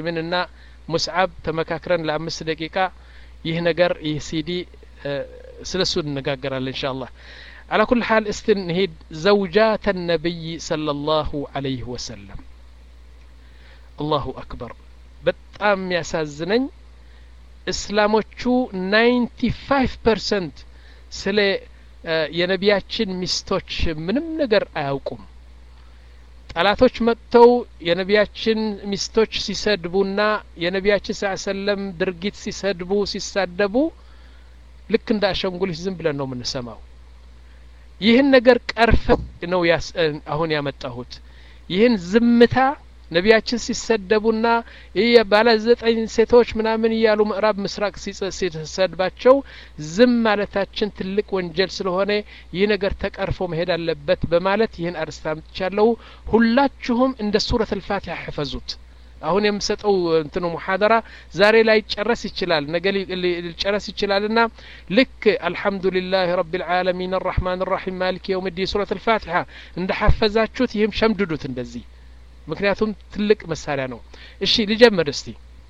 ምንና ሙስዓብ ተመካክረን ለአምስት ደቂቃ ይህ ነገር ይህ ሲዲ ስለ እሱ እንነጋገራለን እንሻ አላህ على كل حال استنهد زوجات النبي صلى الله عليه وسلم الله أكبر በጣም ያሳዝነኝ እስላሞቹ 95 ፐርሰንት ስለ የነቢያችን ሚስቶች ምንም ነገር አያውቁም ጠላቶች መጥተው የነቢያችን ሚስቶች ሲሰድቡና የነቢያችን ስ ሰለም ድርጊት ሲሰድቡ ሲሳደቡ ልክ እንደ አሸንጉሊት ዝም ብለን ነው የምንሰማው ይህን ነገር ቀርፈ ነው አሁን ያመጣሁት ይህን ዝምታ ነቢያችን ሲሰደቡና ይህ ባለ ዘጠኝ ሴቶች ምናምን እያሉ ምዕራብ ምስራቅ ሲሰድባቸው ዝም ማለታችን ትልቅ ወንጀል ስለሆነ ይህ ነገር ተቀርፎ መሄድ አለበት በማለት ይህን አርስታ አምጥቻለሁ ሁላችሁም እንደ ሱረት ልፋቲሐ ሕፈዙት አሁን የምሰጠው እንትኑ ሙሐደራ ዛሬ ላይ ጨረስ ይችላል ነገ ሊጨረስ ይችላል ና ልክ አልሐምዱሊላህ ረቢ ልዓለሚን አራሕማን ራሒም ማሊክ የውም ዲን ሱረት ልፋቲሐ እንደ ሐፈዛችሁት ይህም ሸምድዱት እንደዚህ ምክንያቱም ትልቅ መሳሪያ ነው እሺ ልጀምር እስቲ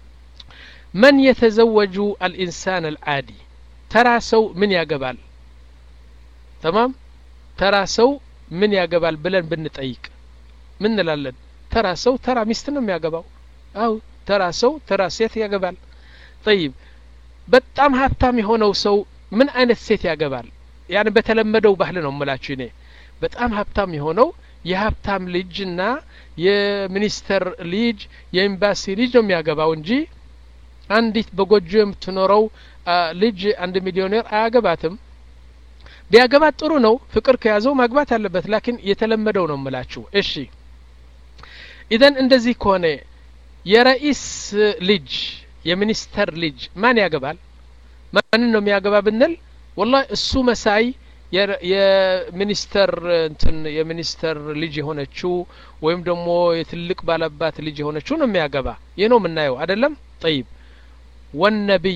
መን የተዘወጁ አልኢንሳን አልዓዲ ተራ ሰው ምን ያገባል ተማም ተራ ሰው ምን ያገባል ብለን ብንጠይቅ ምን እንላለን ተራ ሰው ተራ ሚስት ነው የሚያገባው አው ተራ ሰው ተራ ሴት ያገባል ጠይብ በጣም ሀብታም የሆነው ሰው ምን አይነት ሴት ያገባል ያን በተለመደው ባህል ነው ምላችሁ እኔ በጣም ሀብታም የሆነው የሀብታም ልጅና የሚኒስተር ልጅ የኤምባሲ ልጅ ነው የሚያገባው እንጂ አንዲት በጎጆ የምትኖረው ልጅ አንድ ሚሊዮኔር አያገባትም ቢያገባት ጥሩ ነው ፍቅር ከያዘው ማግባት አለበት ላኪን የተለመደው ነው ምላችሁ እሺ ኢዘን እንደዚህ ከሆነ የረኢስ ልጅ የሚኒስተር ልጅ ማን ያገባል ማንን ነው የሚያገባ ብንል ወላ እሱ መሳይ የሚኒስተር እንትን የሚኒስተር ልጅ የሆነችው ወይም ደግሞ የትልቅ ባለባት ልጅ የሆነችው ነው የሚያገባ ይህ ነው የምናየው አደለም ጠይብ ወነቢይ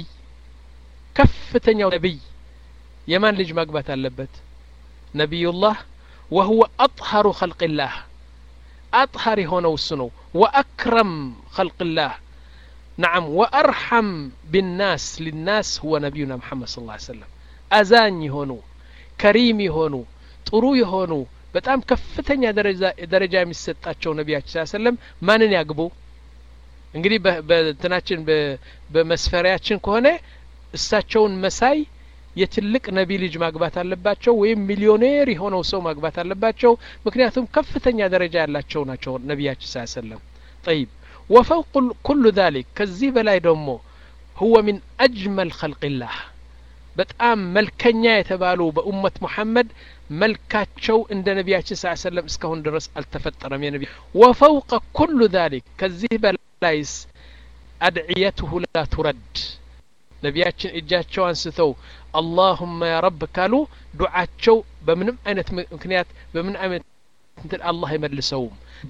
ከፍተኛው ነቢይ የማን ልጅ ማግባት አለበት ነቢዩላህ ወሁወ አጥሀሩ ኸልቅላህ አጥሀር የሆነው እሱ ነው ወአክረም ኸልቅላህ ነዓም ወአርሐም ቢናስ ሊናስ ሁወ ነቢዩና ሙሐመድ ስ ሰለም አዛኝ የሆኑ ከሪም የሆኑ ጥሩ የሆኑ በጣም ከፍተኛ ደረጃ የሚሰጣቸው ነቢያችን ስ ሰለም ማንን ያግቡ እንግዲህ በእንትናችን በመስፈሪያችን ከሆነ እሳቸውን መሳይ የትልቅ ነቢ ልጅ ማግባት አለባቸው ወይም ሚሊዮኔር የሆነው ሰው ማግባት አለባቸው ምክንያቱም ከፍተኛ ደረጃ ያላቸው ናቸው ነቢያችን ስ ሰለም ጠይብ ወፈውቅ ኩሉ ذሊክ ከዚህ በላይ ደግሞ ሁወ ሚን አጅመል ኸልቅላህ በጣም መልከኛ የተባሉ በኡመት ሙሐመድ መልካቸው እንደ ነቢያችን ስ ሰለም እስካሁን ድረስ አልተፈጠረም የነቢ ወፈውቀ ኩሉ ذሊክ ከዚህ በላይስ አድዕየትሁ ላ ቱረድ ነቢያችን እጃቸው አንስተው አላሁመ ያ ረብ ካሉ ዱዓቸው በምንም አይነት ምክንያት በምን አይነት እንትን አላህ አይመልሰውም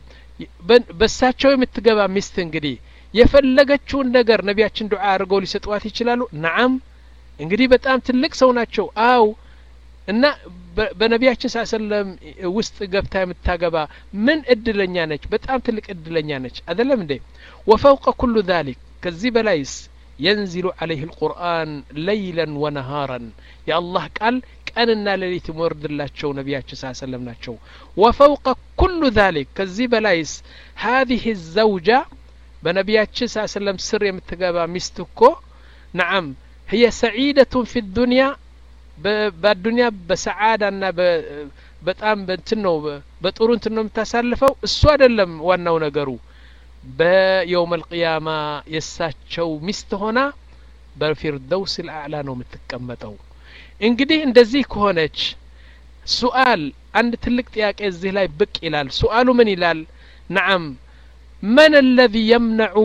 በሳቸው የምትገባ ሚስት እንግዲህ የፈለገችውን ነገር ነቢያችን ዱዓ አድርገው ሊሰጧት ይችላሉ ነዓም እንግዲህ በጣም ትልቅ ሰው ናቸው አው እና በነቢያችን ስ ሰለም ውስጥ ገብታ የምታገባ ምን እድለኛ ነች በጣም ትልቅ እድለኛ ነች አደለም እንዴ ወፈውቀ ኩሉ ذሊክ ከዚህ በላይስ ينزل عليه القرآن ليلا ونهارا يا الله قال ቀንና ሌሊት የሚወርድላቸው ነቢያችን ስ ሰለም ናቸው ወፈውቀ ኩሉ ذሊክ ከዚህ በላይስ ሀዚህ ዘውጃ በነቢያችን ስ ሰለም ስር የምትገባ ሚስት እኮ ነዓም هي سعيدة في الدنيا በዱንያ በሰዓዳና በጣም በእንትን ነው በጥሩ እንትን ነው የምታሳልፈው እሱ አይደለም ዋናው ነገሩ በየውም አልቅያማ የእሳቸው ሚስት ሆና በፊርደውስ ልአዕላ ነው የምትቀመጠው እንግዲህ እንደዚህ ከሆነች ሱአል አንድ ትልቅ ጥያቄ እዚህ ላይ ብቅ ይላል ሱአሉ ምን ይላል ነዓም መን አለዚ የምነዑ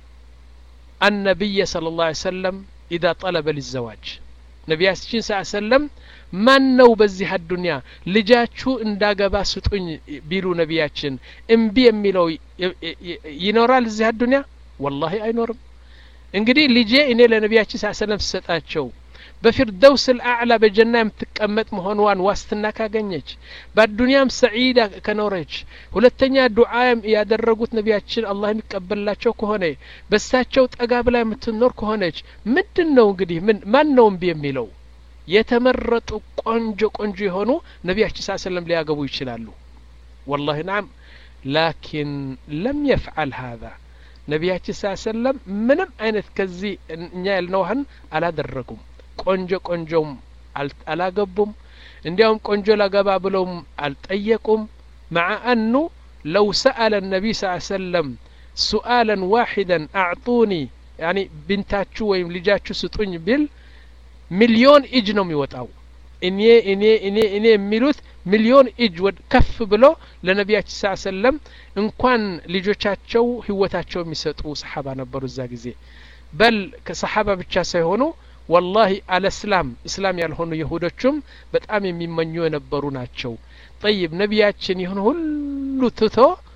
አነቢየ صለ ላه ሰለም ኢዛ ጠለበ ሊዘዋጅ ነቢያችን ስ ሰለም ማን ነው በዚህ አዱንያ ልጃችሁ እንዳገባ ስጡኝ ቢሉ ነቢያችን እምቢ የሚለው ይኖራል እዚህ አዱንያ ወላሂ አይኖርም እንግዲህ ልጄ እኔ ለነቢያችን ስ ሰለም ስሰጣቸው በፊርደውስ ልአዕላ በጀና የምትቀመጥ መሆንዋን ዋስትና ካገኘች በአዱንያም ሰዒዳ ከኖረች ሁለተኛ ዱዓ ያደረጉት ነቢያችን አላህ የሚቀበልላቸው ከሆነ በሳቸው ጠጋ ብላ የምትኖር ከሆነች ምንድን ነው እንግዲህ ምን ማን ነው እምቢ የሚለው የተመረጡ ቆንጆ ቆንጆ የሆኑ ነቢያችን ስ ሰለም ሊያገቡ ይችላሉ ወላሂ ናም ላኪን ለም የፍዓል ሀዛ ነቢያችን ስ ሰለም ምንም አይነት ከዚህ እኛ ያልነውህን አላደረጉም ቆንጆ ቆንጆም አላገቡም እንዲያውም ቆንጆ ላገባ ብለውም አልጠየቁም مع أنه لو سأل النبي صلى الله عليه وسلم سؤالا واحدا أعطوني يعني بنتاتشو ويم لجاتشو سطوني بال ሚሊዮን እጅ ነው የሚወጣው እኔ እኔ እኔ እኔ የሚሉት ሚሊዮን እጅ ወድ ከፍ ብሎ ለነቢያችን ስ ሰለም እንኳን ልጆቻቸው ህይወታቸው የሚሰጡ ሰሓባ ነበሩ እዛ ጊዜ በል ከሰሓባ ብቻ ሳይሆኑ ወላሂ አለ እስላም እስላም ያልሆኑ የሁዶቹም በጣም የሚመኙ የነበሩ ናቸው ጠይብ ነቢያችን ይህን ሁሉ ትቶ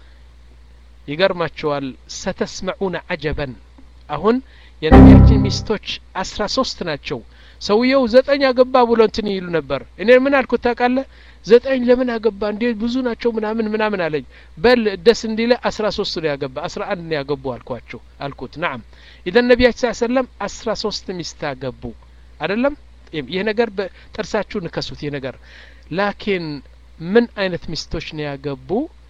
ይገርማቸዋል ሰተስመዑነ አጀበን አሁን የነቢያችን ሚስቶች አስራ ሶስት ናቸው ሰውየው ዘጠኝ አገባ ብሎ እንትን ይሉ ነበር እኔ ምን አልኩት ታውቃለህ ዘጠኝ ለምን አገባ እንዴ ብዙ ናቸው ምናምን ምናምን አለኝ በል ደስ እንዲለ አስራ ሶስት ነው ያገባ አስራ አንድ ነው ያገቡ አልኳቸው አልኩት ናም ኢዘን ነቢያችን ስ ሰለም አስራ ሶስት ሚስት አገቡ አደለም ይህ ነገር በጥርሳችሁ ንከሱት ይህ ነገር ላኪን ምን አይነት ሚስቶች ነው ያገቡ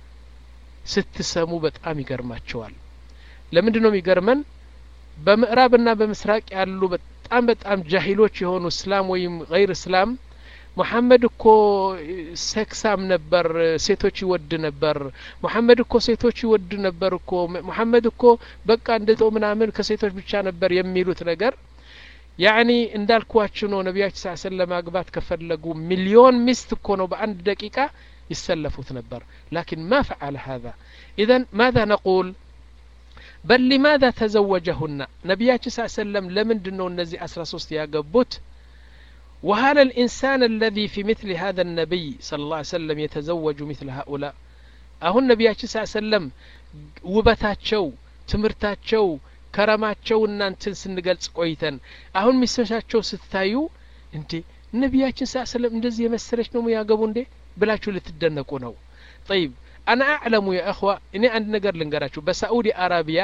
ስትሰሙ በጣም ይገርማቸዋል ለምንድን ነው የሚገርመን በምዕራብና በምስራቅ ያሉ በጣም በጣም ጃሂሎች የሆኑ እስላም ወይም ገይር እስላም ሙሐመድ እኮ ሴክሳም ነበር ሴቶች ይወድ ነበር ሙሐመድ እኮ ሴቶች ይወድ ነበር እኮ ሙሐመድ እኮ በቃ እንደ ምናምን ከሴቶች ብቻ ነበር የሚሉት ነገር ያኒ እንዳልኳችሁ ነው ነቢያችን ስ ሰለም ለማግባት ከፈለጉ ሚሊዮን ሚስት እኮ ነው በአንድ ደቂቃ ይሰለፉት ነበር ላኪን ማ ፈዓለ ሀذا ኢዘን ማذا ነቁል በል ሊማذا ተዘወጀሁና ነቢያችን ስ ሰለም ለምንድን ነው እነዚህ አስራ ሶስት ያገቡት وهل الإنسان الذي في مثل هذا النبي صلى الله عليه وسلم يتزوج مثل هؤلاء أهون نبياتي صلى الله عليه وسلم ውበታቸው ትምህርታቸው ከረማቸው እናንትን ስንገልጽ ቆይተን አሁን ሚስቶቻቸው ስታዩ እንዴ ነቢያችን ስ ሰለም እንደዚህ የመሰለች ነው ያገቡ እንዴ ብላችሁ ልትደነቁ ነው ጠይብ አና አዕለሙ ያ እኽዋ እኔ አንድ ነገር ልንገራችሁ በሳኡዲ አረቢያ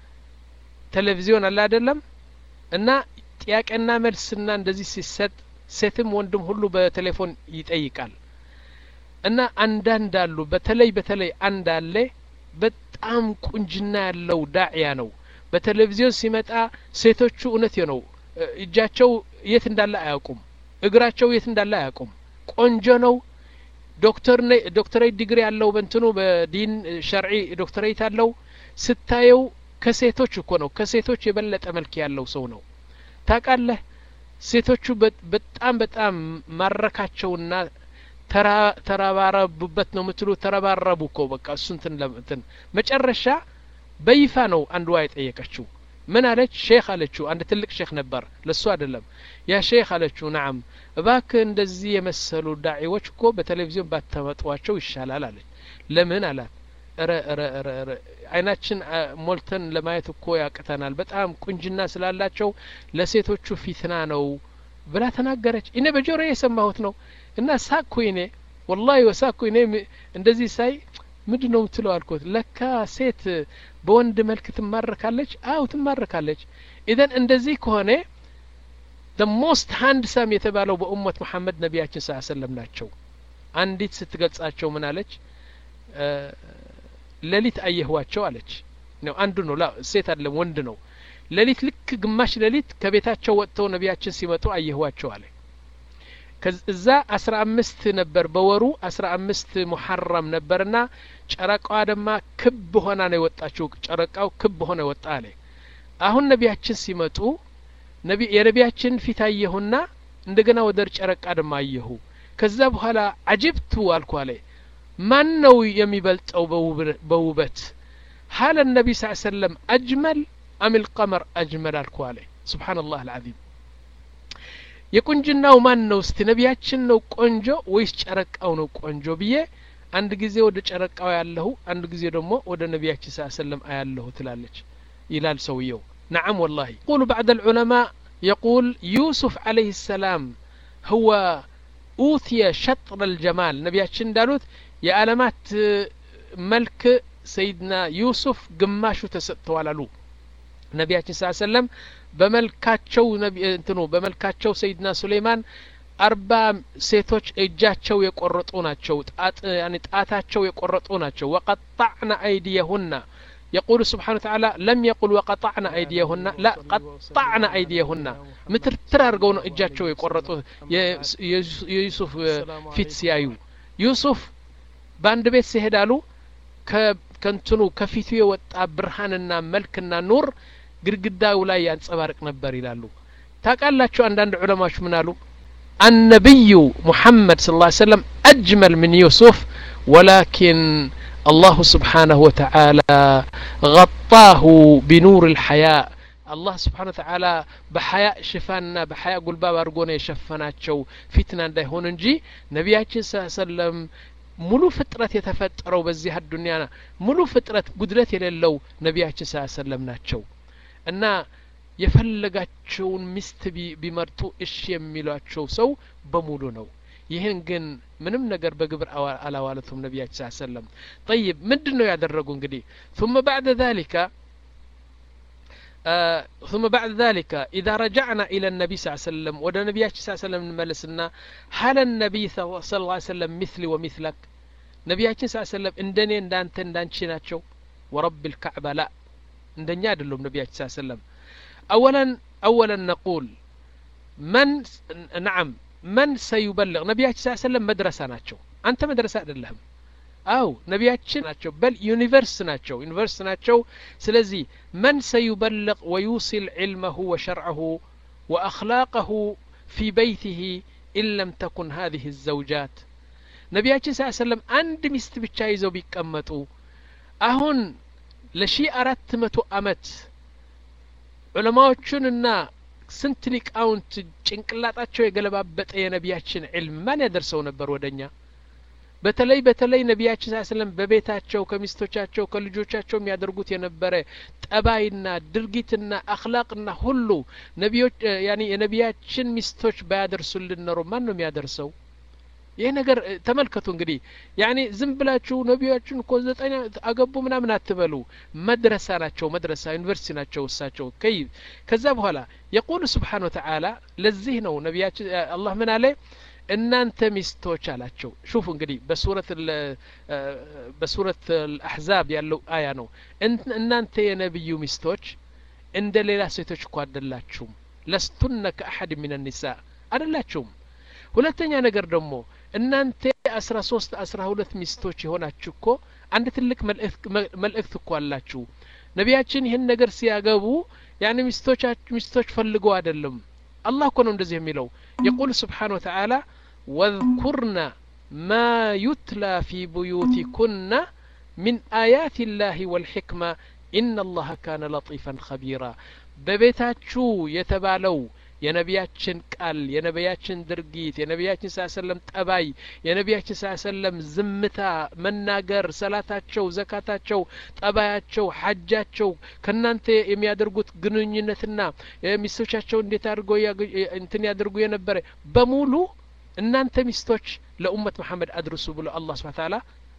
ቴሌቪዚዮን አለ አይደለም እና ጥያቄና መልስና እንደዚህ ሲሰጥ ሴትም ወንድም ሁሉ በቴሌፎን ይጠይቃል እና አንዳንድ አሉ በተለይ በተለይ አንድ አለ በጣም ቁንጅና ያለው ዳዕያ ነው በቴሌቪዚዮን ሲመጣ ሴቶቹ እውነት ነው እጃቸው የት እንዳለ አያውቁም እግራቸው የት እንዳለ አያውቁም ቆንጆ ነው ዶክተር ዶክተሬት ዲግሪ ያለው በንትኑ በዲን ሸርዒ ዶክተሬት አለው ስታየው ከሴቶች እኮ ነው ከሴቶች የበለጠ መልክ ያለው ሰው ነው ታቃለህ ሴቶቹ በጣም በጣም ማረካቸውና ተረባረቡበት ነው ምትሉ ተረባረቡ እኮ በቃ እሱ እንትን ለምትን መጨረሻ በይፋ ነው አንድዋ የጠየቀችው ምን አለች ሼክ አለችው አንድ ትልቅ ሼክ ነበር ለሱ አይደለም ያ ሼክ አለችው ናም እባክ እንደዚህ የመሰሉ ዳዒዎች እኮ በቴሌቪዥን ባተመጧቸው ይሻላል አለች ለምን አላት ረ ረ ረ አይናችን ሞልተን ለማየት እኮ ያቅተናል በጣም ቁንጅና ስላላቸው ለሴቶቹ ፊትና ነው ብላ ተናገረች እኔ በጆሮ የሰማሁት ነው እና ሳኩ እኔ ወላሂ ወሳኩ እኔ እንደዚህ ሳይ ምንድ ነው ምትለው አልኮት ለካ ሴት በወንድ መልክ ትማረካለች አው ትማረካለች ኢዘን እንደዚህ ከሆነ the most handsome የተባለው በኡመት መሐመድ ነቢያችን ስ ሰለም ናቸው አንዲት ስትገልጻቸው ምን አለች ሌሊት አየህዋቸው አለች ነው አንዱ ነው ላ ሴት አይደለም ወንድ ነው ሌሊት ልክ ግማሽ ሌሊት ከቤታቸው ወጥተው ነቢያችን ሲመጡ አየህዋቸው አለ እዛ አስራ አምስት ነበር በወሩ አስራ አምስት ሙሐረም ነበርና ጨረቃዋ ደማ ክብ ሆና ነው የወጣችው ጨረቃው ክብ ሆነ ወጣ አለ አሁን ነቢያችን ሲመጡ የነቢያችን ፊት አየሁና እንደገና ወደ ጨረቃ ደማ አየሁ ከዛ በኋላ አጅብቱ አልኩ አለ ማን ነው የሚበልጠው በውበት ሀለ ነቢ ስ ሰለም አጅመል አም ልቀመር አጅመል አልኩ አለ ስብሓን ላህ አልዓዚም የቁንጅናው ማን ነው እስቲ ነቢያችን ነው ቆንጆ ወይስ ጨረቃው ነው ቆንጆ ብዬ አንድ ጊዜ ወደ ጨረቃው ያለሁ አንድ ጊዜ ደግሞ ወደ ነቢያችን ስ ሰለም አያለሁ ትላለች ይላል ሰውየው ነዓም ወላሂ ቁሉ ባዕድ ልዑለማ يقول يوسف عليه السلام هو أوتي شطر الجمال نبياتشن دالوت يا ألمات ملك سيدنا يوسف قماشو تسطوالالو ነቢያችን ስ ሰለም በመልካቸው እንትኑ በመልካቸው ሰይድና ሱሌይማን አርባ ሴቶች እጃቸው የቆረጡ ናቸው ጣታቸው የቆረጡ ናቸው ወቀጣዕና አይዲየሁና يقول سبحانه وتعالى لم يقل وقطعنا أيديهن لا قطعنا أيديهن مترتر أرجون إجاتشو يقرطو يوسف فيت سيايو يوسف باند بيت سيهدالو ከንትኑ ከፊቱ የወጣ ብርሃንና መልክና ኑር ግድግዳው ላይ ያንጸባርቅ ነበር ይላሉ ታውቃላችሁ አንዳንድ ዑለማዎች ምን አሉ النبي محمد صلى الله عليه وسلم أجمل من يوسف ولكن الله سبحانه وتعالى غطاه بنور الحياء الله سبحانه وتعالى بحياء شفانا بحياء قلباب أرقونا يشفناتشو فتنة እንዳይሆን እንጂ ነቢያችን ስ ሰለም ሙሉ ፍጥረት የተፈጠረው በዚህ አዱኒያ ሙሉ ፍጥረት ጉድለት የሌለው ነቢያችን ስ ሰለም ናቸው እና የፈለጋቸውን ሚስት ቢመርጡ እሺ የሚሏቸው ሰው በሙሉ ነው ይህን ግን ምንም ነገር በግብር አላዋለቱም ነቢያችን ስ ሰለም ጠይብ ምንድን ነው ያደረጉ እንግዲህ ثم بعد ذلك آه ثم بعد ذلك إذا رجعنا إلى النبي صلى الله عليه وسلم ودى النبي صلى الله عليه وسلم نملسنا هل النبي صلى الله عليه وسلم مثلي ومثلك ነቢያችን ስ ሰለም እንደኔ እንዳንተ እንዳንቺ ናቸው ወረብ ልካዕባ ላ እንደኛ አይደሉም ነቢያችን ስ ሰለም አወለን አወለን ነቁል መን ናዓም መን ሰዩበልግ ነቢያችን ስ ሰለም መድረሳ ናቸው አንተ መድረሳ አይደለህም አው ነቢያችን ናቸው በል ዩኒቨርስ ናቸው ዩኒቨርስ ናቸው ስለዚህ መን ሰዩበልግ ወዩሲል ዕልመሁ ወሸርዐሁ ወአኽላቀሁ ፊ በይትህ ኢን ለም ተኩን ሀዚህ ዘውጃት ነቢያችን ስ ሰለም አንድ ሚስት ብቻ ይዘው ቢቀመጡ አሁን ለሺ አራት መቶ አመት ዑለማዎቹንና ስንት ሊቃውንት ጭንቅላጣቸው የገለባበጠ የነቢያችን ዕልም ማን ያደርሰው ነበር ወደኛ በተለይ በተለይ ነቢያችን ስ ስለም በቤታቸው ከሚስቶቻቸው ከልጆቻቸው የሚያደርጉት የነበረ ጠባይና ድርጊትና አክላቅና ሁሉ ነቢዮች ያኒ የነቢያችን ሚስቶች ባያደርሱልን ኖሮ ማን ነው የሚያደርሰው ይህ ነገር ተመልከቱ እንግዲህ ያኒ ዝም ብላችሁ ነቢያችን እኮ ዘጠኝ አገቡ ምናምን አትበሉ መድረሳ ናቸው መድረሳ ዩኒቨርሲቲ ናቸው እሳቸው ከይ ከዛ በኋላ የቁሉ ስብሓን ወተዓላ ለዚህ ነው ነቢያችን አላህ ምን አለ እናንተ ሚስቶች አላቸው ሹፉ እንግዲህ በሱረት በሱረት አልአሕዛብ ያለው አያ ነው እናንተ የነቢዩ ሚስቶች እንደ ሌላ ሴቶች እኮ አደላችሁም ለስቱነ ከአሐድ ምን ኒሳ አደላችሁም ሁለተኛ ነገር ደግሞ እናንተ አስራ ሶስት አስራ ሁለት ሚስቶች የሆናችሁ እኮ አንድ ትልቅ መልእክት እኮ አላችሁ ነቢያችን ይህን ነገር ሲያገቡ ያን ሚስቶች ፈልገው አይደለም አላህ እኮ ነው እንደዚህ የሚለው የቁል ስብሓን ወተዓላ ወذኩርና ማ ዩትላ ፊ ቡዩቲኩና ሚን አያት ላህ ወልሕክማ ኢነ አላህ ካነ ለጢፈን ኸቢራ በቤታችሁ የተባለው የነቢያችን ቃል የነቢያችን ድርጊት የነቢያችን ስ ሰለም ጠባይ የነቢያችን ስ ሰለም ዝምታ መናገር ሰላታቸው ዘካታቸው ጠባያቸው ሐጃቸው ከእናንተ የሚያደርጉት ግንኙነትና ሚስቶቻቸው እንዴት አድርገው እንትን ያደርጉ የነበረ በሙሉ እናንተ ሚስቶች ለኡመት መሐመድ አድርሱ ብሎ አላህ ስብሓ ታላ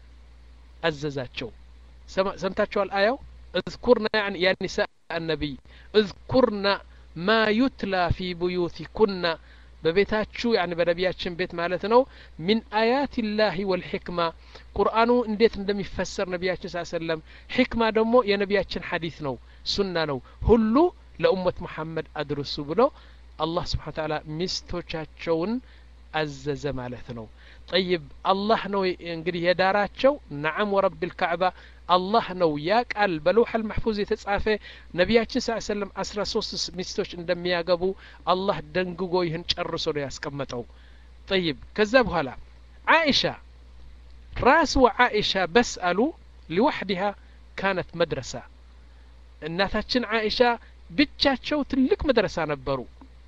አዘዛቸው ሰምታችኋል አያው እዝኩርና ያ ኒሳ አነቢይ እዝኩርና ማ ዩትላ ፊ ቡዩቲኩና በቤታችሁ ያኒ በነቢያችን ቤት ማለት ነው ሚን አያት ላህ ወልሕክማ ቁርአኑ እንዴት እንደሚፈሰር ነቢያችን ስ ሰለም ሕክማ ደግሞ የነቢያችን ሐዲስ ነው ሱና ነው ሁሉ ለኡመት ሙሐመድ አድርሱ ብሎ አላህ ስብሓን ታላ ሚስቶቻቸውን አዘዘ ማለት ነው ጠይብ አላህ ነው እንግዲህ የዳራቸው ነዓም ወረብ ልካዕባ አላህ ነው ያ ቃል በለውሐል መሕፉዝ የተጻፈ ነቢያችን ስ ሰለም አስራ ሶስት ሚስቶች እንደሚያገቡ አላህ ደንግጎ ይህን ጨርሶ ነው ያስቀመጠው ጠይብ ከዛ በኋላ ዓኢሻ ራስ ወዓኢሻ በስ አሉ ሊዋሕዲሃ ካነት መድረሳ እናታችን ዓኢሻ ብቻቸው ትልቅ መድረሳ ነበሩ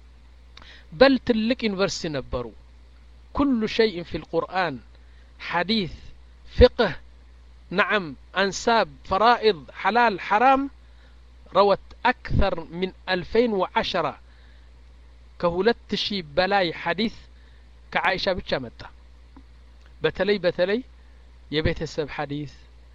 በል ትልቅ ዩኒቨርሲቲ ነበሩ ኩሉ ሸይء ፊ ልቁርአን ሐዲث ፍቅህ نعم أنساب فرائض حلال حرام روت أكثر من ألفين وعشرة ከሁለት ሺህ በላይ ሐዲስ ከዓኢሻ ብቻ መጣ በተለይ በተለይ የቤተሰብ ሐዲስ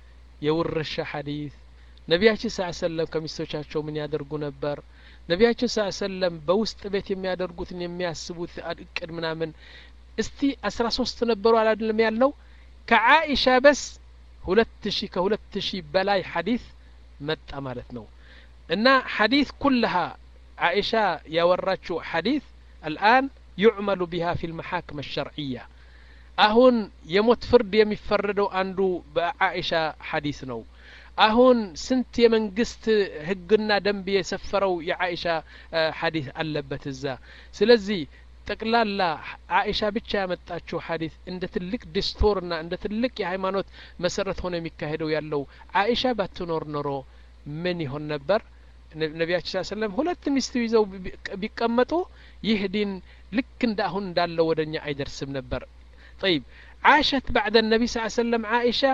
የውርሻ ሐዲስ ነቢያችን ስ ሰለም ከሚስቶቻቸው ምን ያደርጉ ነበር ነቢያችን ስ ሰለም በውስጥ ቤት የሚያደርጉትን የሚያስቡት እቅድ ምናምን እስቲ አስራ ሶስት ነበሩ አላድለም ያልነው ከዓኢሻ በስ ሁለት ሺህ ከሁለት ሺህ በላይ ሐዲስ መጣ ማለት ነው እና ሐዲስ ኩልሃ ዓኢሻ ያወራችው ሐዲስ አልአን ዩዕመሉ ቢሃ ፊ ልመሓክም አልሸርዕያ አሁን የሞት ፍርድ የሚፈረደው አንዱ በዓኢሻ ሐዲስ ነው አሁን ስንት የመንግስት ህግና ደንብ የሰፈረው የዓኢሻ ሐዲስ አለበት እዛ ስለዚህ ጠቅላላ ዓኢሻ ብቻ ያመጣችው ሐዲስ እንደ ትልቅ ዲስቶርና እንደ ትልቅ የሃይማኖት መሰረት ሆኖ የሚካሄደው ያለው ዓኢሻ ባትኖር ኖሮ ምን ይሆን ነበር ነቢያችን ስ ሰለም ሁለት ሚስት ይዘው ቢቀመጡ ይህ ዲን ልክ እንደ አሁን እንዳለው ወደ እኛ አይደርስም ነበር ጠይብ ዓሸት ባዕደ ነቢ ስ ሰለም ዓኢሻ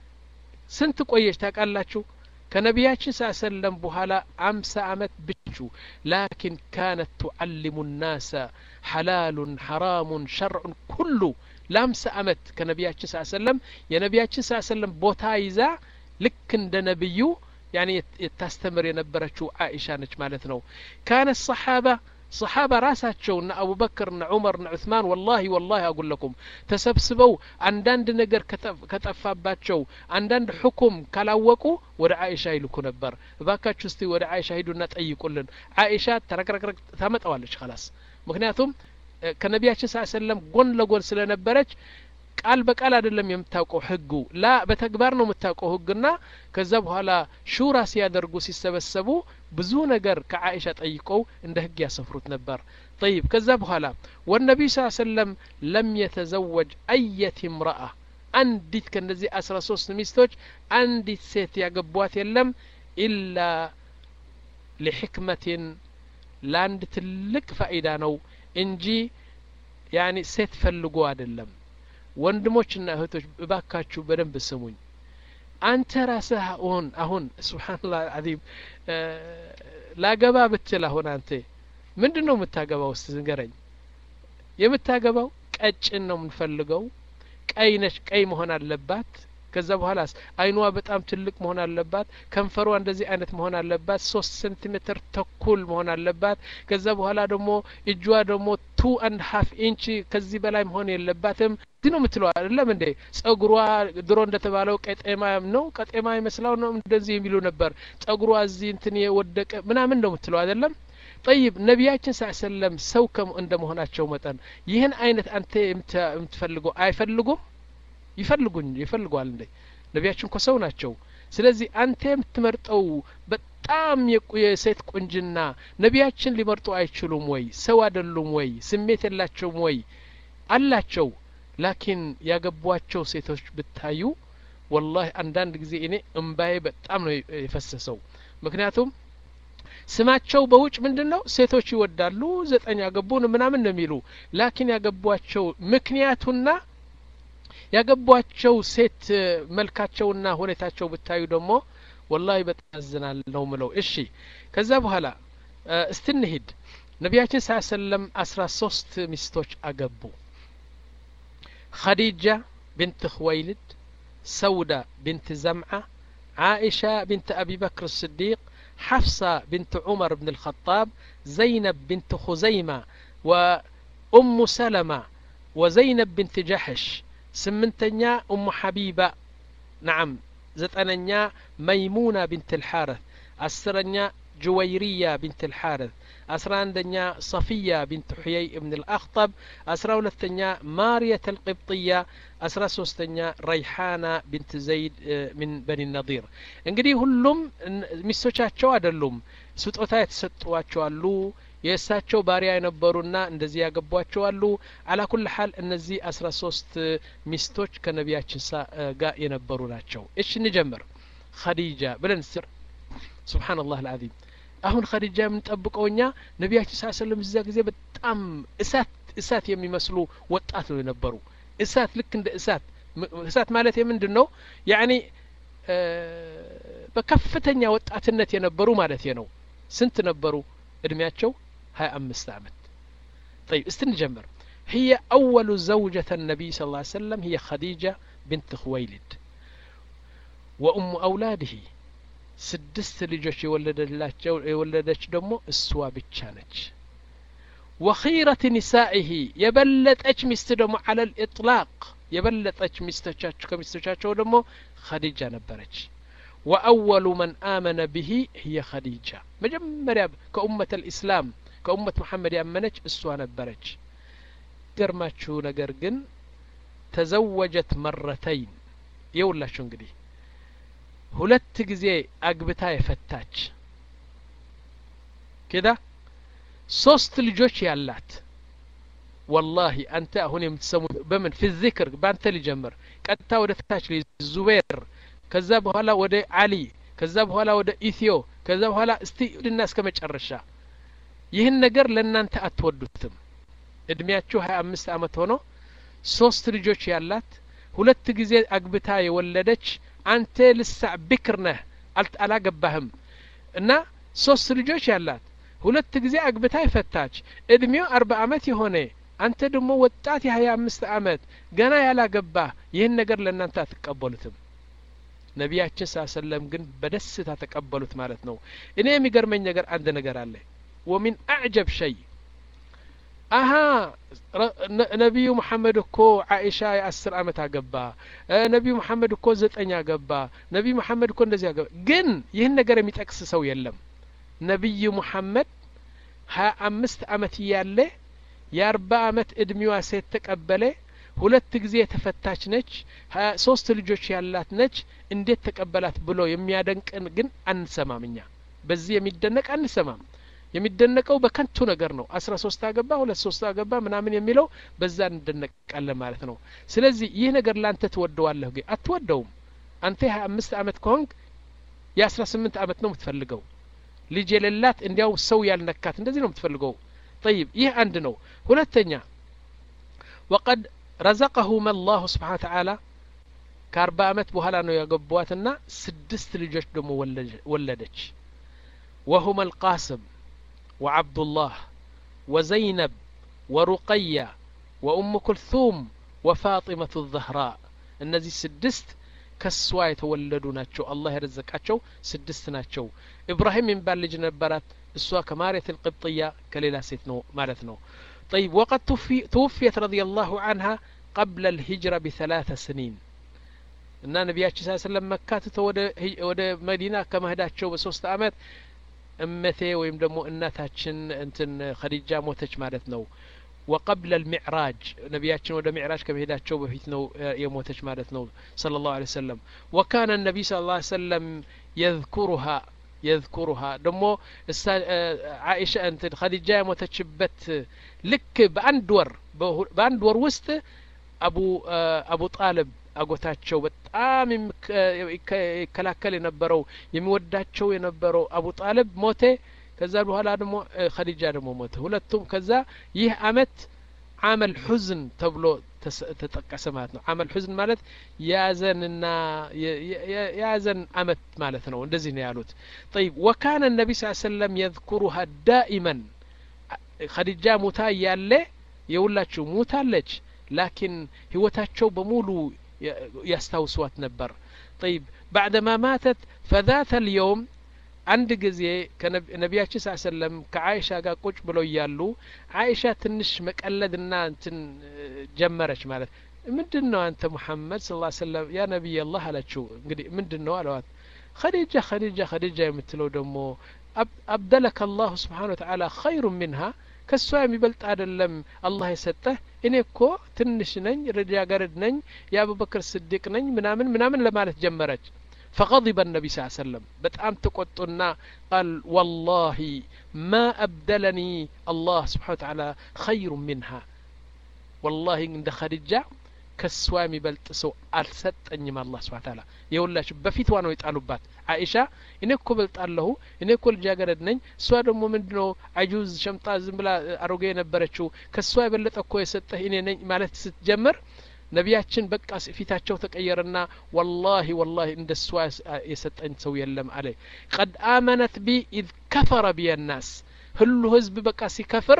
ስንት ቆየች ታውቃላችሁ ከነቢያችን ስ ሰለም በኋላ አምሳ አመት ብቹ ላኪን ካነት ቱዓሊሙ ናሰ ሐላሉን ሐራሙን ሸርዑን ኩሉ ለአምሳ አመት ከነቢያችን ስ ሰለም የነቢያችን ስ ሰለም ቦታ ይዛ ልክ እንደ ነቢዩ ያኒ የታስተምር የነበረችው ዓኢሻ ነች ማለት ነው ካነ ሰሓባ ሰሓባ ራሳቸው እነ አቡበክር እነ ዑመር እነ ዑስማን ወላሂ ወላሂ አጉለኩም ተሰብስበው አንዳንድ ነገር ከጠፋባቸው አንዳንድ ሕኩም ካላወቁ ወደ ዓኢሻ ይልኩ ነበር እባካችሁ እስቲ ወደ ዓኢሻ ሂዱና ጠይቁልን ዓኢሻ ተረክረክረክ ታመጣዋለች ከላስ ምክንያቱም ከነቢያችን ስ ሰለም ጎን ለጎን ስለነበረች ቃል በቃል አይደለም የምታውቀው ህጉ ላ በተግባር ነው የምታውቀው ህግና ከዛ በኋላ ሹራ ሲያደርጉ ሲሰበሰቡ ብዙ ነገር ከዓኢሻ ጠይቀው እንደ ህግ ያሰፍሩት ነበር ጠይብ ከዛ በኋላ ወነቢዩ ስ ሰለም ለም የተዘወጅ አየት ምረአ አንዲት ከእነዚህ አስራ ሶስት ሚስቶች አንዲት ሴት ያገቧት የለም ኢላ ሊሕክመትን ለአንድ ትልቅ ፋኢዳ ነው እንጂ ያኒ ሴት ፈልጎ አይደለም ወንድሞችና እህቶች እባካችሁ በደንብ ስሙኝ አንተ ራስህ አሁን አሁን ስብሓንላህ አዚም ላገባ ብትል አሁን አንተ ምንድን ነው የምታገባው ውስጥ ንገረኝ የምታገባው ቀጭን ነው የምንፈልገው ቀይ ነች ቀይ መሆን አለባት ከዛ በኋላስ አይኗ በጣም ትልቅ መሆን አለባት ከንፈሯ እንደዚህ አይነት መሆን አለባት ሶስት ሴንቲሜትር ተኩል መሆን አለባት ከዛ በኋላ ደግሞ እጇ ደግሞ ቱ አንድ ሀፍ ኢንች ከዚህ በላይ መሆን የለባትም እዚህ ነው የምትለው አይደለም እንዴ ጸጉሯ ድሮ እንደተባለው ቀጤማ ነው ቀጤማ ይመስላው ነው እንደዚህ የሚሉ ነበር ጸጉሯ እዚህ እንትን የወደቀ ምናምን ነው የምትለው አይደለም ጠይብ ነቢያችን ስ ሰለም ሰው እንደ መሆናቸው መጠን ይህን አይነት አንተ የምትፈልገው አይፈልጉም ይፈልጉኝ ይፈልጓል እንዴ ነቢያችን እኮ ሰው ናቸው ስለዚህ አንተ የምትመርጠው በጣም የሴት ቁንጅና ነቢያችን ሊመርጡ አይችሉም ወይ ሰው አይደሉም ወይ ስሜት የላቸውም ወይ አላቸው ላኪን ያገቧቸው ሴቶች ብታዩ ወላሂ አንዳንድ ጊዜ እኔ እምባዬ በጣም ነው የፈሰሰው ምክንያቱም ስማቸው በውጭ ምንድን ነው ሴቶች ይወዳሉ ዘጠኝ ያገቡን ምናምን ነው የሚሉ ላኪን ያገቧቸው ምክንያቱና ያገቧቸው ሴት መልካቸውና ሁኔታቸው ብታዩ ደግሞ ወላሂ በጣም ያዝናል ነው ምለው እሺ ከዛ በኋላ እስቲ እንሂድ ነቢያችን ስ ሰለም አስራ ሶስት ሚስቶች አገቡ خديجة بنت خويلد سودة بنت زمعة عائشة بنت أبي بكر الصديق حفصة بنت عمر بن الخطاب زينب بنت خزيمة وأم سلمة وزينب بنت جحش سمنتنيا أم حبيبة نعم زتننيا ميمونة بنت الحارث أسرنيا جويرية بنت الحارث أسرى عندنا صفية بنت حيي بن الأخطب أسرى ولتنيا مارية القبطية أسرى سوستنيا ريحانة بنت زيد من بني النضير እንግዲህ ሁሉም ሚስቶቻቸው አይደሉም ስጦታ የተሰጧቸው አሉ የእሳቸው ባሪያ የነበሩና እንደዚህ ያገቧቸው አሉ አላ ኩል ሀል እነዚህ አስራ ሶስት ሚስቶች ከነቢያችን ጋር የነበሩ ናቸው እሺ እንጀምር ኸዲጃ ብለን ስር ስብሓንላህ አልዓዚም አሁን ኸዲጃ የምንጠብቀው እኛ ነቢያችን ስ ሰለም እዛ ጊዜ በጣም እሳት እሳት የሚመስሉ ወጣት ነው የነበሩ እሳት ልክ እንደ እሳት እሳት ማለት የምንድን ነው ያኒ በከፍተኛ ወጣትነት የነበሩ ማለት ነው ስንት ነበሩ እድሜያቸው ሀያ አምስት አመት طيب استنجمر هي أول زوجة النبي صلى الله عليه وسلم هي خديجة بنت خويلد وأم أولاده ስድስት ልጆች የወለደላቸው የወለደች ደግሞ እሷ ብቻ ነች ወኺረት ኒሳኢሂ የበለጠች ሚስት ደግሞ አለ ልኢጥላቅ የበለጠች ሚስቶቻቸው ከሚስቶቻቸው ደግሞ ኸዲጃ ነበረች ወአወሉ መን አመነ ብሂ ህየ ኸዲጃ መጀመሪያ ከኡመት ልእስላም ከኡመት መሐመድ ያመነች እሷ ነበረች ገርማችሁ ነገር ግን ተዘወጀት መረተይን የውላችሁ እንግዲህ ሁለት ጊዜ አግብታ የፈታች ከዳ ሶስት ልጆች ያላት ወላሂ አንተ አሁን የምትሰሙ በምን ፊ ዚክር በአንተ ሊጀምር ቀጥታ ወደ ታች ዙቤር ከዛ በኋላ ወደ አሊ ከዛ በኋላ ወደ ኢትዮ ከዛ በኋላ እስቲ ድና እስከ መጨረሻ ይህን ነገር ለእናንተ አትወዱትም እድሜያችሁ ሀያ አምስት አመት ሆኖ ሶስት ልጆች ያላት ሁለት ጊዜ አግብታ የወለደች አንተ ልሳዕ ብክር ነህ አላገባህም እና ሶስት ልጆች ያላት ሁለት ጊዜ አግብታ የፈታች እድሜው አርባ አመት የሆነ አንተ ደግሞ ወጣት የሀያ አምስት አመት ገና ያላገባህ ይህን ነገር ለእናንተ አትቀበሉትም ነቢያችን ስ ሰለም ግን በደስታ ተቀበሉት ማለት ነው እኔ የሚገርመኝ ነገር አንድ ነገር አለ ወሚን አዕጀብ ሸይ አሀ ነቢዩ መሐመድ እኮ አኢሻ የአስር አመት አገባ ነቢዩ መሐመድ እኮ ዘጠኝ አገባ ነቢዩ መሐመድ እኮ እንደዚህ አገባ ግን ይህን ነገር የሚጠቅስ ሰው የለም ነቢዩ ሙሐመድ ሀያ አምስት አመት እያለ የአርባ አመት እድሜዋ ሴት ተቀበለ ሁለት ጊዜ የተፈታች ነች ሶስት ልጆች ያላት ነች እንዴት ተቀበላት ብሎ የሚያደንቅን ግን አንሰማም እኛ በዚህ የሚደነቅ አንሰማም የሚደነቀው በከንቱ ነገር ነው አስራ ሶስት አገባ ሁለት ሶስት አገባ ምናምን የሚለው በዛ እንደነቃለን ማለት ነው ስለዚህ ይህ ነገር ለአንተ ትወደዋለህ ግን አትወደውም አንተ የሀያ አምስት አመት ከሆንክ የአስራ ስምንት አመት ነው የምትፈልገው ልጅ የሌላት እንዲያው ሰው ያልነካት እንደዚህ ነው የምትፈልገው ጠይብ ይህ አንድ ነው ሁለተኛ ወቀድ ረዘቀሁም አላሁ ስብሓን ተዓላ ከአርባ አመት በኋላ ነው ያገቧትና ስድስት ልጆች ደግሞ ወለደች ወሁም አልቃስም وعبد الله وزينب ورقية وأم كلثوم وفاطمة الزهراء እነዚህ ስድስት ከሷ የተወለዱ ናቸው አላህ የረዘቃቸው ስድስት ናቸው ኢብራሂም የሚባል ልጅ ነበራት እሷ ከማርየት القبطية ከሌላ ሴት ነው ማለት ነው طيب وقد توفيت رضي الله عنها قبل الهجرة بثلاث سنين እና ነቢያችን ስ ሰለም መካ ትተው ወደ መዲና ከመሄዳቸው በሶስት አመት እመቴ ወይም ደግሞ እናታችን እንትን ኸዲጃ ሞተች ማለት ነው ወቀብለ ልሚዕራጅ ነቢያችን ወደ ሚዕራጅ ከመሄዳቸው በፊት ነው የሞተች ማለት ነው صلى الله عليه وسلم وكان النبي صلى الله عليه وسلم يذكرها يذكرها ደሞ አይሻ እንትን ኸዲጃ የሞተችበት ልክ በአንድ ወር በአንድ ወር ውስጥ አቡ አቡ ጣልብ አጎታቸው በጣም ይከላከል የነበረው የሚወዳቸው የነበረው አቡ ጣልብ ሞቴ ከዛ በኋላ ደግሞ ኸዲጃ ደግሞ ሞተ ሁለቱም ከዛ ይህ አመት አመል ሑዝን ተብሎ ተጠቀሰ ማለት ነው አመል ሑዝን ማለት የያዘንና የያዘን አመት ማለት ነው እንደዚህ ነው ያሉት ጠይብ ወካነ ነቢ ስ ሰለም የذኩሩሃ ዳኢመን ኸዲጃ ሙታ እያለ የሁላችሁ ሙታለች ላኪን ህይወታቸው በሙሉ ያስታውሷት ነበር طيب بعدما ماتت فذات اليوم አንድ ጊዜ ነቢያችን ስ ሰለም ከአይሻ ጋር ቁጭ ብለው እያሉ አይሻ ትንሽ መቀለድና እንትን ጀመረች ማለት ምንድን ነው አንተ ሙሐመድ ስ ሰለም ያ ነቢይ አላህ አላችው እንግዲህ ምንድን ነው አለዋት ኸዲጃ ኸዲጃ ኸዲጃ የምትለው ደግሞ አብደለከ አላሁ ስብሓን ወተዓላ ኸይሩ ሚንሃ ከእሷ የሚበልጥ አይደለም አላህ የሰጠህ እኔ እኮ ትንሽ ነኝ ልጃገረድ ነኝ የአቡበክር ስዲቅ ነኝ ምናምን ምናምን ለማለት ጀመረች فغضب النبي صلى الله عليه وسلم بتأم تقطنا قال والله ما أبدلني الله سبحانه وتعالى خير منها والله عند خديجة ከሷ የሚበልጥ ሰው አልሰጠኝም አላህ ስብን ታላ የሁላችሁ በፊትዋ ነው የጣሉባት አይሻ እኔ እኮ በልጣለሁ እኔ እኮ ልጃገረድ ነኝ እሷ ደግሞ ምንድ ነው አጁዝ ሸምጣ ዝም ብላ አሮጌ የነበረችው ከእሷ የበለጠ እኮ የሰጠህ እኔ ነኝ ማለት ስትጀምር ነቢያችን በቃ ፊታቸው ተቀየረና ወላሂ ወላሂ እንደ እሷ የሰጠኝ ሰው የለም አለ ቀድ አመነት ቢ ኢዝ ከፈረ ቢየ ናስ ሁሉ ህዝብ በቃ ሲከፍር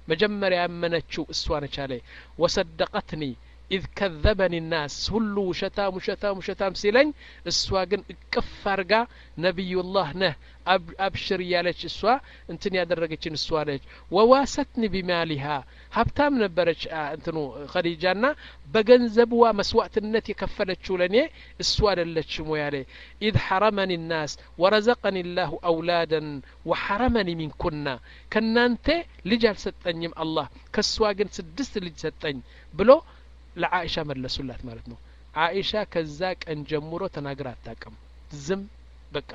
መጀመሪያ ያመነችው እሷ ነች አለ ወሰደቀትኒ ኢዝ ከዘበኒ ናስ ሁሉ ውሸታም ውሸታም ውሸታም ሲለኝ እሷ ግን እቅፍ አርጋ ነቢዩላህ ነህ አብሽር እያለች እሷ እንትን ያደረገችን እሷ ነች ወዋሰትኒ ቢማሊሃ ሀብታም ነበረች እንትኑ ኸዲጃና በገንዘብዋ መስዋዕትነት የከፈለችው ለእኔ እሱ አደለችም ወይ አለ ኢዝ ሐረመኒ ናስ ወረዘቀኒ ላሁ አውላደን ወሐረመኒ ሚንኩና ከእናንተ ልጅ አልሰጠኝም አላህ ከእሷ ግን ስድስት ልጅ ሰጠኝ ብሎ ለአኢሻ መለሱላት ማለት ነው አኢሻ ከዛ ቀን ጀምሮ ተናግራ አታቅም ዝም በቃ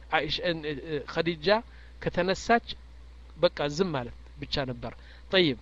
ኸዲጃ ከተነሳች በቃ ዝም ማለት ብቻ ነበር ጠይብ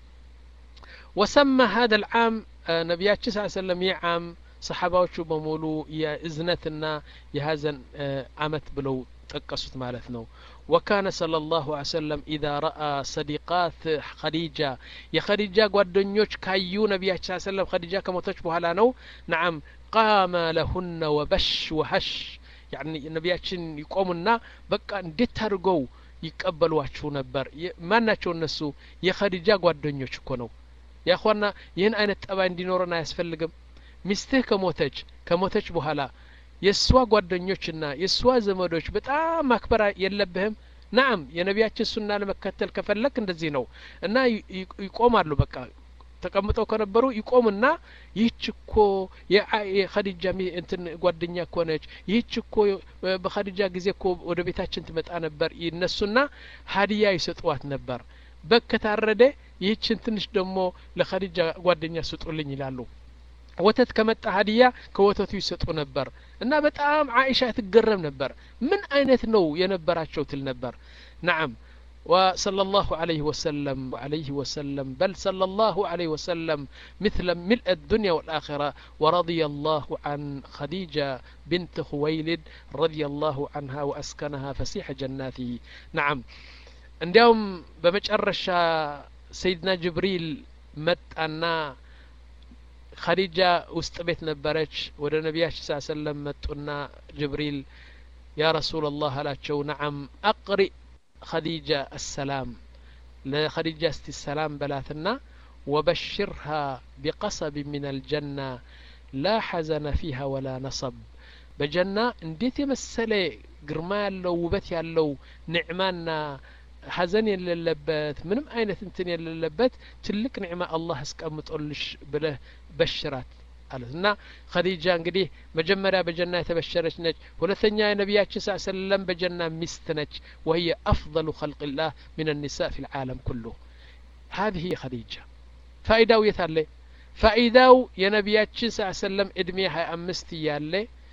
ወሰማ ሀደ ልዓም ነቢያችን ስ ሰለም ይህ ዓም ሰሓባዎቹ በሙሉ የእዝነትና የሀዘን አመት ብለው ጠቀሱት ማለት ነው ወካነ صለ ላሁ ሰለም ኢዛ ረአ ሰዲቃት ኸዲጃ የኸዲጃ ጓደኞች ካዩ ነቢያችን ሰለም ኸዲጃ ከሞተች በኋላ ነው ነዓም ቃመ ለሁነ ወበሽ ወሀሽ ያኒ ነቢያችን ይቆሙና በቃ እንዴት አድርገው ይቀበሏችሁ ነበር ማን ናቸው እነሱ የኸዲጃ ጓደኞች እኮ ነው ያኳና ይህን አይነት ጠባይ እንዲኖረን አያስፈልግም ሚስትህ ከሞተች ከሞተች በኋላ የእሷ ጓደኞችና የእሷ ዘመዶች በጣም ማክበር የለብህም ናም የነቢያችን ሱና ለመከተል ከፈለክ እንደዚህ ነው እና ይቆማሉ በቃ ተቀምጠው ከነበሩ ይቆምና ይህች እኮ የኸዲጃ እንትን ጓደኛ እኮ ነች ይህች እኮ በኸዲጃ ጊዜ እኮ ወደ ቤታችን ትመጣ ነበር ይነሱና ሀዲያ ይሰጧት ነበር በግ ከታረደ ይህችን ትንሽ ደግሞ ለኸዲጃ ጓደኛ ስጡልኝ ይላሉ ወተት ከመጣ ሀዲያ ከወተቱ ይሰጡ ነበር እና በጣም አይሻ ትገረም ነበር ምን አይነት ነው የነበራቸው ትል ነበር ናም وصلى الله عليه وسلم عليه وسلم بل صلى الله عليه وسلم مثل ملء الدنيا والآخرة ورضي الله عن خديجة بنت خويلد رضي الله عنها وأسكنها فسيح جناته نعم እንዲያውም በመጨረሻ ሰይድና ጅብሪል መጣና ኸዲጃ ውስጥ ቤት ነበረች ወደ ነቢያችን ስ ሰለም መጡና ጅብሪል ያ ረሱላ ላህ አላቸው ነዓም አቅሪእ ኸዲጃ አሰላም ለኸዲጃ እስቲ ሰላም በላትና ወበሽርሃ ቢቀሰብ ምን አልጀና ላ ሐዘነ ፊሃ ወላ ነሰብ በጀና እንዴት የመሰለ ግርማ ያለው ውበት ያለው ኒዕማና ሀዘን የሌለበት ምንም አይነት እንትን የሌለበት ትልቅ ኒዕማ አላህ አስቀምጦልሽ ብለህ በሽራት አለት እና ኸዲጃ እንግዲህ መጀመሪያ በጀና የተበሸረች ነች ሁለተኛ የነቢያችን ስ ሰለም በጀና ሚስት ነች ወህየ አፍضሉ ኸልቅ ላህ ምን النساء في العالم كله هذه خديجة ፋኢዳው የት አለ ፋኢዳው የነቢያችን ስ ሰለም እድሜ ሀያ አምስት እያለ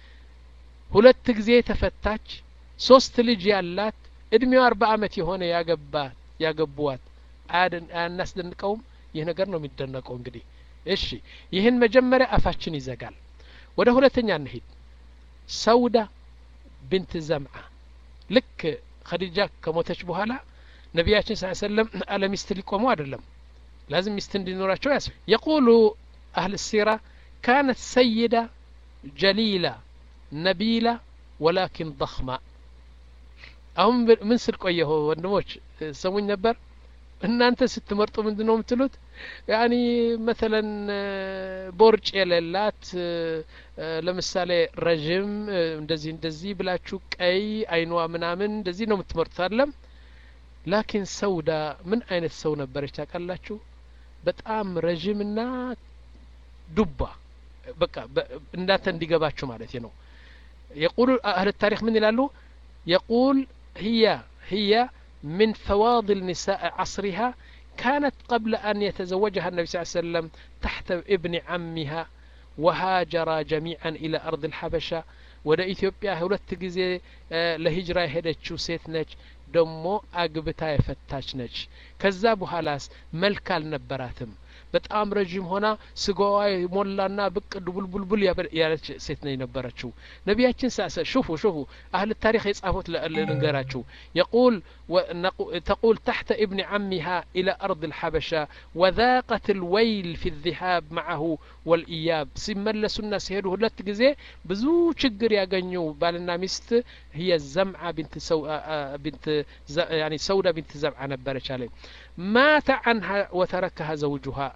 ሁለት ጊዜ ተፈታች ሶስት ልጅ ያላት እድሜው አርባ አመት የሆነ ያገባት ያገቡዋት አያናስደንቀውም ይህ ነገር ነው የሚደነቀው እንግዲህ እሺ ይህን መጀመሪያ አፋችን ይዘጋል ወደ ሁለተኛ እንሂድ ሰውዳ ብንት ዘምዓ ልክ ኸዲጃ ከሞተች በኋላ ነቢያችን ስ ሰለም አለ ሚስት ሊቆሙ አይደለም ላዝም ሚስት እንዲኖራቸው ያስ የቁሉ አህል ሲራ ካነት ሰይዳ ጀሊላ ነቢላ ወላኪን ضخማ አሁን ምን ስል ቆየሁ ወንድሞች ሰሙኝ ነበር እናንተ ስትመርጡ ምንድን ነው የምትሉት ያኒ መተለን ቦርጭ የሌላት ለምሳሌ ረዥም እንደዚህ እንደዚህ ብላችሁ ቀይ አይኗ ምናምን እንደዚህ ነው የምትመርጡት አለም ላኪን ሰውዳ ምን አይነት ሰው ነበረች ታውቃላችሁ በጣም ረዥምና ዱባ በቃ እንዳንተ እንዲገባችሁ ማለት ነው የቁሉ አህል ታሪክ ምን ይላሉ የቁል هي هي من فواضل نساء عصرها كانت قبل أن يتزوجها النبي صلى الله عليه وسلم تحت ابن عمها وهاجرا جميعا إلى أرض الحبشة ወደ ኢትዮጵያ ሁለት ጊዜ ለሂጅራ የሄደችው ሴት ነች ደሞ አግብታ የፈታች ነች ከዛ በኋላስ መልክ አልነበራትም በጣም ረዥም ሆና ስጋዋ ሞላና ብቅ ድቡልቡልቡል ያለች ሴት ነው የነበረችው ነቢያችን ሳሰ ሹፉ ሹፉ አህል ታሪክ የጻፉት ልንገራችሁ የቁል تقول تحت ابن عمها إلى أرض الحبشة وذاقت الويل في الذهاب معه والإياب سيملسوا الناس هيدو هلت جزي بزو شجر يغنيو بالنا مست هي الزمعة بنت سو بنت ز يعني سودة بنت زمعة نبرش عليه مات عنها وتركها زوجها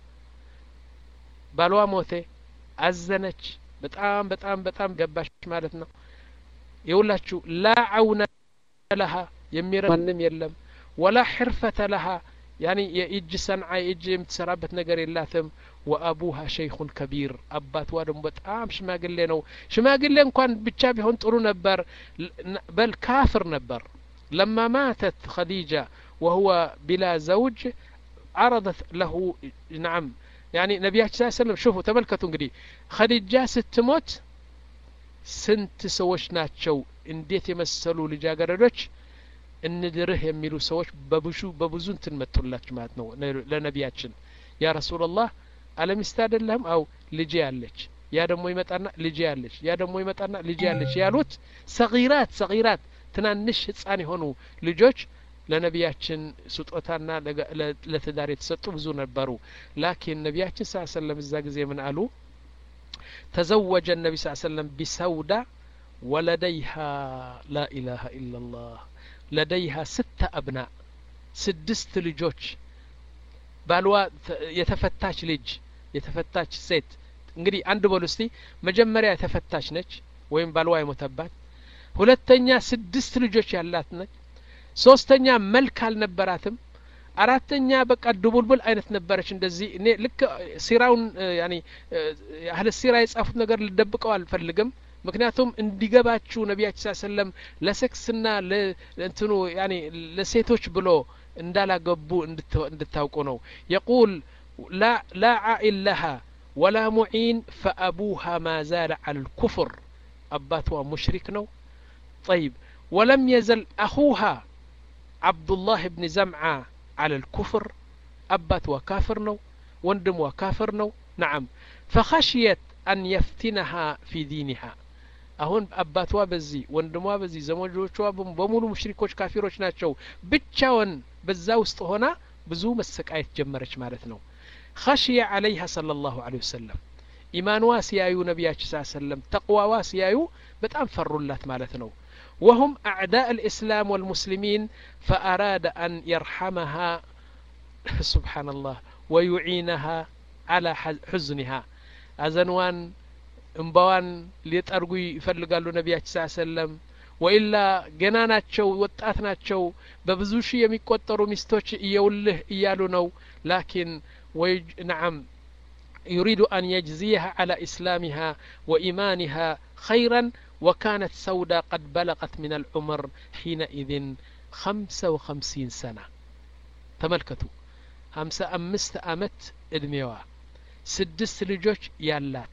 بالوا موته أزنች በጣም በጣም በጣም ገባሽ ማለት ነው የውላችሁ ላ አውነ ለሃ የሚረ ማንም የለም ወላ ሕርፈተ ለሃ ያኒ የእጅ ሰንዓ የእጅ የምትሰራበት ነገር የላትም ወአቡሃ ሸይኹን ከቢር አባትዋ ደግሞ በጣም ሽማግሌ ነው ሽማግሌ እንኳን ብቻ ቢሆን ጥሩ ነበር በል ካፍር ነበር ለማ ማተት ኸዲጃ ወሁወ ቢላ ዘውጅ عرضت له نعم يعني ነቢያችን ስ ሰለም ሽፉ ተመልከቱ እንግዲህ ኸዲጃ ስትሞት ስንት ሰዎች ናቸው እንዴት የመሰሉ ልጃገረዶች እንድርህ የሚሉ ሰዎች በብዙ በብዙ እንትን መጡላችሁ ማለት ነው ለነቢያችን ያ ረሱላላህ አለሚስት አይደለም አው ልጄ ያለች ያ ደግሞ ይመጣና ልጄ ያለች ያ ደግሞ ይመጣና ልጄ ያለች ያሉት ሰጊራት ሰጊራት ትናንሽ ህጻን የሆኑ ልጆች ለነቢያችን ስጦታና ለትዳር የተሰጡ ብዙ ነበሩ ላኪን ነቢያችን ስ ሰለም እዛ ጊዜ ምን አሉ ተዘወጀ ነቢ ስ ሰለም ቢሰውዳ ወለደይሃ ላ ኢላሃ ኢላ ላህ ለደይሃ ስተ አብና ስድስት ልጆች ባልዋ የተፈታች ልጅ የተፈታች ሴት እንግዲህ አንድ በሉ እስቲ መጀመሪያ የተፈታች ነች ወይም ባልዋ የሞተባት ሁለተኛ ስድስት ልጆች ያላት ነች ሶስተኛ መልክ አልነበራትም አራተኛ በቃ ድቡልቡል አይነት ነበረች እንደዚህ እኔ ልክ ሲራውን ያኒ አህለ ሲራ የጻፉት ነገር ልደብቀው አልፈልግም ምክንያቱም እንዲገባችሁ ነቢያችን ስ ሰለም ለሴክስና ለእንትኑ ያኒ ለሴቶች ብሎ እንዳላገቡ እንድታውቁ ነው የቁል ላ ዓኢል ለሃ ወላ ሙዒን ፈአቡሃ ማ ዛለ አል ልኩፍር አባትዋ ሙሽሪክ ነው ጠይብ ወለም የዘል አኹሃ ዓብዱላህ ብን ዘምዓ على الكفر أبات وكافر نو وندم وكافر نو نعم فخشيت أن يفتنها في دينها አሁን አባቷ በዚህ ወንድሟ በዚህ ዘመዶቿ በሙሉ ሙሽሪኮች ካፊሮች ናቸው ብቻውን በዛ ውስጥ ሆና ብዙ መሰቃየት ጀመረች ማለት ነው ኸሽየ አለይሃ صለ ላሁ ለ ወሰለም ኢማንዋ ሲያዩ ነቢያችን ስ ሰለም ተቅዋዋ ሲያዩ በጣም ፈሩላት ማለት ነው وهم أعداء الإسلام والمسلمين فأراد أن يرحمها سبحان الله ويعينها على حزنها أزنوان እምባዋን ሊጠርጉ ይፈልጋሉ ነቢያችን ስ ሰለም ወኢላ ገና ናቸው ወጣት ናቸው በብዙ ሺህ የሚቆጠሩ ሚስቶች እየውልህ እያሉ ነው ላኪን ወይ ነዓም يريد أن يجزيها على إسلامها وإيمانها خيرا وكانت سودة قد بلغت من العمر حينئذ خمسة وخمسين سنة تملكتوا خمسة أمست أمت إدميوا سدست لجوج يالات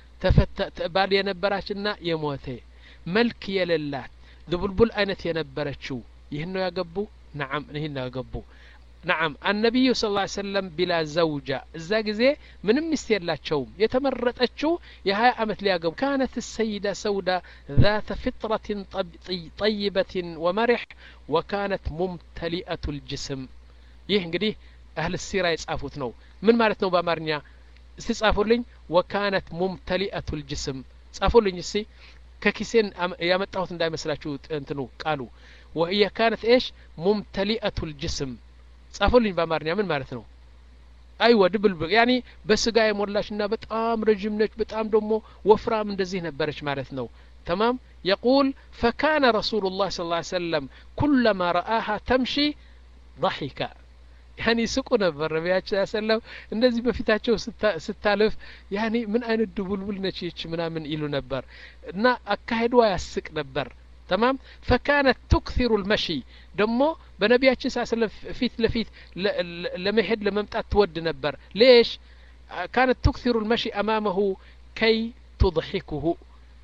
ባል የነበራችና የሞተ መልክ የሌላት ድቡልቡል አይነት የነበረችው ይህን ነው ያገቡ ነዓም ይህን ነው ያገቡ ነዓም አነቢዩ ስ ላ ሰለም ቢላ ዘውጃ እዛ ጊዜ ምንም ሚስት የላቸውም የተመረጠችው የሀያ ዓመት ሊያገቡ ካነት ሰይዳ ሰውዳ ذات فطرة طيبة ومرح وكانت ممتلئة الجسم ይህ እንግዲህ አህል ሲራ የጻፉት ነው ምን ማለት ነው በአማርኛ እስቲ ጻፉልኝ ወካነት ሙምተሊአቱ ልጅስም ጻፉልኝ እስቲ ከኪሴን ያመጣሁት እንዳይመስላችሁ እንትኑ ቃሉ ወህየ ካነት ኤሽ ሙምተሊአቱ ልጅስም ጻፉልኝ በአማርኛ ምን ማለት ነው አይወ ድብልብል ያኒ በስጋ የሞላች ና በጣም ረዥም ነች በጣም ደግሞ ወፍራም እንደዚህ ነበረች ማለት ነው تمام يقول فكان رسول الله صلى الله عليه وسلم كلما رآها تمشي ضحك ያኒ ስቁ ነበር ነቢያችን ሰለም እንደዚህ በፊታቸው ስታልፍ ያኒ ምን አይነት ድቡልቡል ነች ይች ምናምን ይሉ ነበር እና አካሄዷ ያስቅ ነበር ተማም ፈካነት ቱክሲሩ ልመሺ ደግሞ በነቢያችን ሳ ስለም ፊት ለፊት ለመሄድ ለመምጣት ትወድ ነበር ሌሽ ካነት ቱክሲሩ ልመሺ አማመሁ ከይ ቱضሒኩሁ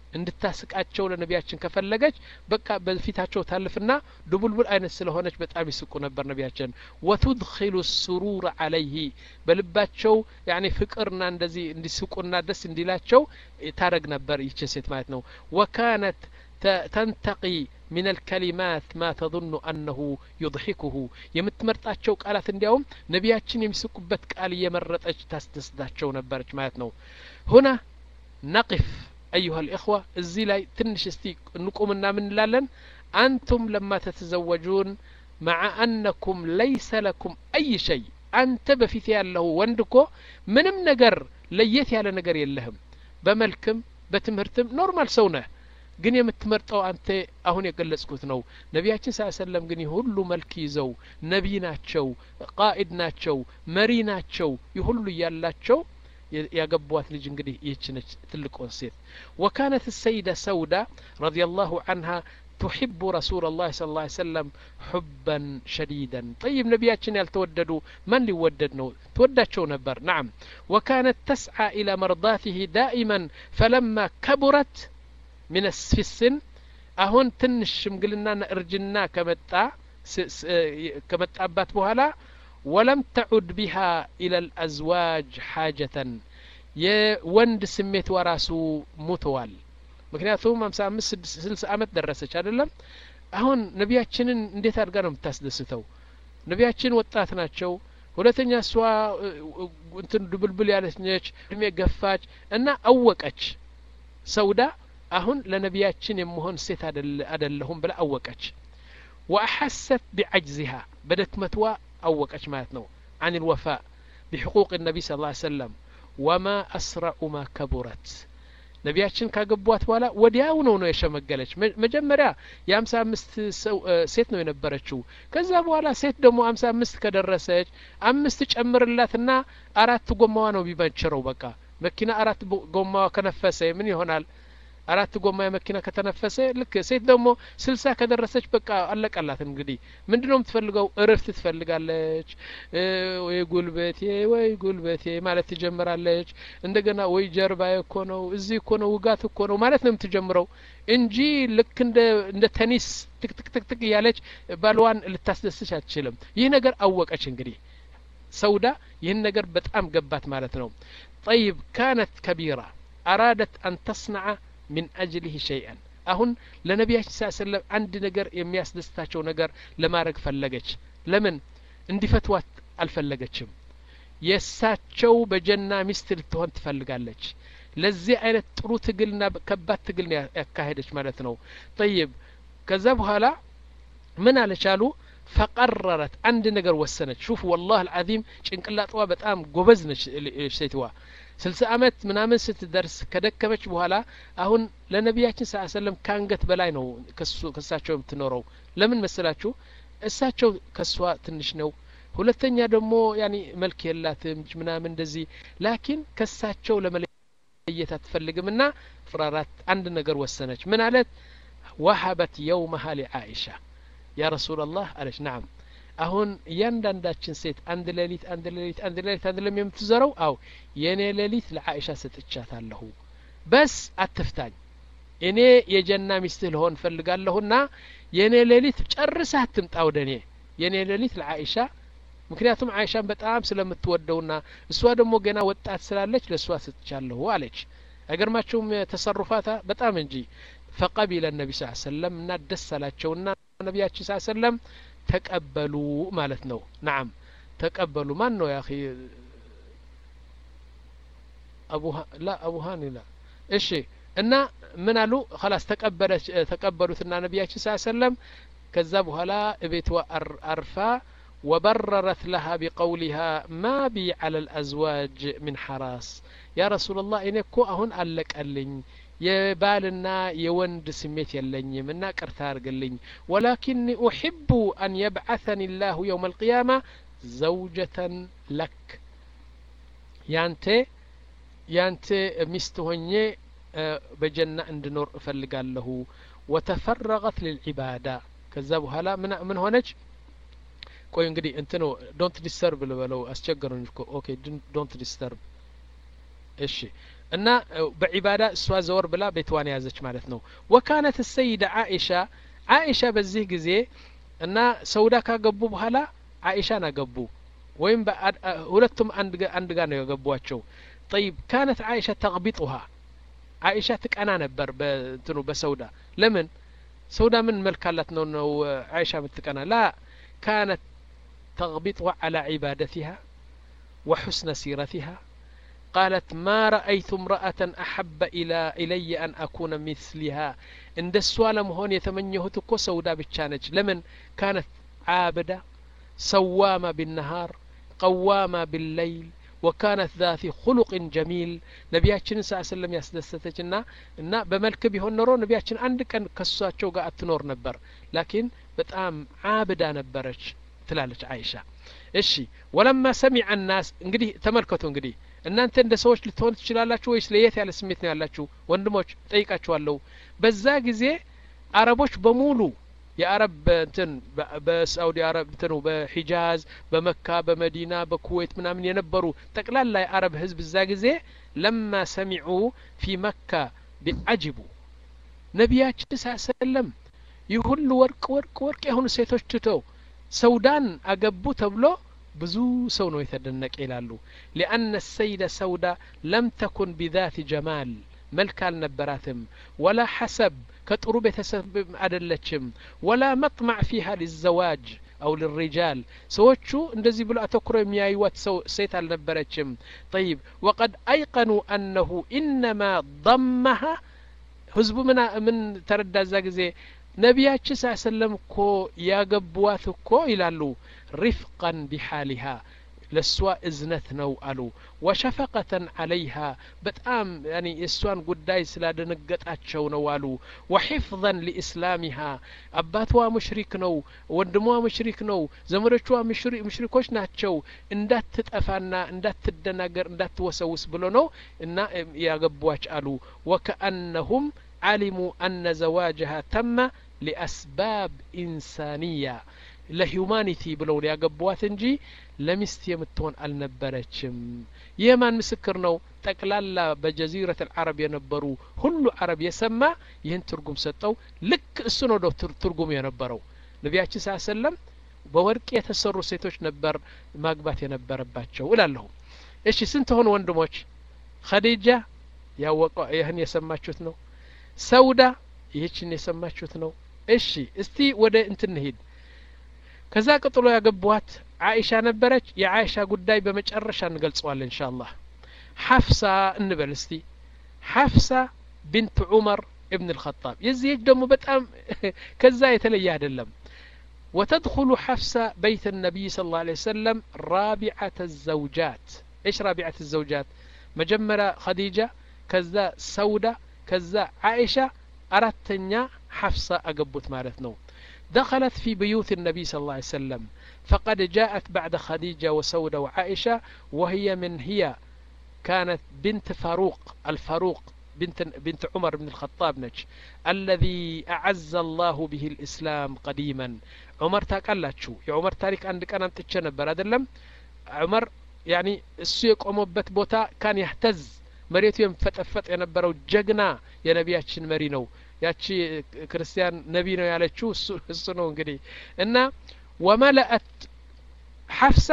እንድታስቃቸው ለነቢያችን ከፈለገች በቃ በፊታቸው ታልፍና ድቡልቡል አይነት ስለሆነች በጣም ይስቁ ነበር ነቢያችን ወቱድኪሉ ሱሩር አለይህ በልባቸው ያኔ ፍቅርና እንደዚህ እንዲስቁና ደስ እንዲላቸው ታረግ ነበር ይችን ሴት ማለት ነው ወካነት ተንተቂ من الكلمات ما تظن أنه يضحكه የምትመርጣቸው ቃላት እንዲያውም ነቢያችን የሚስቁበት ቃል እየመረጠች ታስደስታቸው ነበረች ማለት ነው ሁና ነቅፍ أيها الإخوة እዚህ ላይ ትንሽ እስቲ እንቁምና ምን እንላለን أنتم لما تتزوجون مع أنكم ليس لكم أي شيء አንተ በፊት ያለው ወንድ እኮ ምንም ነገር ለየት ያለ ነገር የለህም በመልክም በትምህርትም ኖርማል ሰው ነህ ግን የምትመርጠው አንተ አሁን የገለጽኩት ነው ነቢያችን ስ ሰለም ግን ሁሉ መልክ ይዘው ነቢይ ናቸው ቃኢድ ናቸው መሪ ናቸው ይህ ሁሉ እያላቸው ያገቧት ልጅ እንግዲህ ይህች ነች ትልቁን ሴት ወካነት ሰይደ ሰውዳ ረዲ ላሁ አንሃ تحب رسول الله صلى الله عليه وسلم حبا شديدا طيب نبياتنا يلتوددوا من ليوددنا توددشو نبر نعم وكانت تسعى إلى مرضاته دائما فلما كبرت من في السن አሁን ትንሽ ሽምግልናና እርጅና ከመጣ ከመጣባት በኋላ ወለም ተዑድ ቢሃ ኢለ ልአዝዋጅ ሓጀተን የወንድ ስሜት ወራሱ ሙተዋል ምክንያቱም ሀምሳ አምስት ስልሳ አመት ደረሰች አይደለም አሁን ነቢያችንን እንዴት አድርጋ ነው የምታስደስተው ነቢያችን ወጣት ናቸው ሁለተኛ እሷ እንትን ድብልብል ያለች ነች እድሜ ገፋች እና አወቀች ሰውዳ አሁን ለነቢያችን የመሆን ሴት አደለሁም ብላ አወቀች ወአሐሰት ቢዐጅዚሃ በደክመትዋ አወቀች ማለት ነው عن الوفاء بحقوق النبي صلى الله عليه وسلم وما أسرع ما كبرت ነቢያችን ካገቧት በኋላ ወዲያው ነው ነው የሸመገለች መጀመሪያ የሀምሳ አምስት ሴት ነው የነበረችው ከዛ በኋላ ሴት ደግሞ ሀምሳ አምስት ከደረሰች አምስት ጨምርላትና አራት ጎማዋ ነው ቢመችረው በቃ መኪና አራት ጎማዋ ከነፈሰ ምን ይሆናል አራት ጎማ የመኪና ከተነፈሰ ልክ ሴት ደግሞ ስልሳ ከደረሰች በቃ አለቀላት እንግዲህ ምንድን ነው የምትፈልገው እርፍት ትፈልጋለች ወይ ጉልበቴ ወይ ጉልበቴ ማለት ትጀምራለች እንደገና ወይ ጀርባ እኮ ነው እዚህ እኮ ነው ውጋት እኮ ነው ማለት ነው የምትጀምረው እንጂ ልክ እንደ እንደ ተኒስ ትክትክትክትክ እያለች ባልዋን ልታስደስች አትችልም ይህ ነገር አወቀች እንግዲህ ሰውዳ ይህን ነገር በጣም ገባት ማለት ነው ጠይብ ካነት ከቢራ አራደት አን ተስነዐ ሚን አጅሊህ ሸይአን አሁን ለነቢያችን ስ ሰለም አንድ ነገር የሚያስደስታቸው ነገር ለማድረግ ፈለገች ለምን እንዲፈትዋት አልፈለገችም የእሳቸው በጀና ሚስት ልትሆን ትፈልጋለች ለዚህ አይነት ጥሩ ትግልና ከባድ ትግል ያካሄደች ማለት ነው ጠይብ ከዛ በኋላ ምን አለቻሉ ፈቀረረት አንድ ነገር ወሰነች ሹፍ ወላህ አልዓዚም ጭንቅላጥዋ በጣም ጎበዝ ነች ሴትዋ ስልሳ አመት ምናምን ስትደርስ ከደከመች በኋላ አሁን ለነቢያችን ስ ሰለም ከአንገት በላይ ነው ከእሳቸው የምትኖረው ለምን መስላችሁ እሳቸው ከእሷ ትንሽ ነው ሁለተኛ ደግሞ ያኒ መልክ የላትም ምናምን እንደዚህ ላኪን ከእሳቸው ለመለየት አትፈልግም ና ፍራራት አንድ ነገር ወሰነች ምን አለት ወሀበት የውመሃ ሊአኢሻ ያ ረሱላ ላህ አለች ናም አሁን እያንዳንዳችን ሴት አንድ ሌሊት አንድ ሌሊት አንድ ሌሊት አንድ ለም የምትዘረው አው የእኔ ሌሊት ለአይሻ ሰጥቻታለሁ በስ አትፍታኝ እኔ የጀና ሚስትህ ልሆን ፈልጋለሁና የእኔ ሌሊት ጨርሳ አትምጣ ወደ እኔ የእኔ ሌሊት ለአይሻ ምክንያቱም አይሻን በጣም ስለምትወደውና እሷ ደግሞ ገና ወጣት ስላለች ለእሷ ሰጥቻለሁ አለች አይገርማቸውም ተሰሩፋታ በጣም እንጂ ፈቀቢለ ነቢ ስ ሰለም እና ደስ አላቸውና ነቢያችን ስ ሰለም ተቀበሉ ማለት ነው ናም ተቀበሉ ማን ነው ያ ላ አቡሃን ላ እሺ እና ምን አሉ ላስ ተቀበሉትና ነቢያችን ስ ሰለም ከዛ በኋላ እቤትዋ አርፋ وبررت لها بقولها ما بي على الأزواج من حراس يا رسول الله إني كو أهون ألك ألኝ የባልና የወንድ ስሜት የለኝም እና ቅርታ አርግልኝ ወላኪኒ ኡሕቡ አን የብዓثኒ ላሁ የውም አልቅያማ ዘውጀተን ለክ ያንተ ያንተ ሚስት ሆኜ በጀና እንድኖር እፈልጋለሁ ወተፈረቀት ልልዒባዳ ከዛ በኋላ ምን ሆነች ቆይ እንግዲህ እንትኑ ዶንት ዲስተርብ ልበለው አስቸገሩኝ እኮ ኦኬ ዶንት ዲስተርብ እሺ እና በዒባዳ እሷ ዘወር ብላ ቤትዋን ያዘች ማለት ነው ወካነት ሰይደ አኢሻ አኢሻ በዚህ ጊዜ እና ሰውዳ ካገቡ በኋላ አኢሻን አገቡ ወይም ሁለቱም አንድ ጋር ነው ያገቧቸው ጠይብ ካነት አይሻ ተቅቢጡሃ አይሻ ትቀና ነበር በእንትኑ በሰውዳ ለምን ሰውዳ ምን መልክ አላት ነው ነው አይሻ ምትቀና ላ ካነት تغبطها على عبادتها وحسن سيرتها قالت ما رأيت امرأة أحب إلى إلي أن أكون مثلها عند السؤال مهون يتمنيه تكو سودا بتشانج لمن كانت عابدة سوامة بالنهار قوامة بالليل وكانت ذات خلق جميل ነቢያችን ስ ስለም ያስደሰተች ና እና በመልክ ቢሆን ኖሮ ነቢያችን አንድ ቀን ከሷቸው ጋር አትኖር ነበር ላኪን በጣም አብዳ ነበረች ትላለች አይሻ እሺ ወለማ ሰሚዐ ናስ እንግዲህ ተመልከቱ እንግዲህ እናንተ እንደ ሰዎች ልትሆን ትችላላችሁ ወይስ ለየት ያለ ስሜት ነው ያላችሁ ወንድሞች ጠይቃችኋለሁ በዛ ጊዜ አረቦች በሙሉ የአረብ እንትን በሳኡዲ አረብ እንትኑ በሂጃዝ በመካ በመዲና በኩዌት ምናምን የነበሩ ጠቅላላ የአረብ ህዝብ እዛ ጊዜ ለማ ሰሚዑ ፊ መካ ቢአጅቡ ነቢያችን ሳሰለም ይህ ሁሉ ወርቅ ወርቅ ወርቅ የሆኑ ሴቶች ትተው ሰውዳን አገቡ ተብሎ ብዙ ሰው ነው የተደነቀ ይላሉ ሊአነ ሰይደ ሰውዳ ለም ተኩን ቢዛት ጀማል መልክ አልነበራትም ወላ ሐሰብ ከጥሩ ቤተሰብ አደለችም ወላ መጥማዕ ፊሃ ሊዘዋጅ አው ልሪጃል ሰዎቹ እንደዚህ ብሎ አተኩሮ የሚያዩዋት ሰው ሴት አልነበረችም ጠይብ ወቀድ አይቀኑ አነሁ ኢነማ ضመሃ ህዝቡ ምን ተረዳ እዛ ጊዜ ነቢያችን ስ ሰለም እኮ ያገቡዋት እኮ ይላሉ ሪፍቀን ቢሓሊሃ ለእሷ እዝነት ነው አሉ ወሸፈቀተን አለይሃ በጣም ያኒ የእሷን ጉዳይ ስላደነገጣቸው ነው አሉ ወሒፍظን ሊእስላሚሃ አባቷ ሙሽሪክ ነው ወንድሟ ሙሽሪክ ነው ዘመዶቿ ሙሽሪኮች ናቸው እንዳትጠፋና እንዳትደናገር እንዳትወሰውስ ብሎ ነው እና ያገቧች አሉ ወከአነሁም علموا أن زواجها تم لأسباب إنسانية ለሂውማኒቲ ብለው ሊያገቧት እንጂ ለሚስት የምትሆን አልነበረችም ይህ ማን ምስክር ነው ጠቅላላ በጀዚረት አልዓረብ የነበሩ ሁሉ አረብ የሰማ ይህን ትርጉም ሰጠው ልክ እሱ ነው ዶ ትርጉም የነበረው ነቢያችን ስ ሰለም በወርቅ የተሰሩ ሴቶች ነበር ማግባት የነበረባቸው እላለሁ እሺ ስንት ሆኑ ወንድሞች ኸዲጃ ያወቀ ይህን የሰማችሁት ነው ሰውዳ ይህችን የሰማችሁት ነው እሺ እስቲ ወደ እንትን ሂድ ከዛ ቀጥሎ ያገቧት አይሻ ነበረች የአይሻ ጉዳይ በመጨረሻ እንገልጸዋለን እንሻ አላህ ሐፍሳ እንበል እስቲ ሐፍሳ ቢንት ዑመር ابن الخطاب የዚህች ደግሞ በጣም ከዛ የተለየ አይደለም وتدخل حفصة بيت النبي صلى الله عليه وسلم رابعة الزوجات ايش رابعة الزوجات مجمرة خديجة كذا سودة كذا عائشة أردتنيا حفصة أقبت مالتنا دخلت في بيوت النبي صلى الله عليه وسلم فقد جاءت بعد خديجة وسودة وعائشة وهي من هي كانت بنت فاروق الفاروق بنت, بنت عمر بن الخطاب نج الذي أعز الله به الإسلام قديما عمر تاقلاتشو يا عمر تاريك عندك أنا تتشنبر أدلم عمر يعني السيق أموبت بوتا كان يهتز መሬቱ የሚፈጠፈጥ የነበረው ጀግና የነቢያችን መሪ ነው ያቺ ክርስቲያን ነቢ ነው ያለችው እሱ ነው እንግዲህ እና ወመለአት ሐፍሳ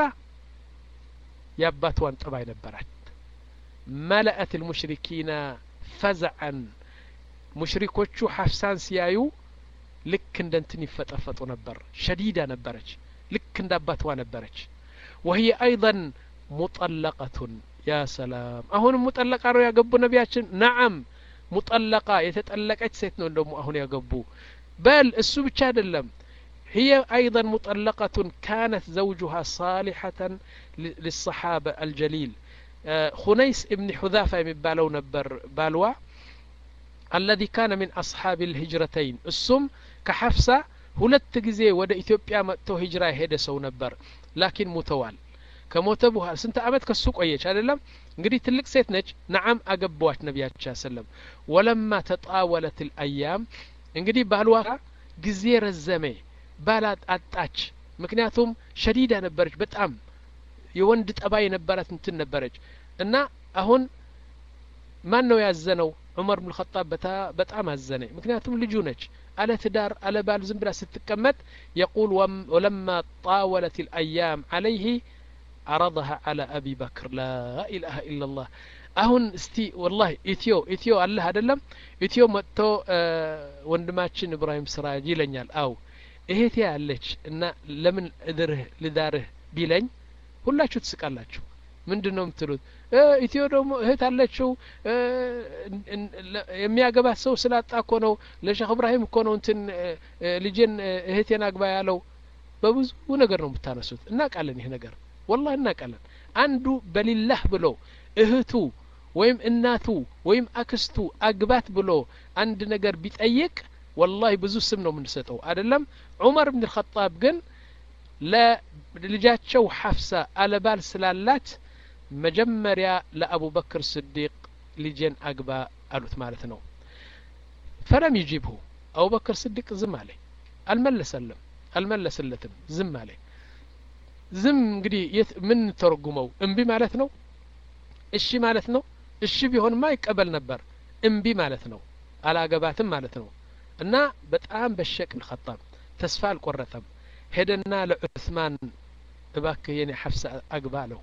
የአባትዋን ጠባይ ነበራት መለአት ልሙሽሪኪና ፈዝዐን ሙሽሪኮቹ ሐፍሳን ሲያዩ ልክ እንደ እንትን ይፈጠፈጡ ነበር ሸዲዳ ነበረች ልክ እንደ አባትዋ ነበረች ወህየ አይضን ሙጠለቀቱን ያ ሰላም አሁንም ሙጠለቃ ነው ያገቡ ነቢያችን ነዓም ሙጠለቃ የተጠለቀች ሴት ነው ደግሞ አሁን ያገቡ በል እሱ ብቻ አይደለም هي أيضا مطلقة كانت زوجها صالحة للصحابة الجليل خنيس ابن حذافة يبالو نبر بالوا الذي كان من أصحاب الهجرتين السم كحفصة ሁለት ጊዜ ወደ ኢትዮጵያ መጥቶ ሂጅራ የሄደ ሰው ነበር ላኪን ሙተዋል ከሞተ በኋላ ስንት አመት ከሱ ቆየች አይደለም እንግዲህ ትልቅ ሴት ነች ነዓም አገባዋች ነቢያችን ሰለም ወለማ ተጣወለት ልአያም እንግዲህ ባልዋ ጊዜ ረዘሜ ባል አጣች ምክንያቱም ሸዲዳ ነበረች በጣም የወንድ ጠባይ የነበራት እንትን ነበረች እና አሁን ማን ነው ያዘነው ዑመር ብን ኸጣብ በጣም አዘነ ምክንያቱም ልጁ ነች አለ ትዳር አለ ባል ዝም ብላ ስትቀመጥ የቁል ወለማ ጣወለት ልአያም አለይህ عرضها على أبي بكر لا إله إلا الله አሁን እስቲ ወላሂ ኢትዮ ኢትዮ አለህ አይደለም ኢትዮ መጥቶ ወንድማችን እብራሂም ስራጅ ይለኛል አው እህቴ ያለች እና ለምን እድርህ ልዳርህ ቢለኝ ሁላችሁ ትስቃላችሁ ምንድን ነው የምትሉት ኢትዮ ደግሞ እህት አለችው የሚያገባት ሰው ስላጣ እኮ ነው ለሼክ እብራሂም እኮ ነው እንትን ልጄን እህቴን አግባ ያለው በብዙ ነገር ነው የምታነሱት እናቃለን ይህ ነገር ወላህ እናቃለን አንዱ በሊላህ ብሎ እህቱ ወይም እናቱ ወይም አክስቱ አግባት ብሎ አንድ ነገር ቢጠይቅ ወላሂ ብዙ ስም ነው የምንሰጠው አይደለም ዑመር ብን ልኸጣብ ግን ለልጃቸው ሐፍሳ አለባል ስላላት መጀመሪያ ለአቡበክር ስዲቅ ልጄን አግባ አሉት ማለት ነው ፈለም ይጂብሁ አቡበክር ስዲቅ ዝም አለ አልመለሰለም አልመለስለትም ዝም አለ ዝም እንግዲህ የት ምን ተረጉመው እምቢ ማለት ነው እሺ ማለት ነው እሺ ቢሆንማ ይቀበል ነበር እምቢ ማለት ነው አላገባትም ማለት ነው እና በጣም በሸቅ ልኸጣብ ተስፋ አልቆረጠም ሄደና ለዑስማን እባክህ የኔ ሐፍሳ አግባ አለው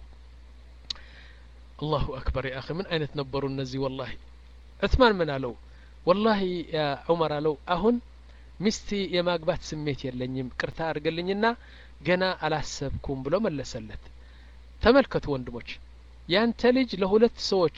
አላሁ አክበር ያ አኺ ምን አይነት ነበሩ እነዚህ ወላሂ ዑስማን ምን አለው ወላሂ ያ ዑመር አለው አሁን ሚስቲ የማግባት ስሜት የለኝም ቅርታ አድርገልኝና ገና አላሰብኩም ብሎ መለሰለት ተመልከቱ ወንድሞች ያንተ ልጅ ለሁለት ሰዎች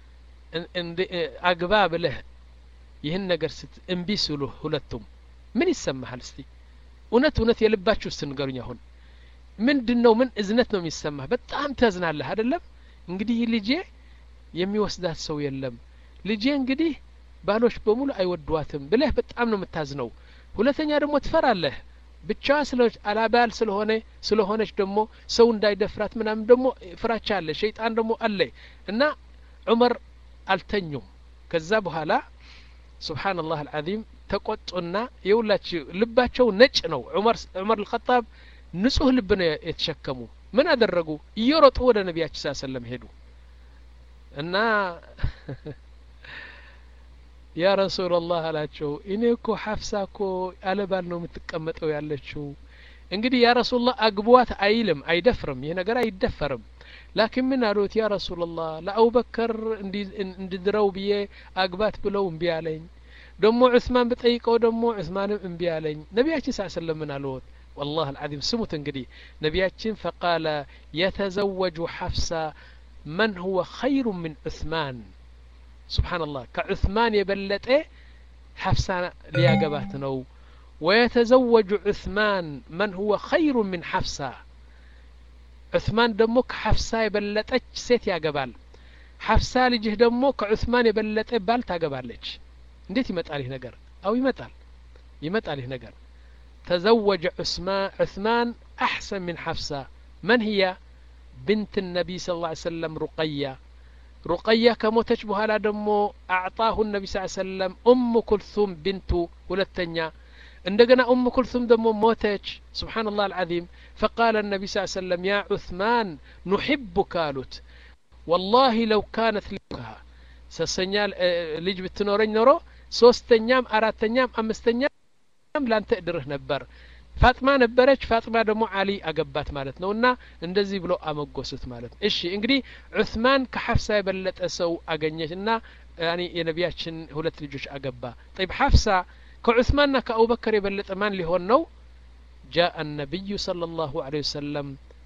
አግባ ብለህ ይህን ነገር ስት እምቢ ስሉ ሁለቱም ምን ይሰማሃል እስቲ እውነት እውነት የልባችሁ ውስጥ ንገሩኝ አሁን ምንድን ነው ምን እዝነት ነው የሚሰማህ በጣም ታዝናለህ አይደለም እንግዲህ ልጄ የሚወስዳት ሰው የለም ልጄ እንግዲህ ባሎች በሙሉ አይወዷትም ብለህ በጣም ነው የምታዝነው ሁለተኛ ደግሞ ትፈራለህ ብቻዋ ስለሆነች አላባል ስለሆነ ስለሆነች ደግሞ ሰው እንዳይደፍራት ምናምን ደግሞ ፍራቻ አለ ሸይጣን ደግሞ አለ እና ዑመር አልተኙም ከዛ በኋላ ስብሓንላህ አልዓዚም ተቆጡና የሁላችሁ ልባቸው ነጭ ነው ዑመር ዑመር ልኸጣብ ንጹህ ልብ ነው የተሸከሙ ምን አደረጉ እየሮጡ ወደ ነቢያችን ሳ ሰለም ሄዱ እና ያ ረሱላላህ አላቸው እኔ እኮ ሐፍሳ እኮ አለባል ነው የምትቀመጠው ያለችው እንግዲህ ያ ረሱላህ አግቧት አይልም አይደፍርም ይህ ነገር አይደፈርም ላኪን ምን አሉት ያ ረሱላላህ ለአቡበከር እንድድረው ብዬ አግባት ብለው እምቢ አለኝ ደሞ ዑስማን ብጠይቀው ደሞ ዑስማንም እምቢ አለኝ ነቢያችን ሳ ሰለም ምን አልዎት والله العظيم سمت እንግዲህ ነቢያችን فقال يتزوج حفصة من هو خير من عثمان سبحان الله كعثمان የበለጠ حفصة ሊያገባት ነው ويتزوج عثمان من هو خير من حفصة عثمان ደሞ ከሐፍሳ የበለጠች ሴት ያገባል ሐፍሳ ልጅህ ደግሞ ከዑስማን የበለጠ ባል ታገባለች እንዴት ይመጣል ይህ ነገር አው ይመጣል ይመጣል ይህ ነገር تزوج عثمان أحسن من حفصة من هي بنت النبي صلى الله عليه وسلم رقية رقية كموتش بهالا دمو أعطاه النبي صلى الله عليه وسلم أم كلثوم بنت ولتنيا عندنا أم كلثوم دمو موتش سبحان الله العظيم فقال النبي صلى الله عليه وسلم يا عثمان نحبك قالت والله لو كانت لكها سسنيال ልጅ ብትኖረኝ ኖሮ ሶስተኛም አራተኛም አምስተኛም ላንተ እድርህ ነበር ፋጥማ ነበረች ፋጥማ ደግሞ አሊ አገባት ማለት ነው እና እንደዚህ ብሎ አመጎሱት ማለት ነው እሺ እንግዲህ ዑስማን ከሐፍሳ የበለጠ ሰው አገኘች እና ያኒ የነቢያችን ሁለት ልጆች አገባ ጠይብ ሐፍሳ ከዑስማንና ከአቡበከር የበለጠ ማን ሊሆን ነው ጃአ ነቢዩ صلى الله عليه وسلم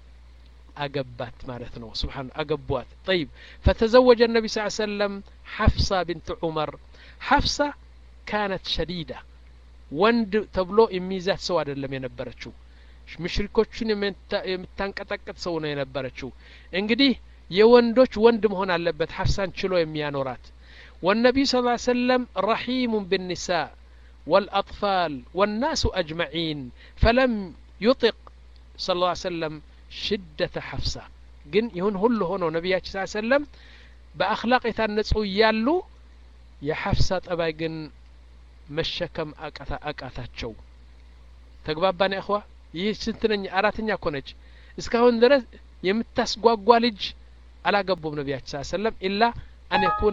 አገባት ማለት ነው ስብሓን አገቧት ጠይብ ፈተዘወጀ النبي صلى الله عليه وسلم حفصة بنت عمر حفصة كانت شديدة ወንድ ተብሎ የሚይዛት ሰው አይደለም የነበረችው ምሽሪኮችን የምታንቀጠቅጥ ሰው ነው የነበረችው እንግዲህ የወንዶች ወንድ መሆን አለበት ሐፍሳን ችሎ የሚያኖራት والنبي صلى الله عليه وسلم رحيم بالنساء والأطفال والناس أجمعين فلم يطق صلى الله عليه وسلم ሽደተ ሐፍሳ ግን ይሁን ሁሉ ሆኖ ነቢያችን ስ ሰለም በአክላቅ የታነጹ እያሉ የሐፍሳ ጠባይ ግን መሸከም አቃታቸው ተግባባን እኽዋ ይህ ስንትነኛ አራተኛ እኮ ነች እስካሁን ድረስ የምታስጓጓ ልጅ አላገቡም ነቢያችን ስ ሰለም ኢላ አን የኩነ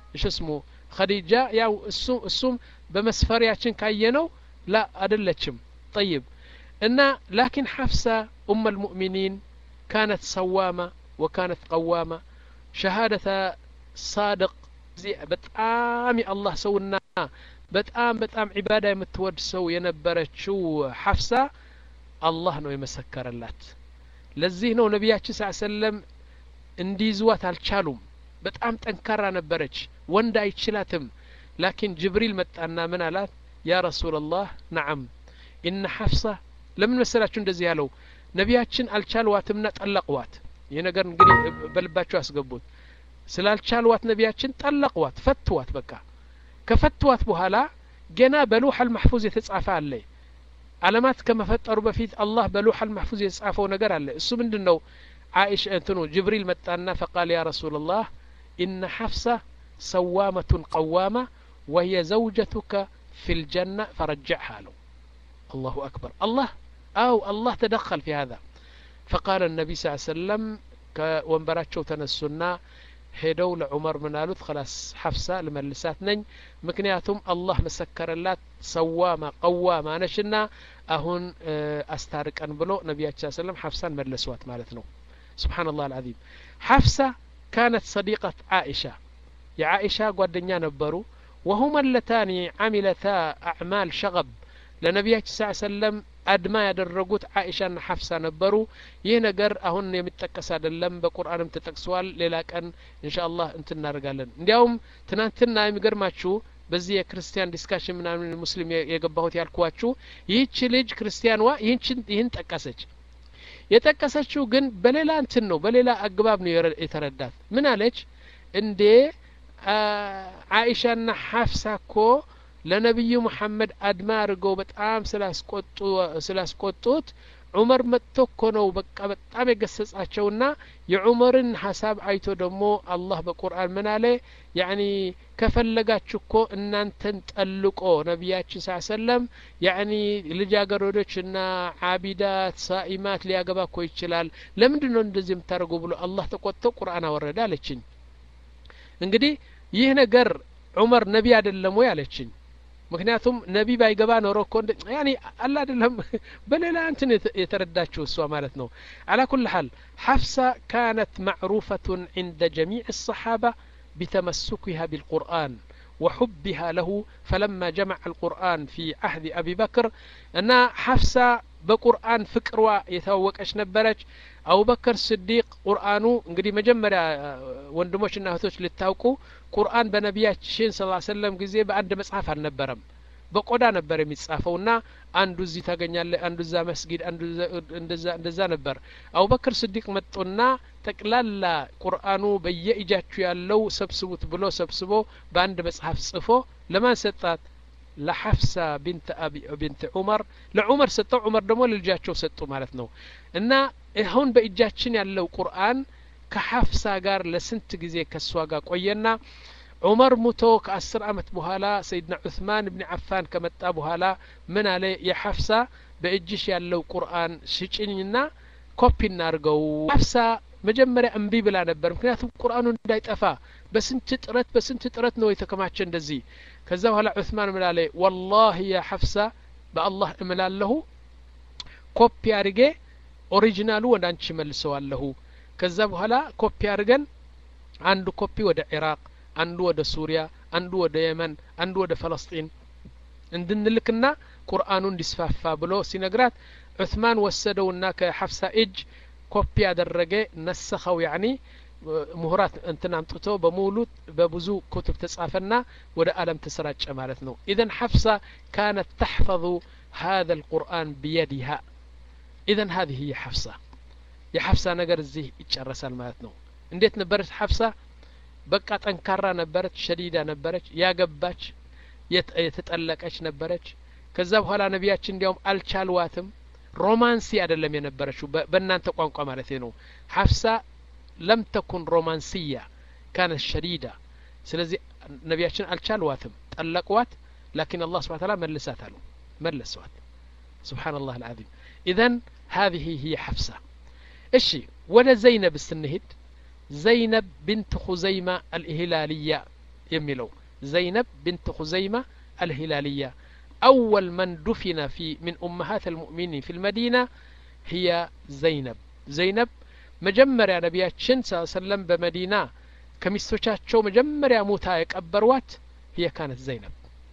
እሺ ስሙ ኸዲጃ ያው እሱ እሱም በመስፈሪያችን ካየነው ላ አደለችም ጠይብ እና ላኪን ሐፍሳ ኡመ ልሙእሚኒን ካነት ሰዋማ ወካነት ቀዋማ ሸሃደተ ሳድቅ በጣም የአላህ ሰውና በጣም በጣም ዒባዳ የምትወድ ሰው የነበረችው ሐፍሳ አላህ ነው የመሰከረላት ለዚህ ነው ነቢያችን ስ ሰለም እንዲይዝዋት አልቻሉም በጣም ጠንካራ ነበረች ወንድ አይችላትም ላኪን ጅብሪል መጣና ምን አላት ያ ረሱላላህ ነዓም ኢነ ሐፍሳ ለምን መሰላችሁ እንደዚህ ያለው ነቢያችን አልቻልዋትምና ጠለቅዋት ይህ ነገር እንግዲህ በልባቸው ያስገቡት ስላልቻልዋት ነቢያችን ጠለቅዋት ፈትዋት በቃ ከፈትዋት በኋላ ገና በሉሐል ማሕፉዝ የተጻፈ አለ አለማት ከመፈጠሩ በፊት አላህ በሉሐል ማሕፉዝ የተጻፈው ነገር አለ እሱ ምንድን ነው አይሽ እንትኑ ጅብሪል መጣና ፈቃል ያ ረሱላላህ ኢነ ሐፍሳ ሰዋመቱን ቀዋማ ወህየ ዘውጀቱከ ፊ ልጀና ፈረጅዕሃ አለው አላሁ አክበር አላህ አው አላህ ተደኸል ፊ ሀዛ ፈቃለ ነቢ ስ ሰለም ከወንበራቸው ተነሱና ሄደው ለዑመር ምን አሉት ከላስ ሐፍሳ ልመልሳት ነኝ ምክንያቱም አላህ መሰከረላት ሰዋማ ቀዋማ ነሽና አሁን አስታርቀን ብሎ ነቢያችን ሰለም ሐፍሳን መለሷት ማለት ነው ስብሓን ላህ አልዓዚም ሐፍሳ ካነት ሰዲቀት ዓኢሻ የዓኢሻ ጓደኛ ነበሩ ወሁማ ለታኒ ዓሚለታ አዕማል ሸገብ ለነቢያችን ስ ሰለም አድማ ያደረጉት ዓኢሻና ሐፍሳ ነበሩ ይህ ነገር አሁን የሚጠቀስ አይደለም በቁርአንም ተጠቅሰዋል ሌላ ቀን እንሻ አላህ እንትን እናደርጋለን እንዲያውም ትናንትና የሚገርማችሁ በዚህ የክርስቲያን ዲስካሽን ምናምን ሙስሊም የገባሁት ያልኳችሁ ይህች ልጅ ክርስቲያንዋ ይህን ጠቀሰች የጠቀሰችው ግን በሌላ እንትን ነው በሌላ አግባብ ነው የተረዳት ምን አለች እንዴ አኢሻና ሐፍሳ እኮ ለነቢዩ መሐመድ አድማ አድርገው በጣም ስላስቆጡት ዑመር መጥቶ እኮ ነው በቃ በጣም የገሰጻቸውና የዑመርን ሀሳብ አይቶ ደግሞ አላህ በቁርአን ምን አለ ያኒ ከፈለጋችሁ እኮ እናንተን ጠልቆ ነቢያችን ስ ሰለም ያኒ ልጃገረዶችና አቢዳት ሳኢማት ሊያገባ እኮ ይችላል ለምንድን ነው እንደዚህ የምታደርጉ ብሎ አላህ ተቆጥቶ ቁርአን አወረደ አለችኝ እንግዲህ ይህ ነገር ዑመር ነቢ አይደለም ወይ አለችኝ ምክንያቱም ነቢ ባይገባ ኖሮ እኮ ያኒ አላ አይደለም በሌላ እንትን የተረዳችው እሷ ማለት ነው አላ ኩል ሓል ሐፍሳ ካነት ማዕሩፈቱን ዕንደ ጀሚዕ الصحابة بتمسكها بالقرآن وحبها له فلما جمع القرآن في عهد أبي بكر أن حفصة በቁርአን ፍቅሯ የተዋወቀች ነበረች አቡበከር ስዲቅ ቁርአኑ እንግዲህ መጀመሪያ ወንድሞችና እህቶች ልታውቁ ቁርአን በነቢያችን ስ ሰለም ጊዜ በአንድ መጽሐፍ አልነበረም በቆዳ ነበር የሚጻፈውና አንዱ እዚህ ታገኛለ አንዱ እዛ መስጊድ አንዱ እንደዛ ነበር አቡበክር ስዲቅ መጡና ጠቅላላ ቁርአኑ በየእጃችሁ ያለው ሰብስቡት ብሎ ሰብስቦ በአንድ መጽሐፍ ጽፎ ለማን ሰጣት ለሐፍሳ ቢንት ዑመር ለዑመር ሰጠው ዑመር ደግሞ ለልጃቸው ሰጡ ማለት ነው እና አሁን በእጃችን ያለው ቁርአን ከሐፍሳ ጋር ለስንት ጊዜ ከእሷ ጋር ቆየና ዑመር ሙቶ ከአስር አመት በኋላ ሰይድና ዑስማን ብን አፋን ከመጣ በኋላ ምን አለ የሐፍሳ በእጅሽ ያለው ቁርአን ሽጭኝና ኮፒ እናርገው ሐፍሳ መጀመሪያ እምቢ ብላ ነበር ምክንያቱም ቁርአኑ እንዳይጠፋ በስንት ጥረት በስንት ጥረት ነው የተከማቸ እንደዚህ ከዛ በኋላ ዑስማን ምላለ ወላሂ ያ ሐፍሳ በአላህ እምላለሁ ኮፒ አድርጌ ኦሪጂናሉ ወደ አንቺ መልሰዋለሁ ከዛ በኋላ ኮፒ አድርገን አንዱ ኮፒ ወደ ኢራቅ አንዱ ወደ ሱሪያ አንዱ ወደ የመን አንዱ ወደ ፈለስጢን እንድንልክና ቁርአኑ እንዲስፋፋ ብሎ ሲነግራት ዑስማን ወሰደውና ከሐፍሳ እጅ ኮፒ ያደረገ ነሰኸው ያኒ ምሁራት እንትን አምጥቶ በሙሉ በብዙ ኩቱብ ተጻፈና ወደ አለም ተሰራጨ ማለት ነው ኢዘን ሐፍሳ ካነት ተሕፈظ هذا القرآن بيدها إذن هذه هي حفصة የሐፍሳ ነገር እዚህ ይጨረሳል ማለት ነው እንዴት ነበረች ሐፍሳ በቃ ጠንካራ ነበረች ሸዲዳ ነበረች ያገባች የተጠለቀች ነበረች ከዛ በኋላ ነቢያችን እንዲያውም አልቻልዋትም ሮማንሲ አይደለም የነበረችው በእናንተ ቋንቋ ማለት ነው ሐፍሳ ለም ተኩን ሮማንስያ ካነት ሸዲዳ ስለዚህ ነቢያችን አልቻልዋትም ጠለቅዋት ላኪን አላህ ስብሓን ታላ መልሳት አሉ መለሰዋት ስብሓን ላህ አልዓዚም ኢዘን هذه هي حفصة እሺ ወደ ዘይነብ ስንሄድ ዘይነብ ብንት ኹዘይማ አልኢህላልያ የሚለው ዘይነብ ብንት ሁዘይማ አልሂላልያ أول من دفن في من أمهات المؤمنين في المدينة هي زينب زينب መጀመሪያ ነቢያችን ስ ሰለም በመዲና ከሚስቶቻቸው መጀመሪያ ሙታ የቀበሯት ህየ ካነት ዘይነብ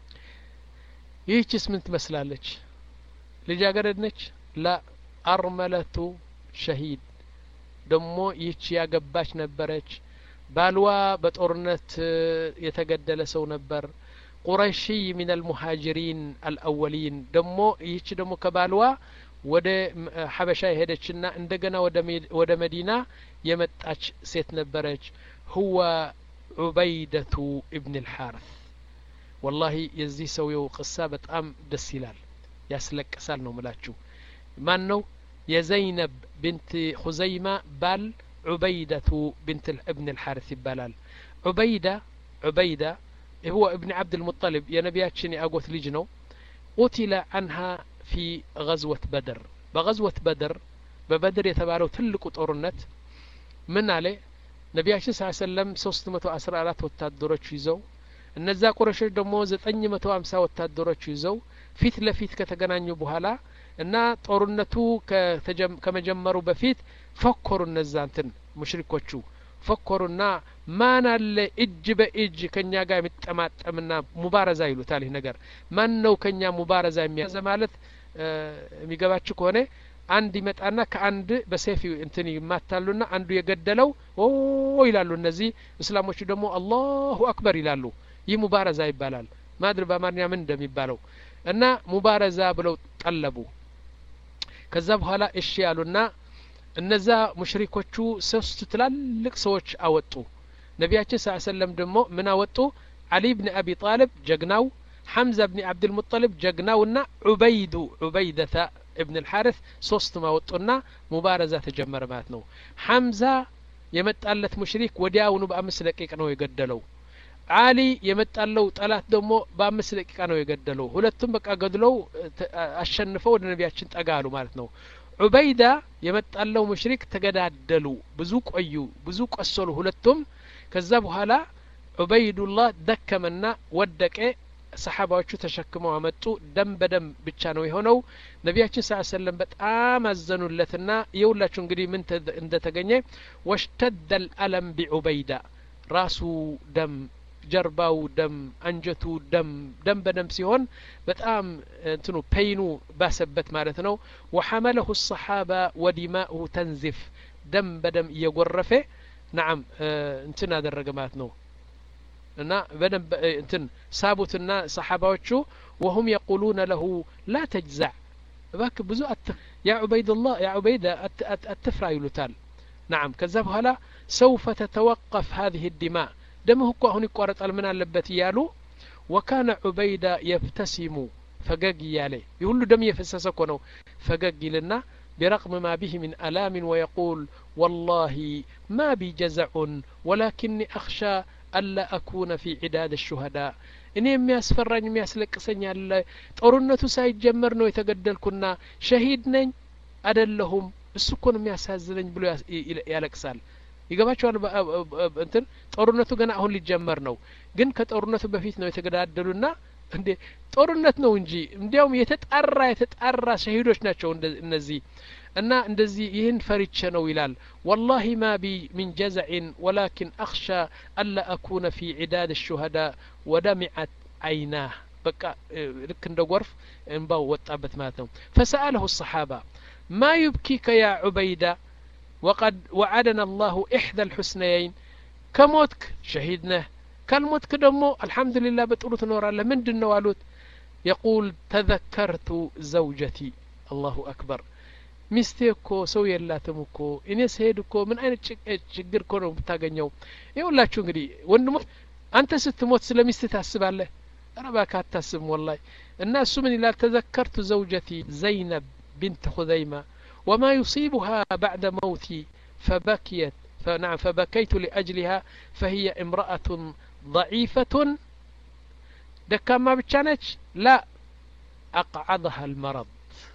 ይህችስ ምን ትመስላለች ልጃገረድ ነች ላ አርመለቱ ሸሂድ ደሞ ይህች ያገባች ነበረች ባልዋ በጦርነት የተገደለ ሰው ነበር ቁረሺይ ሚን አልሙሃጅሪን አልአወሊን ደሞ ይህች ደሞ ከባልዋ ወደ ሐበሻ የሄደችና እንደገና ወደ መዲና የመጣች ሴት ነበረች ሁወ ዑበይደቱ እብን ልሓርት ወላሂ የዚህ ሰውየው ቅሳ በጣም ደስ ይላል ያስለቅሳል ነው ምላችሁ ማን ነው የዘይነብ ብንት ሁዘይማ ባል ዑበይደቱ ብንት እብን ልሓርት ይባላል ዑበይዳ ዑበይዳ هو ابن عبد المطلب يا نبياتشن أقوت لجنو قتل عنها في غزوة بدر بغزوة بدر ببدر يتبالو تلقوا طورنت من عليه ነቢያችን ስ ሰለም ሶስት መቶ አስራ አራት ወታደሮች ይዘው እነዛ ቁረሾች ደግሞ ዘጠኝ መቶ ሀምሳ ወታደሮች ይዘው ፊት ለፊት ከተገናኙ በኋላ እና ጦርነቱ ከመጀመሩ በፊት ፈኮሩ እነዛ እንትን ሙሽሪኮቹ ፈኮሩና ማን አለ እጅ በእጅ ከኛ ጋር የሚጠማጠምና ሙባረዛ ይሉታል ይህ ነገር ማን ነው ከኛ ሙባረዛ የሚያዘ ማለት የሚገባችሁ ከሆነ አንድ ይመጣና ከአንድ በሴፍ እንትን ይማታሉና አንዱ የገደለው ኦ ይላሉ እነዚህ እስላሞቹ ደግሞ አላሁ አክበር ይላሉ ይህ ሙባረዛ ይባላል ማድር በአማርኛ ምን እንደሚባለው እና ሙባረዛ ብለው ጠለቡ ከዛ በኋላ እሺ ያሉና እነዛ ሙሽሪኮቹ ሶስቱ ትላልቅ ሰዎች አወጡ ነቢያችን ስ ሰለም ደግሞ ምን አወጡ አሊ ብን አቢ ጣልብ ጀግናው ሐምዛ ብን አብድልሙጠልብ ጀግናውና ዑበይዱ ዑበይደተ እብን ልሓርስ ሶስቱም አወጡና ሙባረዛ ተጀመረ ማለት ነው ሐምዛ የመጣለት ሙሽሪክ ወዲያውኑ በአምስት ደቂቃ ነው የገደለው አሊ የመጣለው ጠላት ደግሞ በአምስት ደቂቃ ነው የገደለው ሁለቱም በቃ ገድለው አሸንፈው ወደ ነቢያችን ጠጋ አሉ ማለት ነው ዑበይዳ የመጣለው ሙሽሪክ ተገዳደሉ ብዙ ቆዩ ብዙ ቆሰሉ ሁለቱም ከዛ በኋላ ዑበይዱላህ ደከመና ወደቀ ሰሓባዎቹ ተሸክመው አመጡ ደም በደም ብቻ ነው የሆነው ነቢያችን ስ ሰለም በጣም አዘኑለትና የሁላችሁ እንግዲህ ምን እንደተገኘ ወሽተደ ልአለም ቢዑበይዳ ራሱ ደም ጀርባው ደም አንጀቱ ደም ደም በደም ሲሆን በጣም እንትኑ ፔይኑ ባሰበት ማለት ነው ወሐመለሁ ሰሓባ ወዲማኡሁ ተንዚፍ ደም በደም እየጎረፈ ናም እንትን አደረገ ማለት ነው እና በደንብ እንትን ሳቡትና ሰሓባዎቹ ወሁም የቁሉነ ለሁ ላ ተጅዛዕ እባክ ብዙ ያ ዑበይድላህ ያ ዑበይዳ አትፍራ ይሉታል ናም ከዛ በኋላ ሰውፈ ተተወቀፍ ሀዚህ ዲማ ደምህ እኮ አሁን ይቋረጣል ምን አለበት እያሉ ወካነ ዑበይዳ የብተሲሙ ፈገግ እያለ ይህ ሁሉ ደም እየፈሰሰ እኮ ነው ፈገግ ይልና برغم ما به من ألام ويقول والله ما بي جزع ولكني أخشى ألا أكون في عداد الشهداء እኔ የሚያስፈራኝ የሚያስለቅሰኝ አለ ጦርነቱ ሳይጀመር ነው የተገደልኩና ሸሂድ ነኝ አደለሁም እሱ እኮ ነው የሚያሳዝነኝ ብሎ ያለቅሳል ይገባቸዋል እንትን ጦርነቱ ገና አሁን ሊጀመር ነው ግን ከጦርነቱ በፊት ነው የተገዳደሉና እንዴ ጦርነት ነው እንጂ እንዲያውም የተጣራ የተጣራ ሸሂዶች ናቸው እነዚህ እና እንደዚህ ይህን ፈሪቼ ነው ይላል ወላሂ ማ ቢ ሚን ጀዘዕን ወላኪን አክሻ አላ አኩነ ፊ ዒዳድ ሹሀዳ ወደሚዐት አይናህ በቃ ልክ እንደ ጎርፍ እንባው ወጣበት ማለት ነው ፈሰአለሁ ሰሓባ ማ ዩብኪከ ያ ዑበይዳ وقد وعدنا الله إحدى الحسنيين كموتك شهيدنا كالموتك دمو الحمد لله بتقولوا تنور الله من دن والوت يقول تذكرت زوجتي الله أكبر ሚስቴ እኮ ሰው የላትም እኮ እኔ ስሄድ እኮ ምን አይነት ችግር እኮ ነው የምታገኘው ይኸውላችሁ እንግዲህ ወንድሞች አንተ ስትሞት ስለ ሚስት ታስባለህ ኧረ እባክህ አታስብም ወላሂ እና እሱ ምን ይላል ተዘከርቱ ዘውጀቲ ዘይነብ ቢንት ሁዘይማ وما يصيبها بعد موتي فبكيت فنعم فبكيت لأجلها فهي امرأة ضعيفة دكاما بتشانج لا أقعدها المرض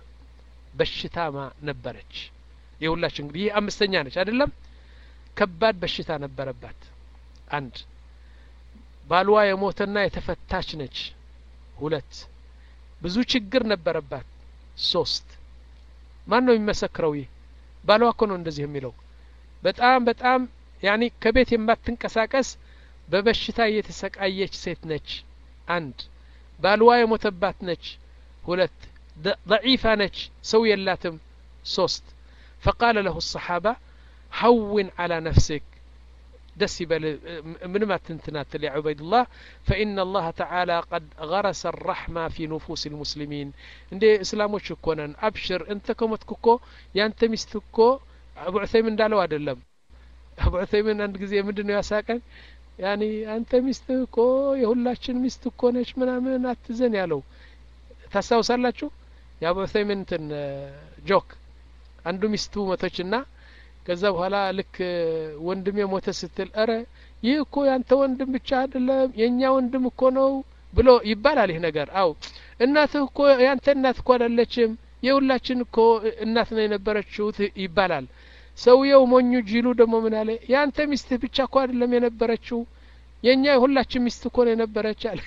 በሽታማ ነበረች የሁላችን እንግዲህ ይህ አምስተኛ ነች አይደለም ከባድ በሽታ ነበረባት አንድ ባልዋ የሞተና የተፈታች ነች ሁለት ብዙ ችግር ነበረባት ሶስት ማን ነው የሚመሰክረው ይህ ባልዋ እኮ ነው እንደዚህ የሚለው በጣም በጣም ያኒ ከቤት የማትንቀሳቀስ በበሽታ የተሰቃየች ሴት ነች አንድ ባልዋ የሞተባት ነች ሁለት ضعيفة ነች ሰው የላትም ሶስት فقال له الصحابة هون على نفسك ደስ ይበል ምንም አትንትናትል ያ ዑበይድላህ ፈኢነ አላህ ተዓላ ቀድ ገረሰ ራሕማ ፊ ኑፉስ ልሙስሊሚን እንዴ እስላሞች እኮ ነን አብሽር እንተ ከሞትክ እኮ ያንተ ሚስት እኮ አቡ ዑሰይምን እንዳለው አይደለም አቡ ዑሰይምን አንድ ጊዜ ምንድን ነው ያሳቀን ያኒ አንተ ሚስት እኮ የሁላችን ሚስት እኮ ነች ምናምን አትዘን ያለው ታስታውሳላችሁ የአቡ ዑሰይምን እንትን ጆክ አንዱ ሚስቱ ሞተችና ከዛ በኋላ ልክ ወንድሜ ሞተ ስትል እረ ይህ እኮ ያንተ ወንድም ብቻ አይደለም የእኛ ወንድም እኮ ነው ብሎ ይባላል ይህ ነገር አው እናትህ እኮ ያንተ እናት እኮ አይደለችም የሁላችን እኮ እናት ነው የነበረችው ይባላል ሰውየው ሞኙ ጅሉ ደግሞ ምን አለ ያንተ ሚስትህ ብቻ እኮ አይደለም የነበረችው የእኛ የሁላችን ሚስት እኮ ነው የነበረች አለ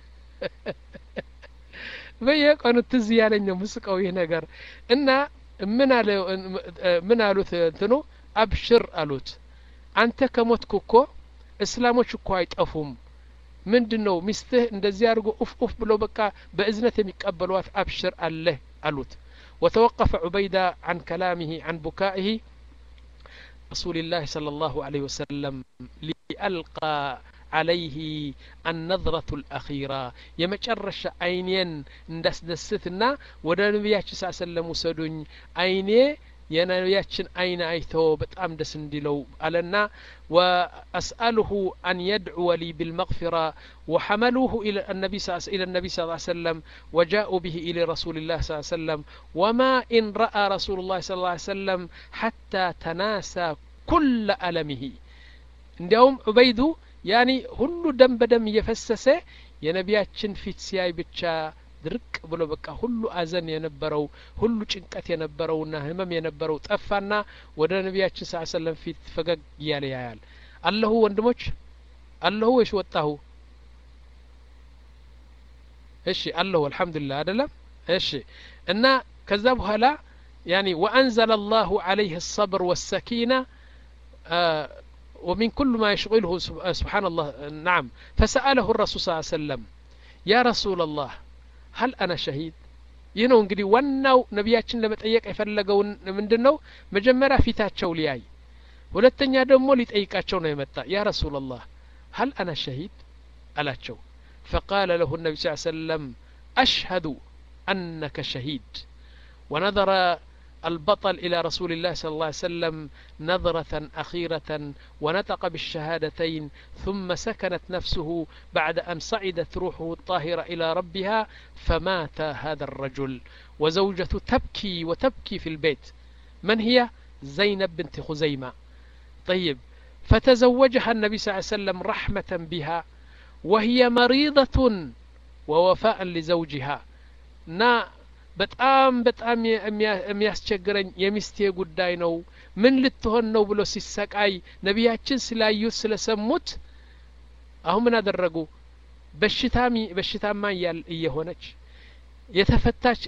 በየቀኑ ትዝ ያለኝ ነው ምስቀው ይህ ነገር እና ምን አለ ምን አሉት እንትኑ አብሽር አሉት አንተ ከሞትክ እኮ እስላሞች እኮ አይጠፉም ምንድን ነው ሚስትህ እንደዚህ አድርጎ ኡፍ ኡፍ ብሎ በቃ በእዝነት የሚቀበሏት አብሽር አለህ አሉት وتوقف عبيدة عن كلامه عن بكائه رسول الله صلى الله عليه وسلم لألقى عليه النظرة الأخيرة يمጨረሻ አይኔን እንዳስደስትና ወደ ነቢያችን ስ ሰለም ውሰዱኝ አይኔ የነቢያችን አይን አይቶ በጣም ደስ እንዲለው አለና وأسأله أن يدعو لي بالمغفرة وحملوه إلى النبي إلى النبي صلى الله عليه وسلم وجاءوا به إلى رسول الله صلى الله عليه وسلم وما إن رأى رسول الله صلى الله عليه وسلم حتى تناسى كل ألمه እንዲያውም ዑበይዱ ያኒ ሁሉ ደም በደም እየፈሰሰ የነቢያችን ፊት ሲያይ ብቻ ድርቅ ብሎ በቃ ሁሉ አዘን የነበረው ሁሉ ጭንቀት የነበረውና ህመም የነበረው ጠፋና ወደ ነቢያችን ስ ሰለም ፊት ፈገግ እያለ ያያል አለሁ ወንድሞች አለሁ ወይስ ወጣሁ እሺ አለሁ አልሐምዱሊላህ አደለም እሺ እና ከዛ በኋላ ያኒ ወአንዘለ አላሁ አለይህ الصبر والسكينة آه ومن كل ما يشغله سبحان الله نعم فسأله الرسول صلى الله عليه وسلم يا رسول الله هل أنا شهيد ይህ ነው እንግዲህ ዋናው ነቢያችን ለመጠየቅ የፈለገውን ምንድን ነው መጀመሪያ ፊታቸው ሊያይ ሁለተኛ ደግሞ ሊጠይቃቸው ነው የመጣ ያ ረሱላ ላህ ሀል አና ሸሂድ አላቸው ፈቃለ ለሁ ነቢ ስ ሰለም አሽሀዱ አነከ ሸሂድ ወነظረ البطل إلى رسول الله صلى الله عليه وسلم نظرة أخيرة ونطق بالشهادتين ثم سكنت نفسه بعد أن صعدت روحه الطاهرة إلى ربها فمات هذا الرجل وزوجته تبكي وتبكي في البيت من هي زينب بنت خزيمة طيب فتزوجها النبي صلى الله عليه وسلم رحمة بها وهي مريضة ووفاء لزوجها نا በጣም በጣም የሚያስቸግረኝ የሚስቴ ጉዳይ ነው ምን ልትሆን ነው ብሎ ሲሰቃይ ነቢያችን ስላዩት ስለሰሙት አሁን ምን አደረጉ በሽታሚ በሽታማ እየሆነች የተፈታች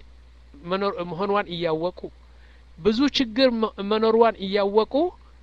መሆኗን እያወቁ ብዙ ችግር መኖሯን እያወቁ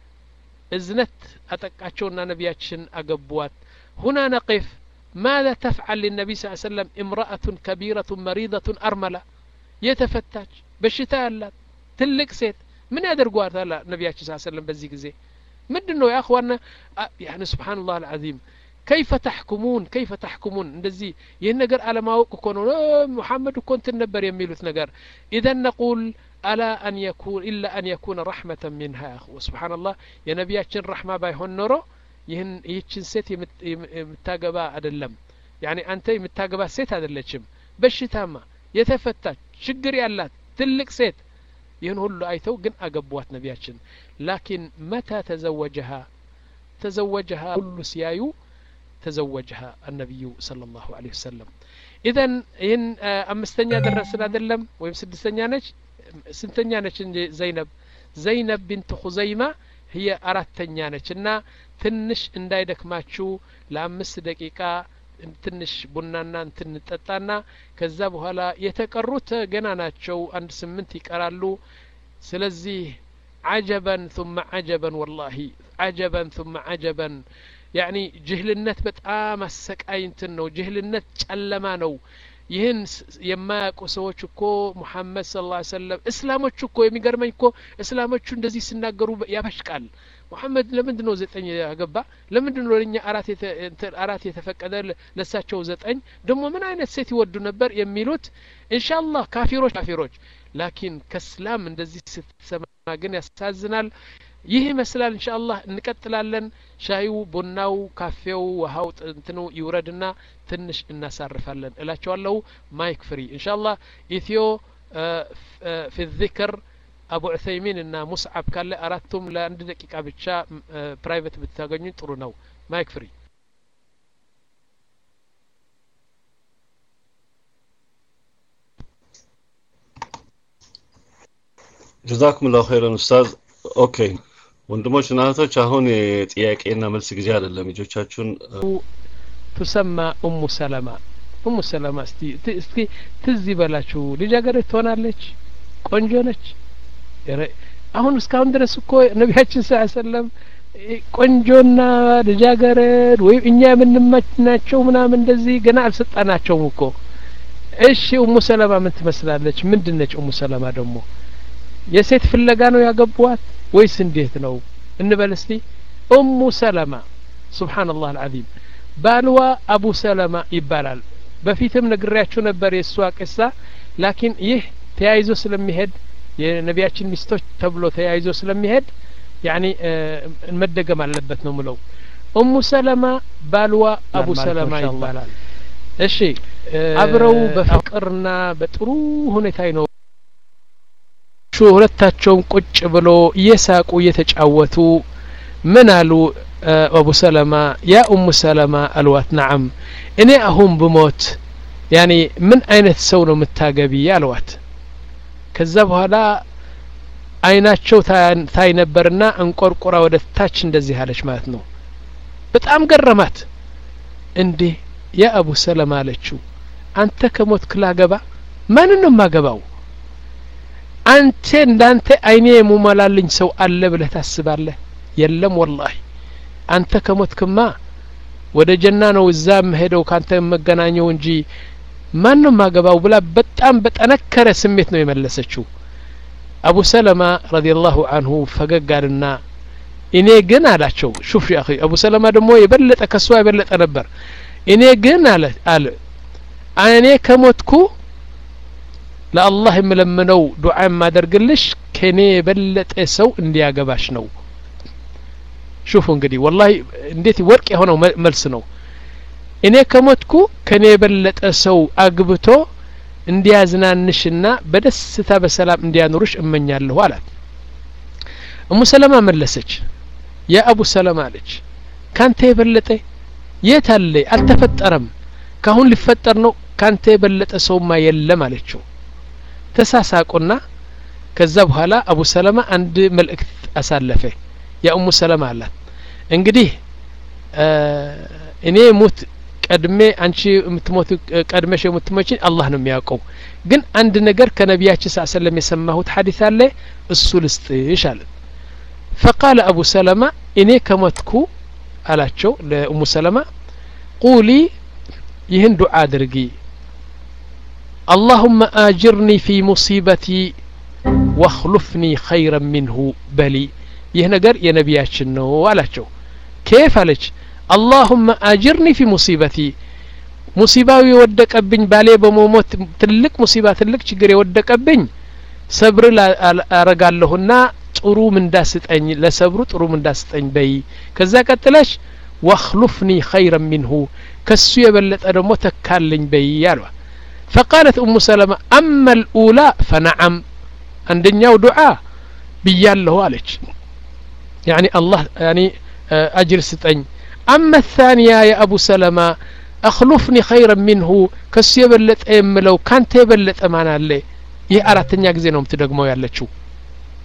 እዝነት አጠቃቸውና ነቢያችን አገቧት ሁና ነቂፍ ماذا تفعل للنبي صلى الله عليه وسلم امرأة كبيرة مريضة أرملة የተፈታች በሽታ ያላት ትልቅ ሴት ምን ያደርጓታል ነቢያችን ስ ሰለም በዚህ ጊዜ ምንድን ነው ያእኽዋና ያኒ ስብሓንላህ አልዓዚም ከይፈ ተሕኩሙን ከይፈ ተሕኩሙን እንደዚህ ይህን ነገር አለማወቅ እኮ ነው ሙሐመድ እኮ እንትን ነበር የሚሉት ነገር ኢዘን ነቁል አላ አን የኩን ኢላ አን የኩነ ረሕመተን ሚንሃ ያእኽወ ስብሓንላህ የነቢያችን ረሕማ ባይሆን ኖሮ ይህን ይህችን ሴት የምታገባ አይደለም ያኒ አንተ የምታገባት ሴት አይደለችም በሽታማ የተፈታች ችግር ያላት ትልቅ ሴት ይህን ሁሉ አይተው ግን አገቧት ነቢያችን ላኪን መታ ተዘወጀሃ ተዘወጀሃ ሁሉ ሲያዩ ተዘወጀሃ አነቢዩ صلى الله عليه وسلم ኢዘን ይህን አምስተኛ ደረስን አይደለም ወይም ስድስተኛ ነች ስንተኛ ነች እንጂ ዘይነብ ዘይነብ ቢንት ኹዘይማ ህየ አራተኛ ነች እና ትንሽ እንዳይደክማችሁ ለአምስት ደቂቃ ትንሽ ቡናና እንትን እንጠጣና ከዛ በኋላ የተቀሩት ገና ናቸው አንድ ስምንት ይቀራሉ ስለዚህ አጀበን ثم አጀበን ወላሂ አጀበን ثم አጀበን ያኒ ጅህልነት በጣም አሰቃይ እንትን ነው ጅህልነት ጨለማ ነው ይህን የማያውቁ ሰዎች እኮ ሙሐመድ ስለ ላ ሰለም እስላሞቹ እኮ የሚገርመኝ እኮ እስላሞቹ እንደዚህ ሲናገሩ ያበሽቃል ሙሐመድ ለምንድን ነው ዘጠኝ ያገባ ለምንድን ነው ለእኛ አራት የተፈቀደ ለሳቸው ዘጠኝ ደግሞ ምን አይነት ሴት ይወዱ ነበር የሚሉት ኢንሻአላህ ካፊሮች ካፊሮች ላኪን ከእስላም እንደዚህ ስትሰማ ግን ያሳዝናል ይህ ይመስላል እንሻ አላህ እንቀጥላለን ሻዩ ቡናው ካፌው ውሀው እንትኑ ይውረድና ትንሽ እናሳርፋለን እላቸዋለሁ ማይክ ፍሪ እንሻ አላህ ኢትዮ ፊ ዚክር አቡ ዑሰይሚን እና ሙስዓብ ካለ አራቱም ለአንድ ደቂቃ ብቻ ፕራይቬት ብታገኙ ጥሩ ነው ማይክ ፍሪ ጀዛኩም ላሁ ኸይረን ኡስታዝ ኦኬ ወንድሞች እና እህቶች አሁን የጥያቄና መልስ ጊዜ አይደለም ልጆቻችሁን ቱሰማ ኡሙ ሰለማ ኡሙ ሰለማ እስቲ እስቲ ትዝ ይበላችሁ ልጃገረድ ትሆናለች ቆንጆ ነች አሁን እስካሁን ድረስ እኮ ነቢያችን ስ ሰለም ቆንጆና ልጃገረድ ወይም እኛ የምንመችናቸው ምናምን እንደዚህ ገና አልሰጣናቸውም እኮ እሺ ኡሙ ሰለማ ምን ትመስላለች ምንድን ነች ኡሙ ሰለማ ደግሞ የሴት ፍለጋ ነው ያገቧት ወይስ እንዴት ነው እንበል እስቲ ኡሙ ሰለማ ሱብሓነላህ አልዓዚም ባልዋ አቡ ሰለማ ይባላል በፊትም ነግሬያችሁ ነበር የእሷ ቅሳ ላኪን ይህ ተያይዞ ስለሚሄድ የነቢያችን ሚስቶች ተብሎ ተያይዞ ስለሚሄድ ያኒ መደገም አለበት ነው ምለው ኡሙ ሰለማ ባልዋ አቡ ሰለማ ይባላል እሺ አብረው በፍቅርና በጥሩ ሁኔታ ይኖሩ ሁለታቸውም ቁጭ ብሎ እየሳቁ እየተጫወቱ ምን አሉ አቡ ሰለማ ያ ኡሙ ሰለማ አልዋት ነዓም እኔ አሁን ብሞት ያኔ ምን አይነት ሰው ነው የምታገቢ አልዋት ከዛ በኋላ አይናቸው ታይ ነበርና እንቆርቆራ ወደ ታች እንደዚህ አለች ማለት ነው በጣም ገረማት እንዴ ያ አቡ ሰለማ አለችው አንተ ከሞት ክላገባ ማንን ነው የማገባው አንተ እንዳንተ አይኔ የሙመላልኝ ሰው አለ ብለህ ታስባለህ የለም ወላሂ አንተ ከሞትክማ ወደ ጀና ነው እዛ የምሄደው ካንተ የመገናኘው እንጂ ማን ነው ማገባው ብላ በጣም በጠነከረ ስሜት ነው የመለሰችው አቡ ሰለማ ረዲየላሁ አንሁ ፈገግ አልና እኔ ግን አላቸው ሹፍ ያ አቡ ሰለማ ደግሞ የበለጠ ከሷ የበለጠ ነበር እኔ ግን አለ አለ እኔ ከሞትኩ ለአላህ የምለምነው ዱዓ የማደርግልሽ ከኔ የበለጠ ሰው እንዲያገባሽ ነው ሹፉ እንግዲህ ወላሂ እንዴት ወርቅ የሆነው መልስ ነው እኔ ከሞትኩ ከኔ የበለጠ ሰው አግብቶ እንዲያዝናንሽና በደስታ በሰላም እንዲያኖሩሽ እመኛለሁ አላት እሙ ሰለማ መለሰች ያ አቡ ሰለማ አለች ካንተ የበለጠ የት አለ አልተፈጠረም ካሁን ሊፈጠር ነው ካንተ የበለጠ ሰውማ የለም አለችው ተሳሳቁና ከዛ በኋላ አቡ ሰለማ አንድ መልእክት አሳለፈ የኡሙ ሰለማ አላት እንግዲህ እኔ ሙት ቀድሜ አንቺ የምትሞት ቀድመሽ የምትሞች አላህ ነው የሚያውቀው ግን አንድ ነገር ከነቢያችን ስ ሰለም የሰማሁት ሀዲስ አለ እሱ ልስጥሽ አለ ፈቃለ አቡ ሰለማ እኔ ከሞትኩ አላቸው ለኡሙ ሰለማ ቁሊ ይህን ዱዓ አድርጊ اللهم آجرني في مصيبتي واخلفني خيرا منه بلي ይህ ነገር የነቢያችን ነው አላቸው ኬፍ አለች አላሁመ አጅርኒ ፊ ሙሲበቲ ሙሲባው የወደቀብኝ ባሌ በመሞት ትልቅ ሙሲባ ትልቅ ችግር የወደቀብኝ ሰብር አረጋለሁና ጥሩ ምንዳስጠኝ ለሰብሩ ጥሩ ምንዳስጠኝ በይ ከዛ ቀጥለሽ ወክሉፍኒ ኸይረን ሚንሁ ከሱ የበለጠ ደግሞ ተካልኝ በይ አሏ فقالت أم سلمة أما الأولى فنعم عندنا دعاء بياله عليك يعني الله يعني أجر ستين أما الثانية يا أبو سلمة أخلفني خيرا منه كس يبلت أم لو كانت يبلت أمانة لي ይህ አራተኛ ጊዜ ነው የምትደግመው ያለችው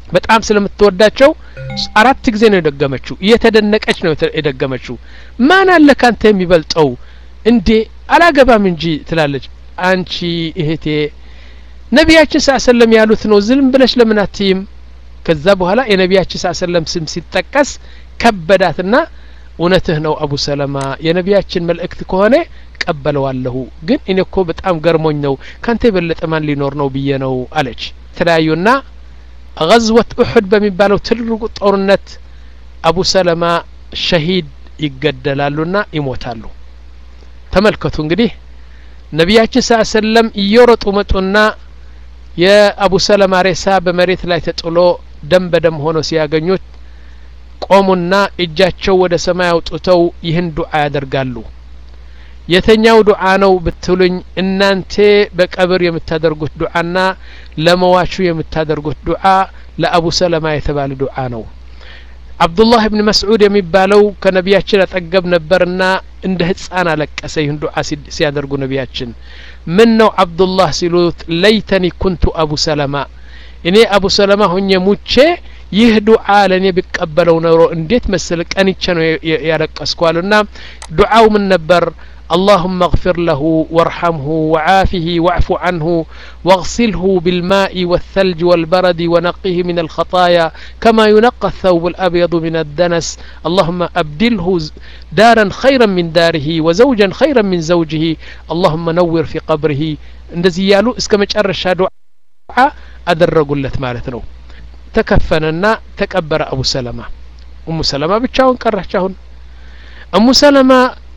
በጣም ስለምትወዳቸው አራት ጊዜ ነው የደገመችው እየተደነቀች ነው የደገመችው ማን አለ ካንተ የሚበልጠው እንዴ አላገባም እንጂ ትላለች አንቺ እህቴ ነቢያችን ስ ሰለም ያሉት ነው ዝም ብለሽ ለምን አትይም ከዛ በኋላ የነቢያችን ስ ሰለም ስም ሲጠቀስ ከበዳትና እውነትህ ነው አቡ ሰለማ የነቢያችን መልእክት ከሆነ ቀበለዋለሁ ግን እኔ እኮ በጣም ገርሞኝ ነው ካንተ የበለጠ ማን ሊኖር ነው ብዬ ነው አለች ተለያዩና ገዝወት ኡሑድ በሚባለው ትልቁ ጦርነት አቡ ሰለማ ሸሂድ ይገደላሉና ይሞታሉ ተመልከቱ እንግዲህ ነቢያችን ስ ሰለም እየሮጡ መጡና የአቡ ሰለማ ሬሳ በመሬት ላይ ተጥሎ ደም በደም ሆኖ ሲያገኙት ቆሙና እጃቸው ወደ ሰማይ አውጥተው ይህን ዱዓ ያደርጋሉ የተኛው ዱዓ ነው ብትሉኝ እናንተ በቀብር የምታደርጉት ዱዓና ለመዋቹ የምታደርጉት ዱዓ ለአቡ ሰለማ የተባለ ዱዓ ነው አብዱላህ ብን መስዑድ የሚባለው ከነቢያችን አጠገብ ነበርና እንደ ህፃን አለቀሰ ይህን ዱዓ ሲያደርጉ ነቢያችን ምን ነው አብዱላህ ሲሉት ለይተኒ ኩንቱ አቡ ሰለማ እኔ አቡ ሰለማ ሁኜ ሙቼ ይህ ዱዓ ለእኔ ቢቀበለው ኖሮ እንዴት መስል ቀንቼ ነው ያለቀስኳሉና ዱዓው ምን ነበር اللهم اغفر له وارحمه وعافه واعف عنه واغسله بالماء والثلج والبرد ونقه من الخطايا كما ينقى الثوب الأبيض من الدنس اللهم أبدله دارا خيرا من داره وزوجا خيرا من زوجه اللهم نور في قبره እንደዚህ እያሉ እስከ መጨረሻ ዱዓ አደረጉለት ማለት ነው ተከፈነና ተቀበረ አቡ ሰለማ እሙ ሰለማ ብቻውን ቀራች አሁን እሙ ሰለማ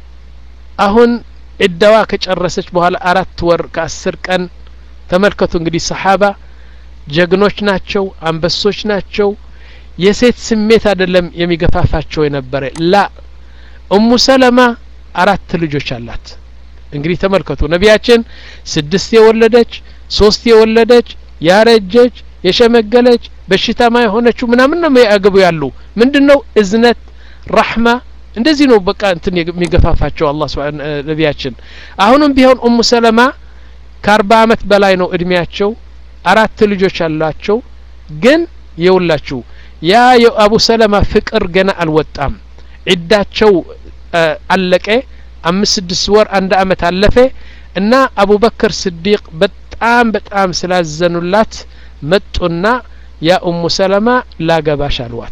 አሁን ዕዳዋ ከጨረሰች በኋላ አራት ወር ከአስር ቀን ተመልከቱ እንግዲህ ሰሓባ ጀግኖች ናቸው አንበሶች ናቸው የሴት ስሜት አይደለም የሚገፋፋቸው የነበረ ላ እሙ ሰለማ አራት ልጆች አላት እንግዲህ ተመልከቱ ነቢያችን ስድስት የወለደች ሶስት የወለደች ያረጀች የሸመገለች በሽታማ የሆነችው ምናምን ነው ያገቡ ያሉ ምንድን ነው እዝነት ራሕማ እንደዚህ ነው በቃ እንትን የሚገፋፋቸው አላህ ስብሓን ነቢያችን አሁንም ቢሆን ኡሙ ሰለማ ከአርባ አመት በላይ ነው እድሜያቸው አራት ልጆች አሏቸው ግን የውላችሁ ያ የአቡ ሰለማ ፍቅር ገና አልወጣም ዒዳቸው አለቀ አምስት ስድስት ወር አንድ አመት አለፈ እና አቡበክር ስዲቅ በጣም በጣም ስላዘኑላት መጡና ያ ኡሙ ሰለማ ላገባሽ አልዋት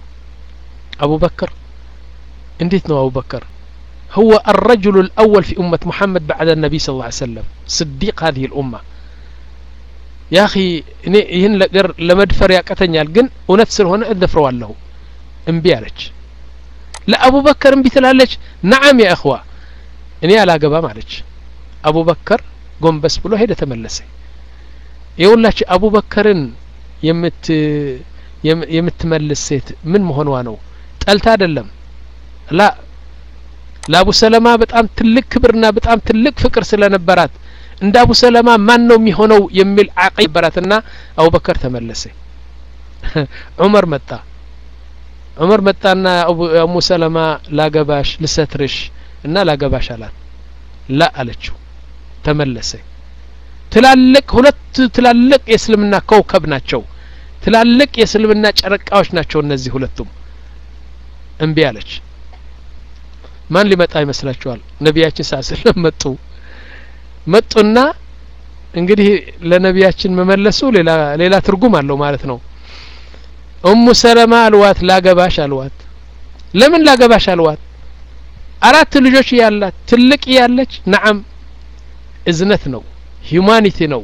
አቡበክር እንዴት ነው አቡበክር هو الرجل الأول في أمة محمد بعد النبي صلى الله عليه وسلم صديق هذه الأمة يا أخي ይህን ነገር ለመድፈር ያቀተኛል ግን እውነት ስለሆነ እደፍረዋለሁ እምቢ አለች ለአቡበከር እምቢ ትላለች ነዓም ያ እኽዋ እኔ አላገባም አለች አቡበከር ጎንበስ ብሎ ሄደ ተመለሰ የሁላች አቡበከርን የምት የምትመልስ ሴት ምን መሆኗ ነው ጠልታ አይደለም ላ ለአቡ ሰለማ በጣም ትልቅ ክብርና በጣም ትልቅ ፍቅር ስለነበራት እንደ አቡ ሰለማ ማን ነው የሚሆነው የሚል አቂ ነበራትና አቡበከር ተመለሰ ዑመር መጣ ዑመር መጣና አሙ ሰለማ ላገባሽ ልሰትርሽ እና ላገባሽ አላት ላ አለችው ተመለሰ ትላልቅ ሁለት ትላልቅ የእስልምና ከውከብ ናቸው ትላልቅ የእስልምና ጨረቃዎች ናቸው እነዚህ ሁለቱም እምቢ አለች ማን ሊመጣ ይመስላችኋል ነቢያችን ሳ ስለም መጡ መጡና እንግዲህ ለነቢያችን መመለሱ ሌላ ሌላ ትርጉም አለው ማለት ነው ኡሙ ሰለማ አልዋት ላገባሽ አልዋት ለምን ላገባሽ አልዋት አራት ልጆች ያላት ትልቅ ያለች ነዓም እዝነት ነው ሂዩማኒቲ ነው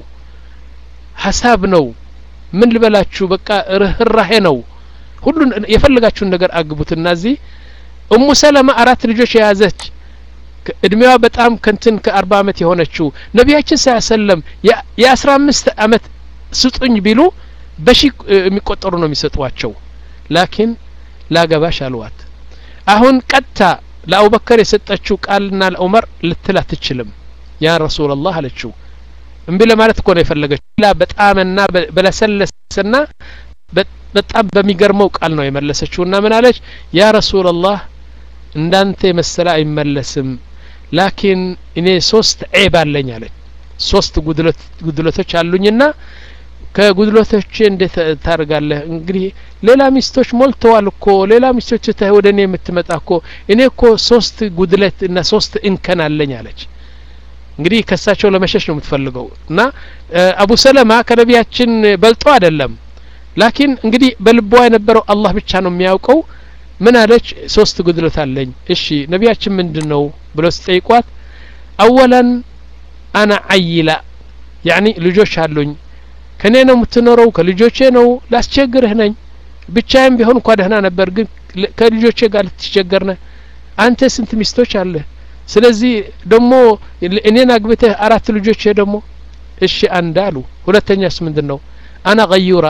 ሀሳብ ነው ምን ልበላችሁ በቃ ርህራሄ ነው ሁሉን የፈለጋችሁን ነገር አግቡትና እዚህ እሙ ሰለማ አራት ልጆች የያዘች እድሜዋ በጣም ከንትን ከአርባ አመት የሆነችው ነቢያችን ሳ ሰለም የአስራ አምስት አመት ስጡኝ ቢሉ በሺ የሚቆጠሩ ነው የሚሰጧቸው ላኪን ላገባሽ አልዋት አሁን ቀጥታ ለአቡበከር የሰጠችው ቃልና ለዑመር ልትል አትችልም ያ ረሱላላህ አለችው እምቢ ለማለት እኮ ነው የፈለገችው ላ በጣምና በለሰለሰና በጣም በሚገርመው ቃል ነው የመለሰችውና ምን አለች ያ ረሱላላህ እንዳንተ የመሰለ አይመለስም ላኪን እኔ ሶስት ዔብ አለኝ አለች ሶስት ጉድለቶች አሉኝና ከጉድለቶች እንዴት ታደርጋለህ እንግዲህ ሌላ ሚስቶች ሞልተዋል እኮ ሌላ ሚስቶች ትተህ ወደ እኔ የምትመጣ እኮ እኔ እኮ ሶስት ጉድለት እና ሶስት እንከን አለኝ አለች እንግዲህ ከሳቸው ለመሸሽ ነው የምትፈልገው እና አቡ ሰለማ ከነቢያችን በልጦ አይደለም ላኪን እንግዲህ በልቧ የነበረው አላህ ብቻ ነው የሚያውቀው ምን አለች ሶስት ጉድለት አለኝ እሺ ነቢያችን ምንድን ነው ብለው ሲጠይቋት አወላን አና አይላ ያኒ ልጆች አሉኝ ከኔ ነው የምትኖረው ከልጆቼ ነው ላስቸግርህ ነኝ ብቻዬም ቢሆን እንኳ ደህና ነበር ግን ከልጆቼ ጋር ልትቸገር ነህ አንተ ስንት ሚስቶች አለህ ስለዚህ ደግሞ እኔን አግብተህ አራት ልጆቼ ደግሞ እሺ አንድ አሉ ሁለተኛስ ምንድን ነው አና ገዩራ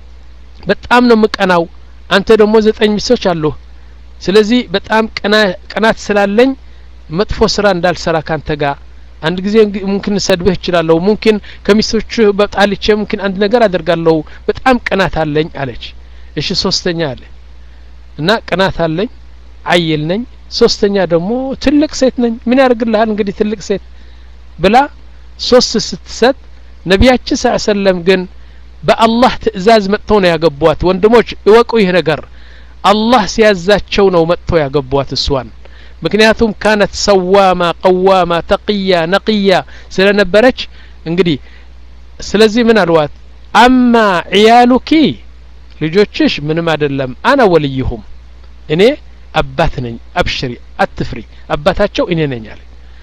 በጣም ነው ምቀናው አንተ ደግሞ ዘጠኝ ሚስቶች አሉህ ስለዚህ በጣም ቅናት ስላለኝ መጥፎ ስራ እንዳልሰራ ካንተ ጋር አንድ ጊዜ ሙምኪን ሰድብህ እችላለሁ ሙምኪን ከሚስቶች በጣልቼ ሙምኪን አንድ ነገር አደርጋለሁ በጣም ቅናት አለኝ አለች እሺ ሶስተኛ አለ እና ቅናት አለኝ አይል ነኝ ሶስተኛ ደግሞ ትልቅ ሴት ነኝ ምን ያደርግልሃል እንግዲህ ትልቅ ሴት ብላ ሶስት ስትሰጥ ነቢያችን ስ ሰለም ግን በአላህ ትእዛዝ መጥተው ነው ያገቧት ወንድሞች እወቁ ይህ ነገር አላህ ሲያዛቸው ነው መጥተው ያገቧት እሷን ምክንያቱም ካነት ሰዋማ ቀዋማ ተቅያ ነቅያ ስለነበረች እንግዲህ ስለዚህ ምን አልዋት አማ ዕያሉኪ ልጆችሽ ምንም አይደለም አና ወልይሁም እኔ አባት ነኝ አብሽሪ አትፍሪ አባታቸው እኔ ነኝ አለ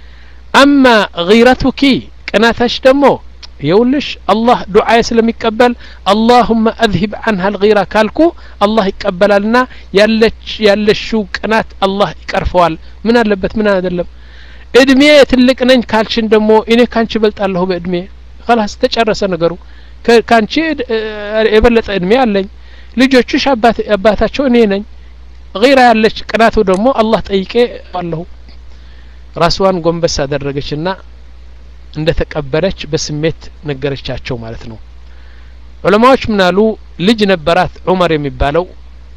አማ ጊረቱኪ ቅናታሽ ደግሞ የውልሽ አላህ ዱዓዬ ስለሚቀበል አላሁመ አዝሂብ አንሃ ልጊራ ካልኩ አላህ ይቀበላልና ያለች ያለሽው ቅናት አላህ ይቀርፈዋል ምን አለበት ምን አይደለም እድሜ ትልቅ ነኝ ካልሽን ደግሞ እኔ ካንቺ በልጣለሁ በእድሜ ላስ ተጨረሰ ነገሩ ካንቺ የበለጠ እድሜ አለኝ ልጆችሽ አባታቸው እኔ ነኝ ጊራ ያለች ቅናቱ ደግሞ አላህ ጠይቄ አለሁ ራስዋን ጎንበስ አደረገችና እንደ ተቀበለች በስሜት ነገረቻቸው ማለት ነው ዑለማዎች ምን አሉ ልጅ ነበራት ዑመር የሚባለው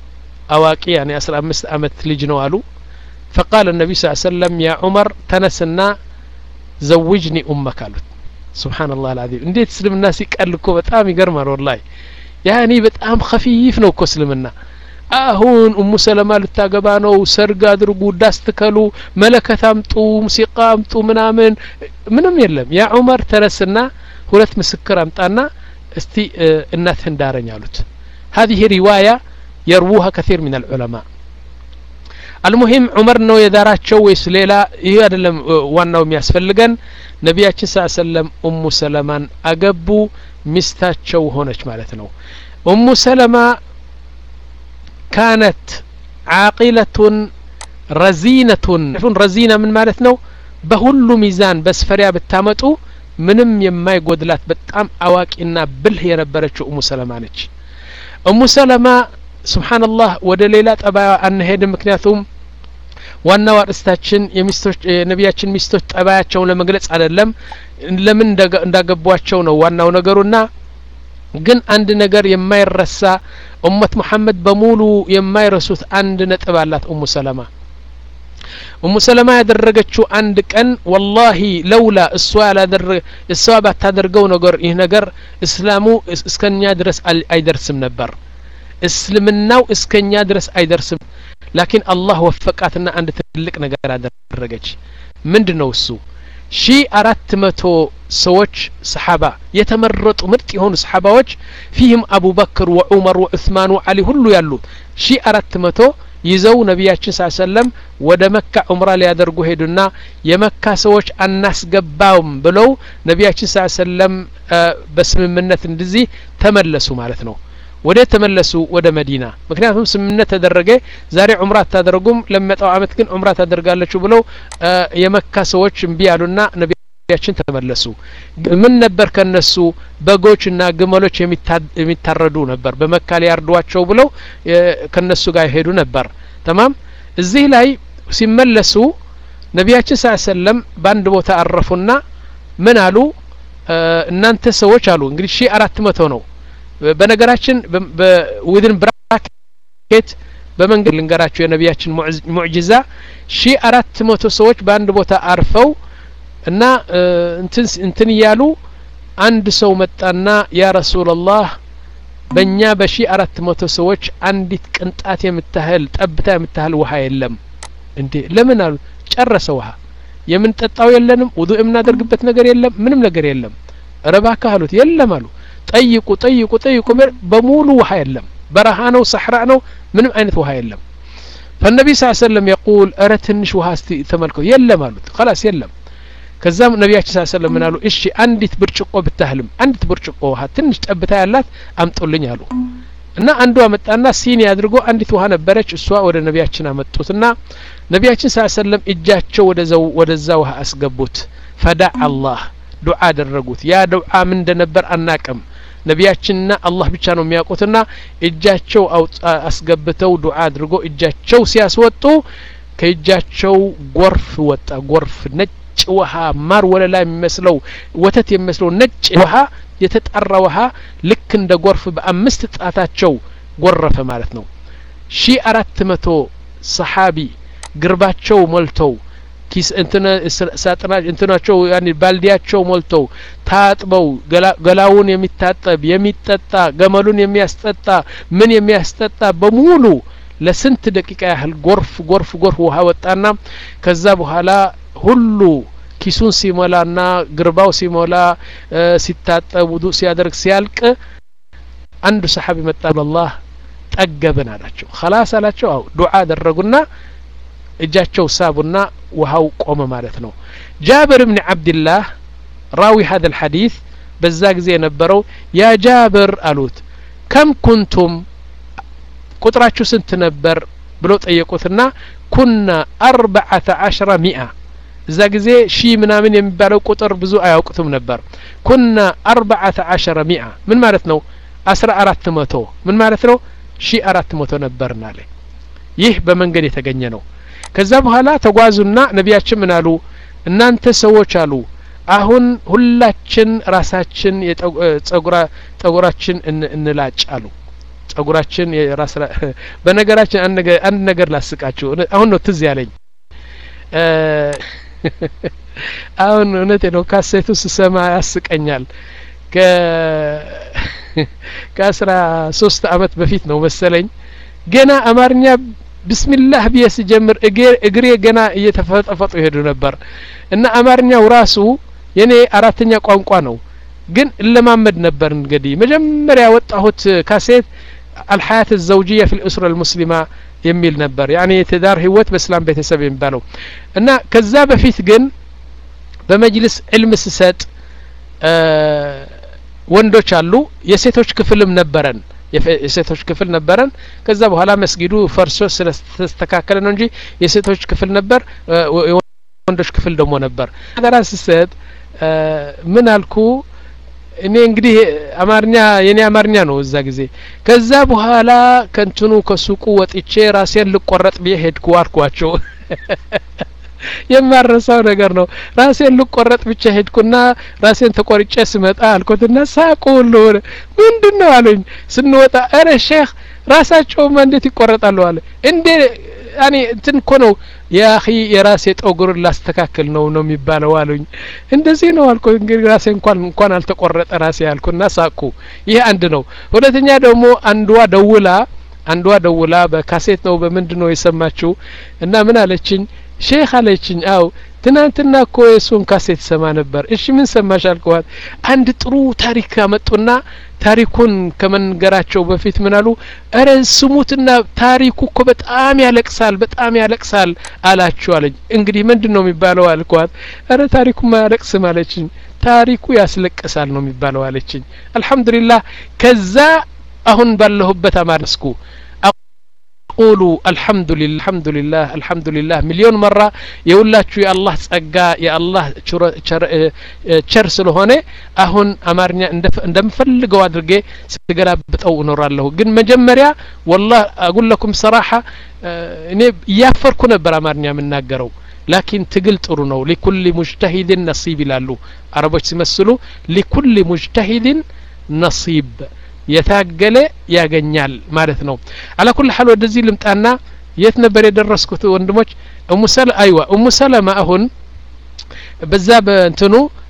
አዋቂ ያኔ አስራ አምስት አመት ልጅ ነው አሉ ፈቃል ነቢ ስ ሰለም ያ ዑመር ተነስና ዘውጅኒ ኡመክ አሉት ስብሓን ላህ አልዓዚም እንዴት እስልምና ሲቀል እኮ በጣም ይገርማል ወላሂ ያኒ በጣም ከፊፍ ነው እኮ እስልምና አሁን እሙ ሰለማ ልታገባ ነው ሰርግ አድርጉ ዳስ ትከሉ መለከት አምጡ ሙሲቃ አምጡ ምናምን ምንም የለም ያ ዑመር ተነስና ሁለት ምስክር አምጣና እስቲ እናትህን ዳረኝ አሉት هذه رواية يروها كثير من العلماء المهم ዑመር ነው የዳራቸው ወይስ ሌላ ይህ አይደለም ዋናው የሚያስፈልገን ነቢያችን ስ ሰለም ኡሙ ሰለማን አገቡ ሚስታቸው ሆነች ማለት ነው ኡሙ ሰለማ ካነት ዓቂለቱን ረዚነቱን ረዚና ምን ማለት ነው በሁሉ ሚዛን በስፈሪያ ብታመጡ ምንም የማይጎድላት በጣም አዋቂና ብልህ የነበረችው እሙ ሰለማ ነች እሙ ሰለማ ስብሓንላህ ወደ ሌላ ጠባያ አንሄድም ምክንያቱም ዋናው አርእስታችን የሚስቶች የነቢያችን ሚስቶች ጠባያቸውን ለመግለጽ አይደለም ለምን እንዳገቧቸው ነው ዋናው ነገሩና ግን አንድ ነገር የማይረሳ ኡመት ሙሐመድ በሙሉ የማይረሱት አንድ ነጥብ አላት ኡሙ ሰለማ ኡሙ ሰለማ ያደረገችው አንድ ቀን ወላሂ ለውላ እሷ ያላደረገ እሷ ባታደርገው ነገር ይህ ነገር እስላሙ እስከኛ ድረስ አይደርስም ነበር እስልምናው እስከኛ ድረስ አይደርስም ላኪን አላህ ወፈቃትና አንድ ትልቅ ነገር አደረገች ምንድ ነው እሱ ሺ አራት መቶ ሰዎች ሰሓባ የተመረጡ ምርጥ የሆኑ ሰሓባዎች ፊህም አቡበክር ወዑመር ወዑስማን ወዓሊ ሁሉ ያሉ ሺ አራት መቶ ይዘው ነቢያችን ስ ሰለም ወደ መካ ዑምራ ሊያደርጉ ሄዱና የመካ ሰዎች አናስገባውም ብለው ነቢያችን ስ ሰለም በስምምነት እንደዚህ ተመለሱ ማለት ነው ወደ ተመለሱ ወደ መዲና ምክንያቱም ስምምነት ተደረገ ዛሬ ዑምራ አታደርጉም ለሚመጣው አመት ግን ዑምራ ታደርጋለችሁ ብለው የመካ ሰዎች እምቢ ያሉና ነቢያችን ተመለሱ ምን ነበር ከነሱ በጎችና ግመሎች የሚታረዱ ነበር በመካ ሊያርዷቸው ብለው ከነሱ ጋር ይሄዱ ነበር ተማም እዚህ ላይ ሲመለሱ ነቢያችን ስ ሰለም በአንድ ቦታ አረፉና ምን አሉ እናንተ ሰዎች አሉ እንግዲህ ሺ አራት መቶ ነው በነገራችን ዊድን ብራኬት በመንገድ ልንገራቸው የነቢያችን ሙዕጅዛ ሺ አራት መቶ ሰዎች በአንድ ቦታ አርፈው እና እንትን እያሉ አንድ ሰው መጣና ያ ረሱላላህ በእኛ በሺ አራት መቶ ሰዎች አንዲት ቅንጣት የምታህል ጠብታ የምታህል ውሃ የለም እንዴ ለምን አሉ ጨረሰ ውሃ የምንጠጣው የለንም ውዱ የምናደርግበት ነገር የለም ምንም ነገር የለም ረባካ አሉት የለም አሉ ጠይቁ ጠይቁ ጠይቁ በሙሉ ውሃ የለም በረሃ ነው ሰሕራ ነው ምንም አይነት ውሃ የለም ፈነቢ ስ ሰለም የቁል እረ ትንሽ ውሃ እስቲ ተመልከው የለም አሉት ከላስ የለም ከዛም ነቢያችን ስ ሰለም ምን አሉ እሺ አንዲት ብርጭቆ ብታህልም አንዲት ብርጭቆ ውሃ ትንሽ ጠብታ ያላት አምጡልኝ አሉ እና አንዷ መጣና ሲኒ አድርጎ አንዲት ውሃ ነበረች እሷ ወደ ነቢያችን አመጡትና ነቢያችን ስ ሰለም እጃቸው ወደዛ ውሃ አስገቡት ፈዳዕ አላህ ዱዓ አደረጉት ያ ዱዓ ምን እንደነበር አናቅም ነቢያችንና አላህ ብቻ ነው የሚያውቁትና እጃቸው አስገብተው ዱዓ አድርጎ እጃቸው ሲያስወጡ ከእጃቸው ጎርፍ ወጣ ጎርፍ ነጭ ውሃ ማር ወለላ የሚመስለው ወተት የሚመስለው ነጭ ውሃ የተጣራ ውሃ ልክ እንደ ጎርፍ በአምስት ጣታቸው ጎረፈ ማለት ነው ሺ አራት መቶ ሰሓቢ ግርባቸው ሞልተው ኪስ ሳጥና እንትናቸው ያኒ ባልዲያቸው ሞልተው ታጥበው ገላውን የሚታጠብ የሚጠጣ ገመሉን የሚያስጠጣ ምን የሚያስጠጣ በሙሉ ለስንት ደቂቃ ያህል ጎርፍ ጎርፍ ጎርፍ ውሃ ወጣና ከዛ በኋላ ሁሉ ኪሱን ሲሞላና ግርባው ሲሞላ ሲታጠብ ውዱ ሲያደርግ ሲያልቅ አንዱ ሰሓቢ መጣ አላህ ጠገብን አላቸው ከላስ አላቸው አው ዱዓ አደረጉና እጃቸው ሳቡና ውሃው ቆመ ማለት ነው ጃብር ብን ዓብድላህ ራዊ ሀደ ልሐዲት በዛ ጊዜ የነበረው ያ ጃብር አሉት ከም ኩንቱም ቁጥራችሁ ስንት ነበር ብሎ ጠየቁትና ኩና አርበዓተ ዓሽረ ሚአ እዛ ጊዜ ሺ ምናምን የሚባለው ቁጥር ብዙ አያውቁትም ነበር ኩና አርበዓተ ዓሸረ ሚአ ምን ማለት ነው አስራ አራት መቶ ምን ማለት ነው ሺ አራት መቶ ነበርን አለ ይህ በመንገድ የተገኘ ነው ከዛ በኋላ ተጓዙና ነቢያችን ምን አሉ እናንተ ሰዎች አሉ አሁን ሁላችን ራሳችን ጸጉራችን እንላጭ አሉ ጸጉራችን የራስ በነገራችን አንድ ነገር ላስቃችሁ አሁን ነው ትዝ ያለኝ አሁን እውነቴ ነው ካሴቱ ስሰማ ያስቀኛል ከአስራ ሶስት አመት በፊት ነው መሰለኝ ገና አማርኛ ብስሚላህ ብዬ ስጀምር እግሬ ገና እየተፈጠፈጡ ይሄዱ ነበር እና አማርኛው ራሱ የኔ አራተኛ ቋንቋ ነው ግን እለማመድ ነበር እንግዲህ መጀመሪያ ያወጣሁት ካሴት አልሐያት ዘውጅያ ፊ ልእስራ ልሙስሊማ የሚል ነበር ያኔ የትዳር ህይወት በእስላም ቤተሰብ የሚባለው እና ከዛ በፊት ግን በመጅልስ ዕልም ስሰጥ ወንዶች አሉ የሴቶች ክፍልም ነበረን የሴቶች ክፍል ነበረን ከዛ በኋላ መስጊዱ ፈርሶ ስለተስተካከለ ነው እንጂ የሴቶች ክፍል ነበር የወንዶች ክፍል ደግሞ ነበር አደራ ስሰጥ ምን አልኩ እኔ እንግዲህ አማርኛ የኔ አማርኛ ነው እዛ ጊዜ ከዛ በኋላ ከንትኑ ከሱቁ ወጥቼ ራሴን ልቆረጥ ብዬ ሄድኩ አልኳቸው የማረሳው ነገር ነው ራሴን ልቆረጥ ብቻ ሄድኩና ራሴን ተቆርጬ ስመጣ አልኩትና ሳቁ ሁሉ ምንድን ነው አሉኝ ስንወጣ እረ ሼክ ራሳቸውማ እንዴት ይቆረጣሉ አለ እንዴ ያኔ እንትን እኮ ነው የአኺ የራሴ ጠጉር ላስተካክል ነው ነው የሚባለው አሉኝ እንደዚህ ነው አልኩ እንግዲህ ራሴ እንኳን እንኳን አልተቆረጠ ራሴ አልኩና ሳቁ ይህ አንድ ነው ሁለተኛ ደግሞ አንዷ ደውላ አንዷ ደውላ በካሴት ነው በምንድን ነው የሰማችው እና ምን አለችኝ ሼክ አለችኝ አው ትናንትና እኮ የእሱን ካሴት ሰማ ነበር እሺ ምን ሰማሽ አልከዋት አንድ ጥሩ ታሪክ አመጡና ታሪኩን ከመንገራቸው በፊት ምን አሉ እረ ስሙትና ታሪኩ እኮ በጣም ያለቅሳል በጣም ያለቅሳል አላችሁ አለኝ እንግዲህ ምንድን ነው የሚባለው አልኳት እረ ታሪኩማ ያለቅስም አለችኝ ታሪኩ ያስለቅሳል ነው የሚባለው አለችኝ አልሐምዱሊላህ ከዛ አሁን ባለሁበት አማርስኩ ቁሉ አልሐምዱሊላህ አልሐምዱሊላህ አልሐምዱሊላህ ሚሊዮን መራ የሁላችሁ የአላህ ጸጋ የአላህ ቸር ስለሆነ አሁን አማርኛ እንደምፈልገው አድርጌ ስገላብጠው እኖራለሁ ግን መጀመሪያ ወላህ አጉለኩም ሰራሐ እኔ እያፈርኩ ነበር አማርኛ የምናገረው ላኪን ትግል ጥሩ ነው ሊኩል ሙጅተሂድን ነሲብ ይላሉ አረቦች ሲመስሉ ሊኩል ሙጅተሂድን ነሲብ የታገለ ያገኛል ማለት ነው አላ ኩል ሀል ወደዚህ ልምጣና የት ነበር የደረስኩት ወንድሞች እሙ ሰለ አይዋ እሙ ሰለማ አሁን በዛ በእንትኑ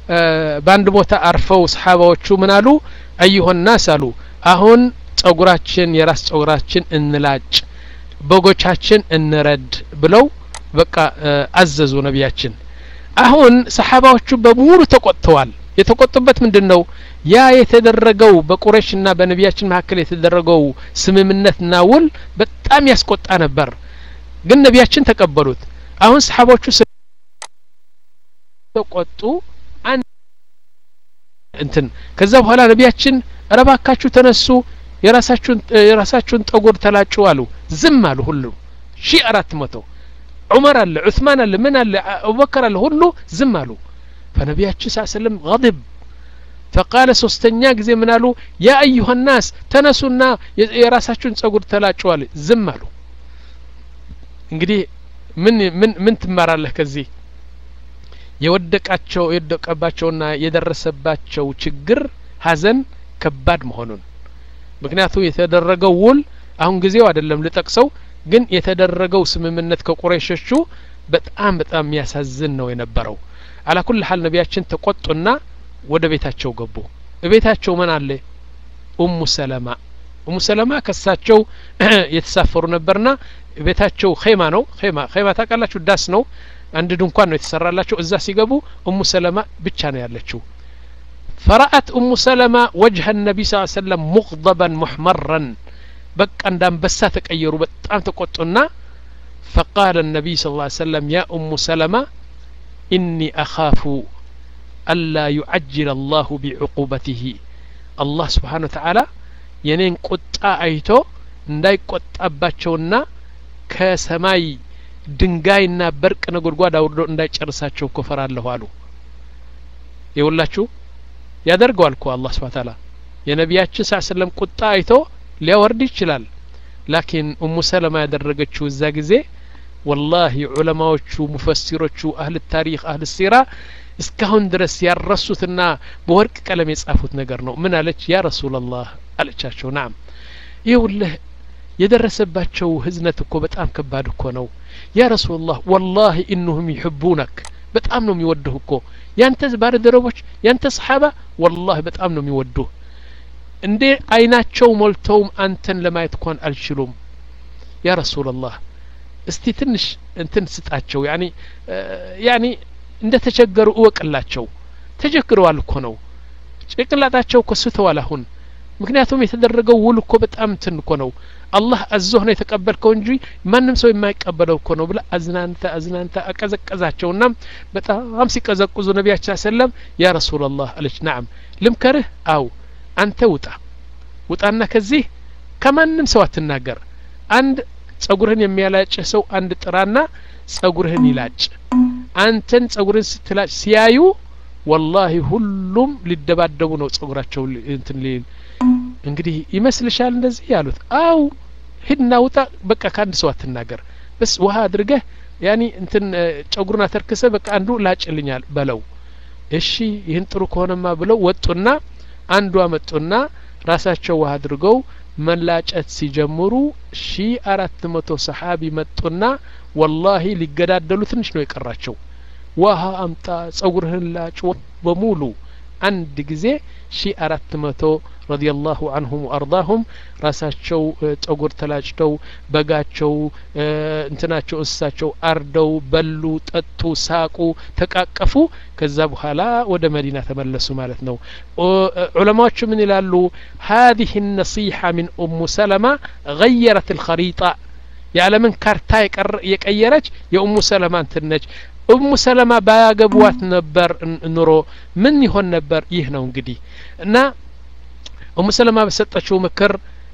በአንድ ቦታ አርፈው ሰሓባዎቹ ምን አሉ አዩሆን ናስ አሉ አሁን ጸጉራችን የራስ ጸጉራችን እንላጭ በጎቻችን እንረድ ብለው በቃ አዘዙ ነቢያችን አሁን ሰሓባዎቹ በሙሉ ተቆጥተዋል የተቆጡበት ምንድን ነው ያ የተደረገው በቁረሽና በነቢያችን መካከል የተደረገው ስምምነትና ውል በጣም ያስቆጣ ነበር ግን ነቢያችን ተቀበሉት አሁን ሰሓቦቹ ተቆጡ እንትን ከዛ በኋላ ነቢያችን ረባካችሁ ተነሱ የራሳችሁን የራሳችሁን ጠጉር ተላጩ አሉ ዝም አሉ ሁሉ ሺ አራት መቶ ዑመር አለ ዑስማን አለ ምን አለ አቡበከር አለ ሁሉ ዝም አሉ ፈነቢያችን ስ ስለም غضب ፈቃለ ሶስተኛ ጊዜ ምን አሉ ያ አዩሀ ናስ ተነሱና የራሳችሁን ጸጉር ተላጩ አለ ዝም አሉ እንግዲህ ምን ምን ምን ትማራለህ ከዚህ የወደቃቸው የወደቀባቸውና የደረሰባቸው ችግር ሀዘን ከባድ መሆኑን ምክንያቱም የተደረገው ውል አሁን ጊዜው አይደለም ልጠቅሰው ግን የተደረገው ስምምነት ከቁረይሾቹ በጣም በጣም የሚያሳዝን ነው የነበረው አላኩል ሀል ነቢያችን ተቆጡና ወደ ቤታቸው ገቡ እቤታቸው ምን አለ ኡሙ ሰለማ ኡሙ ሰለማ ከሳቸው የተሳፈሩ ነበርና ቤታቸው ኼማ ነው ኼማ ኼማ ታውቃላችሁ ዳስ ነው አንድ ድንኳን ነው የተሰራላቸው እዛ ሲገቡ ኡሙ ሰለማ ብቻ ነው ያለችው فرأت أم سلمة وجه النبي صلى الله عليه وسلم مغضبا محمرا بقى عند أنبسا تقيروا بتام تقطنا فقال النبي صلى الله عليه وسلم يا أم سلمة إني أخاف ألا يعجل الله بعقوبته الله سبحانه وتعالى የኔን ቁጣ አይቶ እንዳይቆጣባቸውና ከሰማይ ድንጋይና በርቅ ነጎድጓድ አውርዶ እንዳይጨርሳቸው እኮ ፈራለሁ አሉ የውላችሁ ያደርገዋል እኮ አላህ ስብሓ ታላ የነቢያችን ሳ ስለም ቁጣ አይቶ ሊያወርድ ይችላል ላኪን ኡሙ ሰለማ ያደረገችው እዛ ጊዜ ወላሂ ዑለማዎቹ ሙፈሲሮቹ አህል ታሪክ አህል ሲራ እስካሁን ድረስ ያረሱትና በወርቅ ቀለም የጻፉት ነገር ነው ምን አለች ያ ረሱላላህ አለቻቸው ናም ይኸውልህ የደረሰባቸው ህዝነት እኮ በጣም ከባድ እኮ ነው ያ ረሱላላህ ወላሂ ኢንሁም ይሕቡነክ በጣም ነው የሚወዱህ እኮ ያንተ ባልደረቦች ያንተ ሰሓባ ወላሂ በጣም ነው የሚወዱህ እንዴ አይናቸው ሞልተውም አንተን ለማየት እንኳን አልችሉም ያ ረሱላላህ እስቲ ትንሽ እንትን ስጣቸው ያኒ ያኒ እንደ ተቸገሩ እወቅላቸው ተቸግረዋል እኮ ነው ጭቅላጣቸው እኮ ስተዋል አሁን ምክንያቱም የተደረገው ውል እኮ በጣም እንትን እኮ ነው አላህ አዞህ ነው የተቀበልከው እንጂ ማንም ሰው የማይቀበለው እኮ ነው ብላ አዝናንተ አዝናንተ አቀዘቀዛቸውና በጣም ሲቀዘቁዙ ነቢያችን ሰለም ያ ረሱላላህ አለች ናም ልምከርህ አው አንተ ውጣ ውጣና ከዚህ ከማንም ሰው አትናገር አንድ ጸጉርህን የሚያላጭህ ሰው አንድ ጥራና ጸጉርህን ይላጭ አንተን ጸጉርህን ስትላጭ ሲያዩ ወላሂ ሁሉም ሊደባደቡ ነው ጸጉራቸው እንትን ሊል እንግዲህ ይመስልሻል እንደዚህ ያሉት አው ሂድና ውጣ በቃ ከአንድ ሰው አትናገር በስ ውሃ አድርገህ ያኒ እንትን ጸጉሩን አተርክሰ በቃ አንዱ ላጭልኛል በለው እሺ ይህን ጥሩ ከሆነማ ብለው ወጡና አንዷ መጡና ራሳቸው ውሃ አድርገው መላጨት ሲጀምሩ ሺ አራት መቶ ሰሓቢ መጡና ወላሂ ሊገዳደሉ ትንሽ ነው የቀራቸው ውሃ አምጣ ጸጉርህን ላጭ በሙሉ አንድ ጊዜ ሺ አራት መቶ ረዲየላሁ አንሁም ወአርዳሁም ራሳቸው ጸጉር ተላጭተው በጋቸው እንትናቸው እንስሳቸው አርደው በሉ ጠጡ ሳቁ ተቃቀፉ ከዛ በኋላ ወደ መዲና ተመለሱ ማለት ነው ዑለማዎቹ ምን ይላሉ هذه النصيحة من أم سلمة غيرت الخريطة የዓለምን ካርታ የቀየረች የኡሙ ሰለማ እንትን ነች ኡሙ ሰለማ ባያገቧት ነበር ኑሮ ምን ይሆን ነበር ይህ ነው እንግዲህ እና ኡሙ ሰለማ በሰጠችው ምክር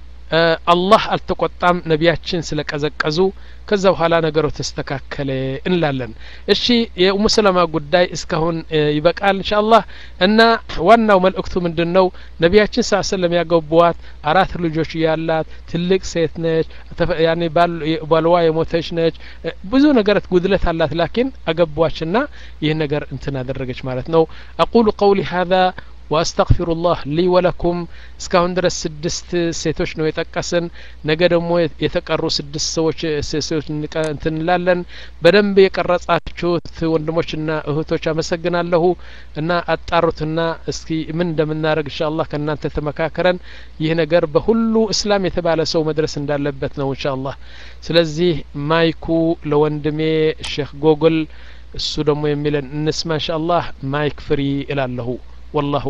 አላህ አልተቆጣም ነቢያችን ስለ ቀዘቀዙ ከዛ በኋላ ነገሩ ተስተካከለ እንላለን እሺ የኡሙ ሰለማ ጉዳይ እስካሁን ይበቃል እንሻ አላህ እና ዋናው መልእክቱ ምንድን ነው ነቢያችን ሳ ሰለም ያገቧት አራት ልጆች ያላት ትልቅ ሴት ነች ያኔ ባልዋ የሞተች ነች ብዙ ነገር ጉድለት አላት ላኪን አገቧችና ይህ ነገር እንትን አደረገች ማለት ነው አቁሉ ቀውሊ ሀذا ወአስተግፊሩላህ ሊ ወለኩም እስካሁን ድረስ ስድስት ሴቶች ነው የጠቀስን ነገ ደግሞ የተቀሩ ስድስት ሰዎች ሴቶች እንትን እንላለን በደንብ የቀረጻችሁት ወንድሞችና እህቶች አመሰግናለሁ እና አጣሩትና እስኪ ምን እንደምናደርግ እንሻ አላህ ከእናንተ ተመካከረን ይህ ነገር በሁሉ እስላም የተባለ ሰው መድረስ እንዳለበት ነው እንሻ አላህ ስለዚህ ማይኩ ለወንድሜ ሼክ ጎግል እሱ ደግሞ የሚለን እንስማ እንሻ አላህ ማይክ ፍሪ እላለሁ ወላሁ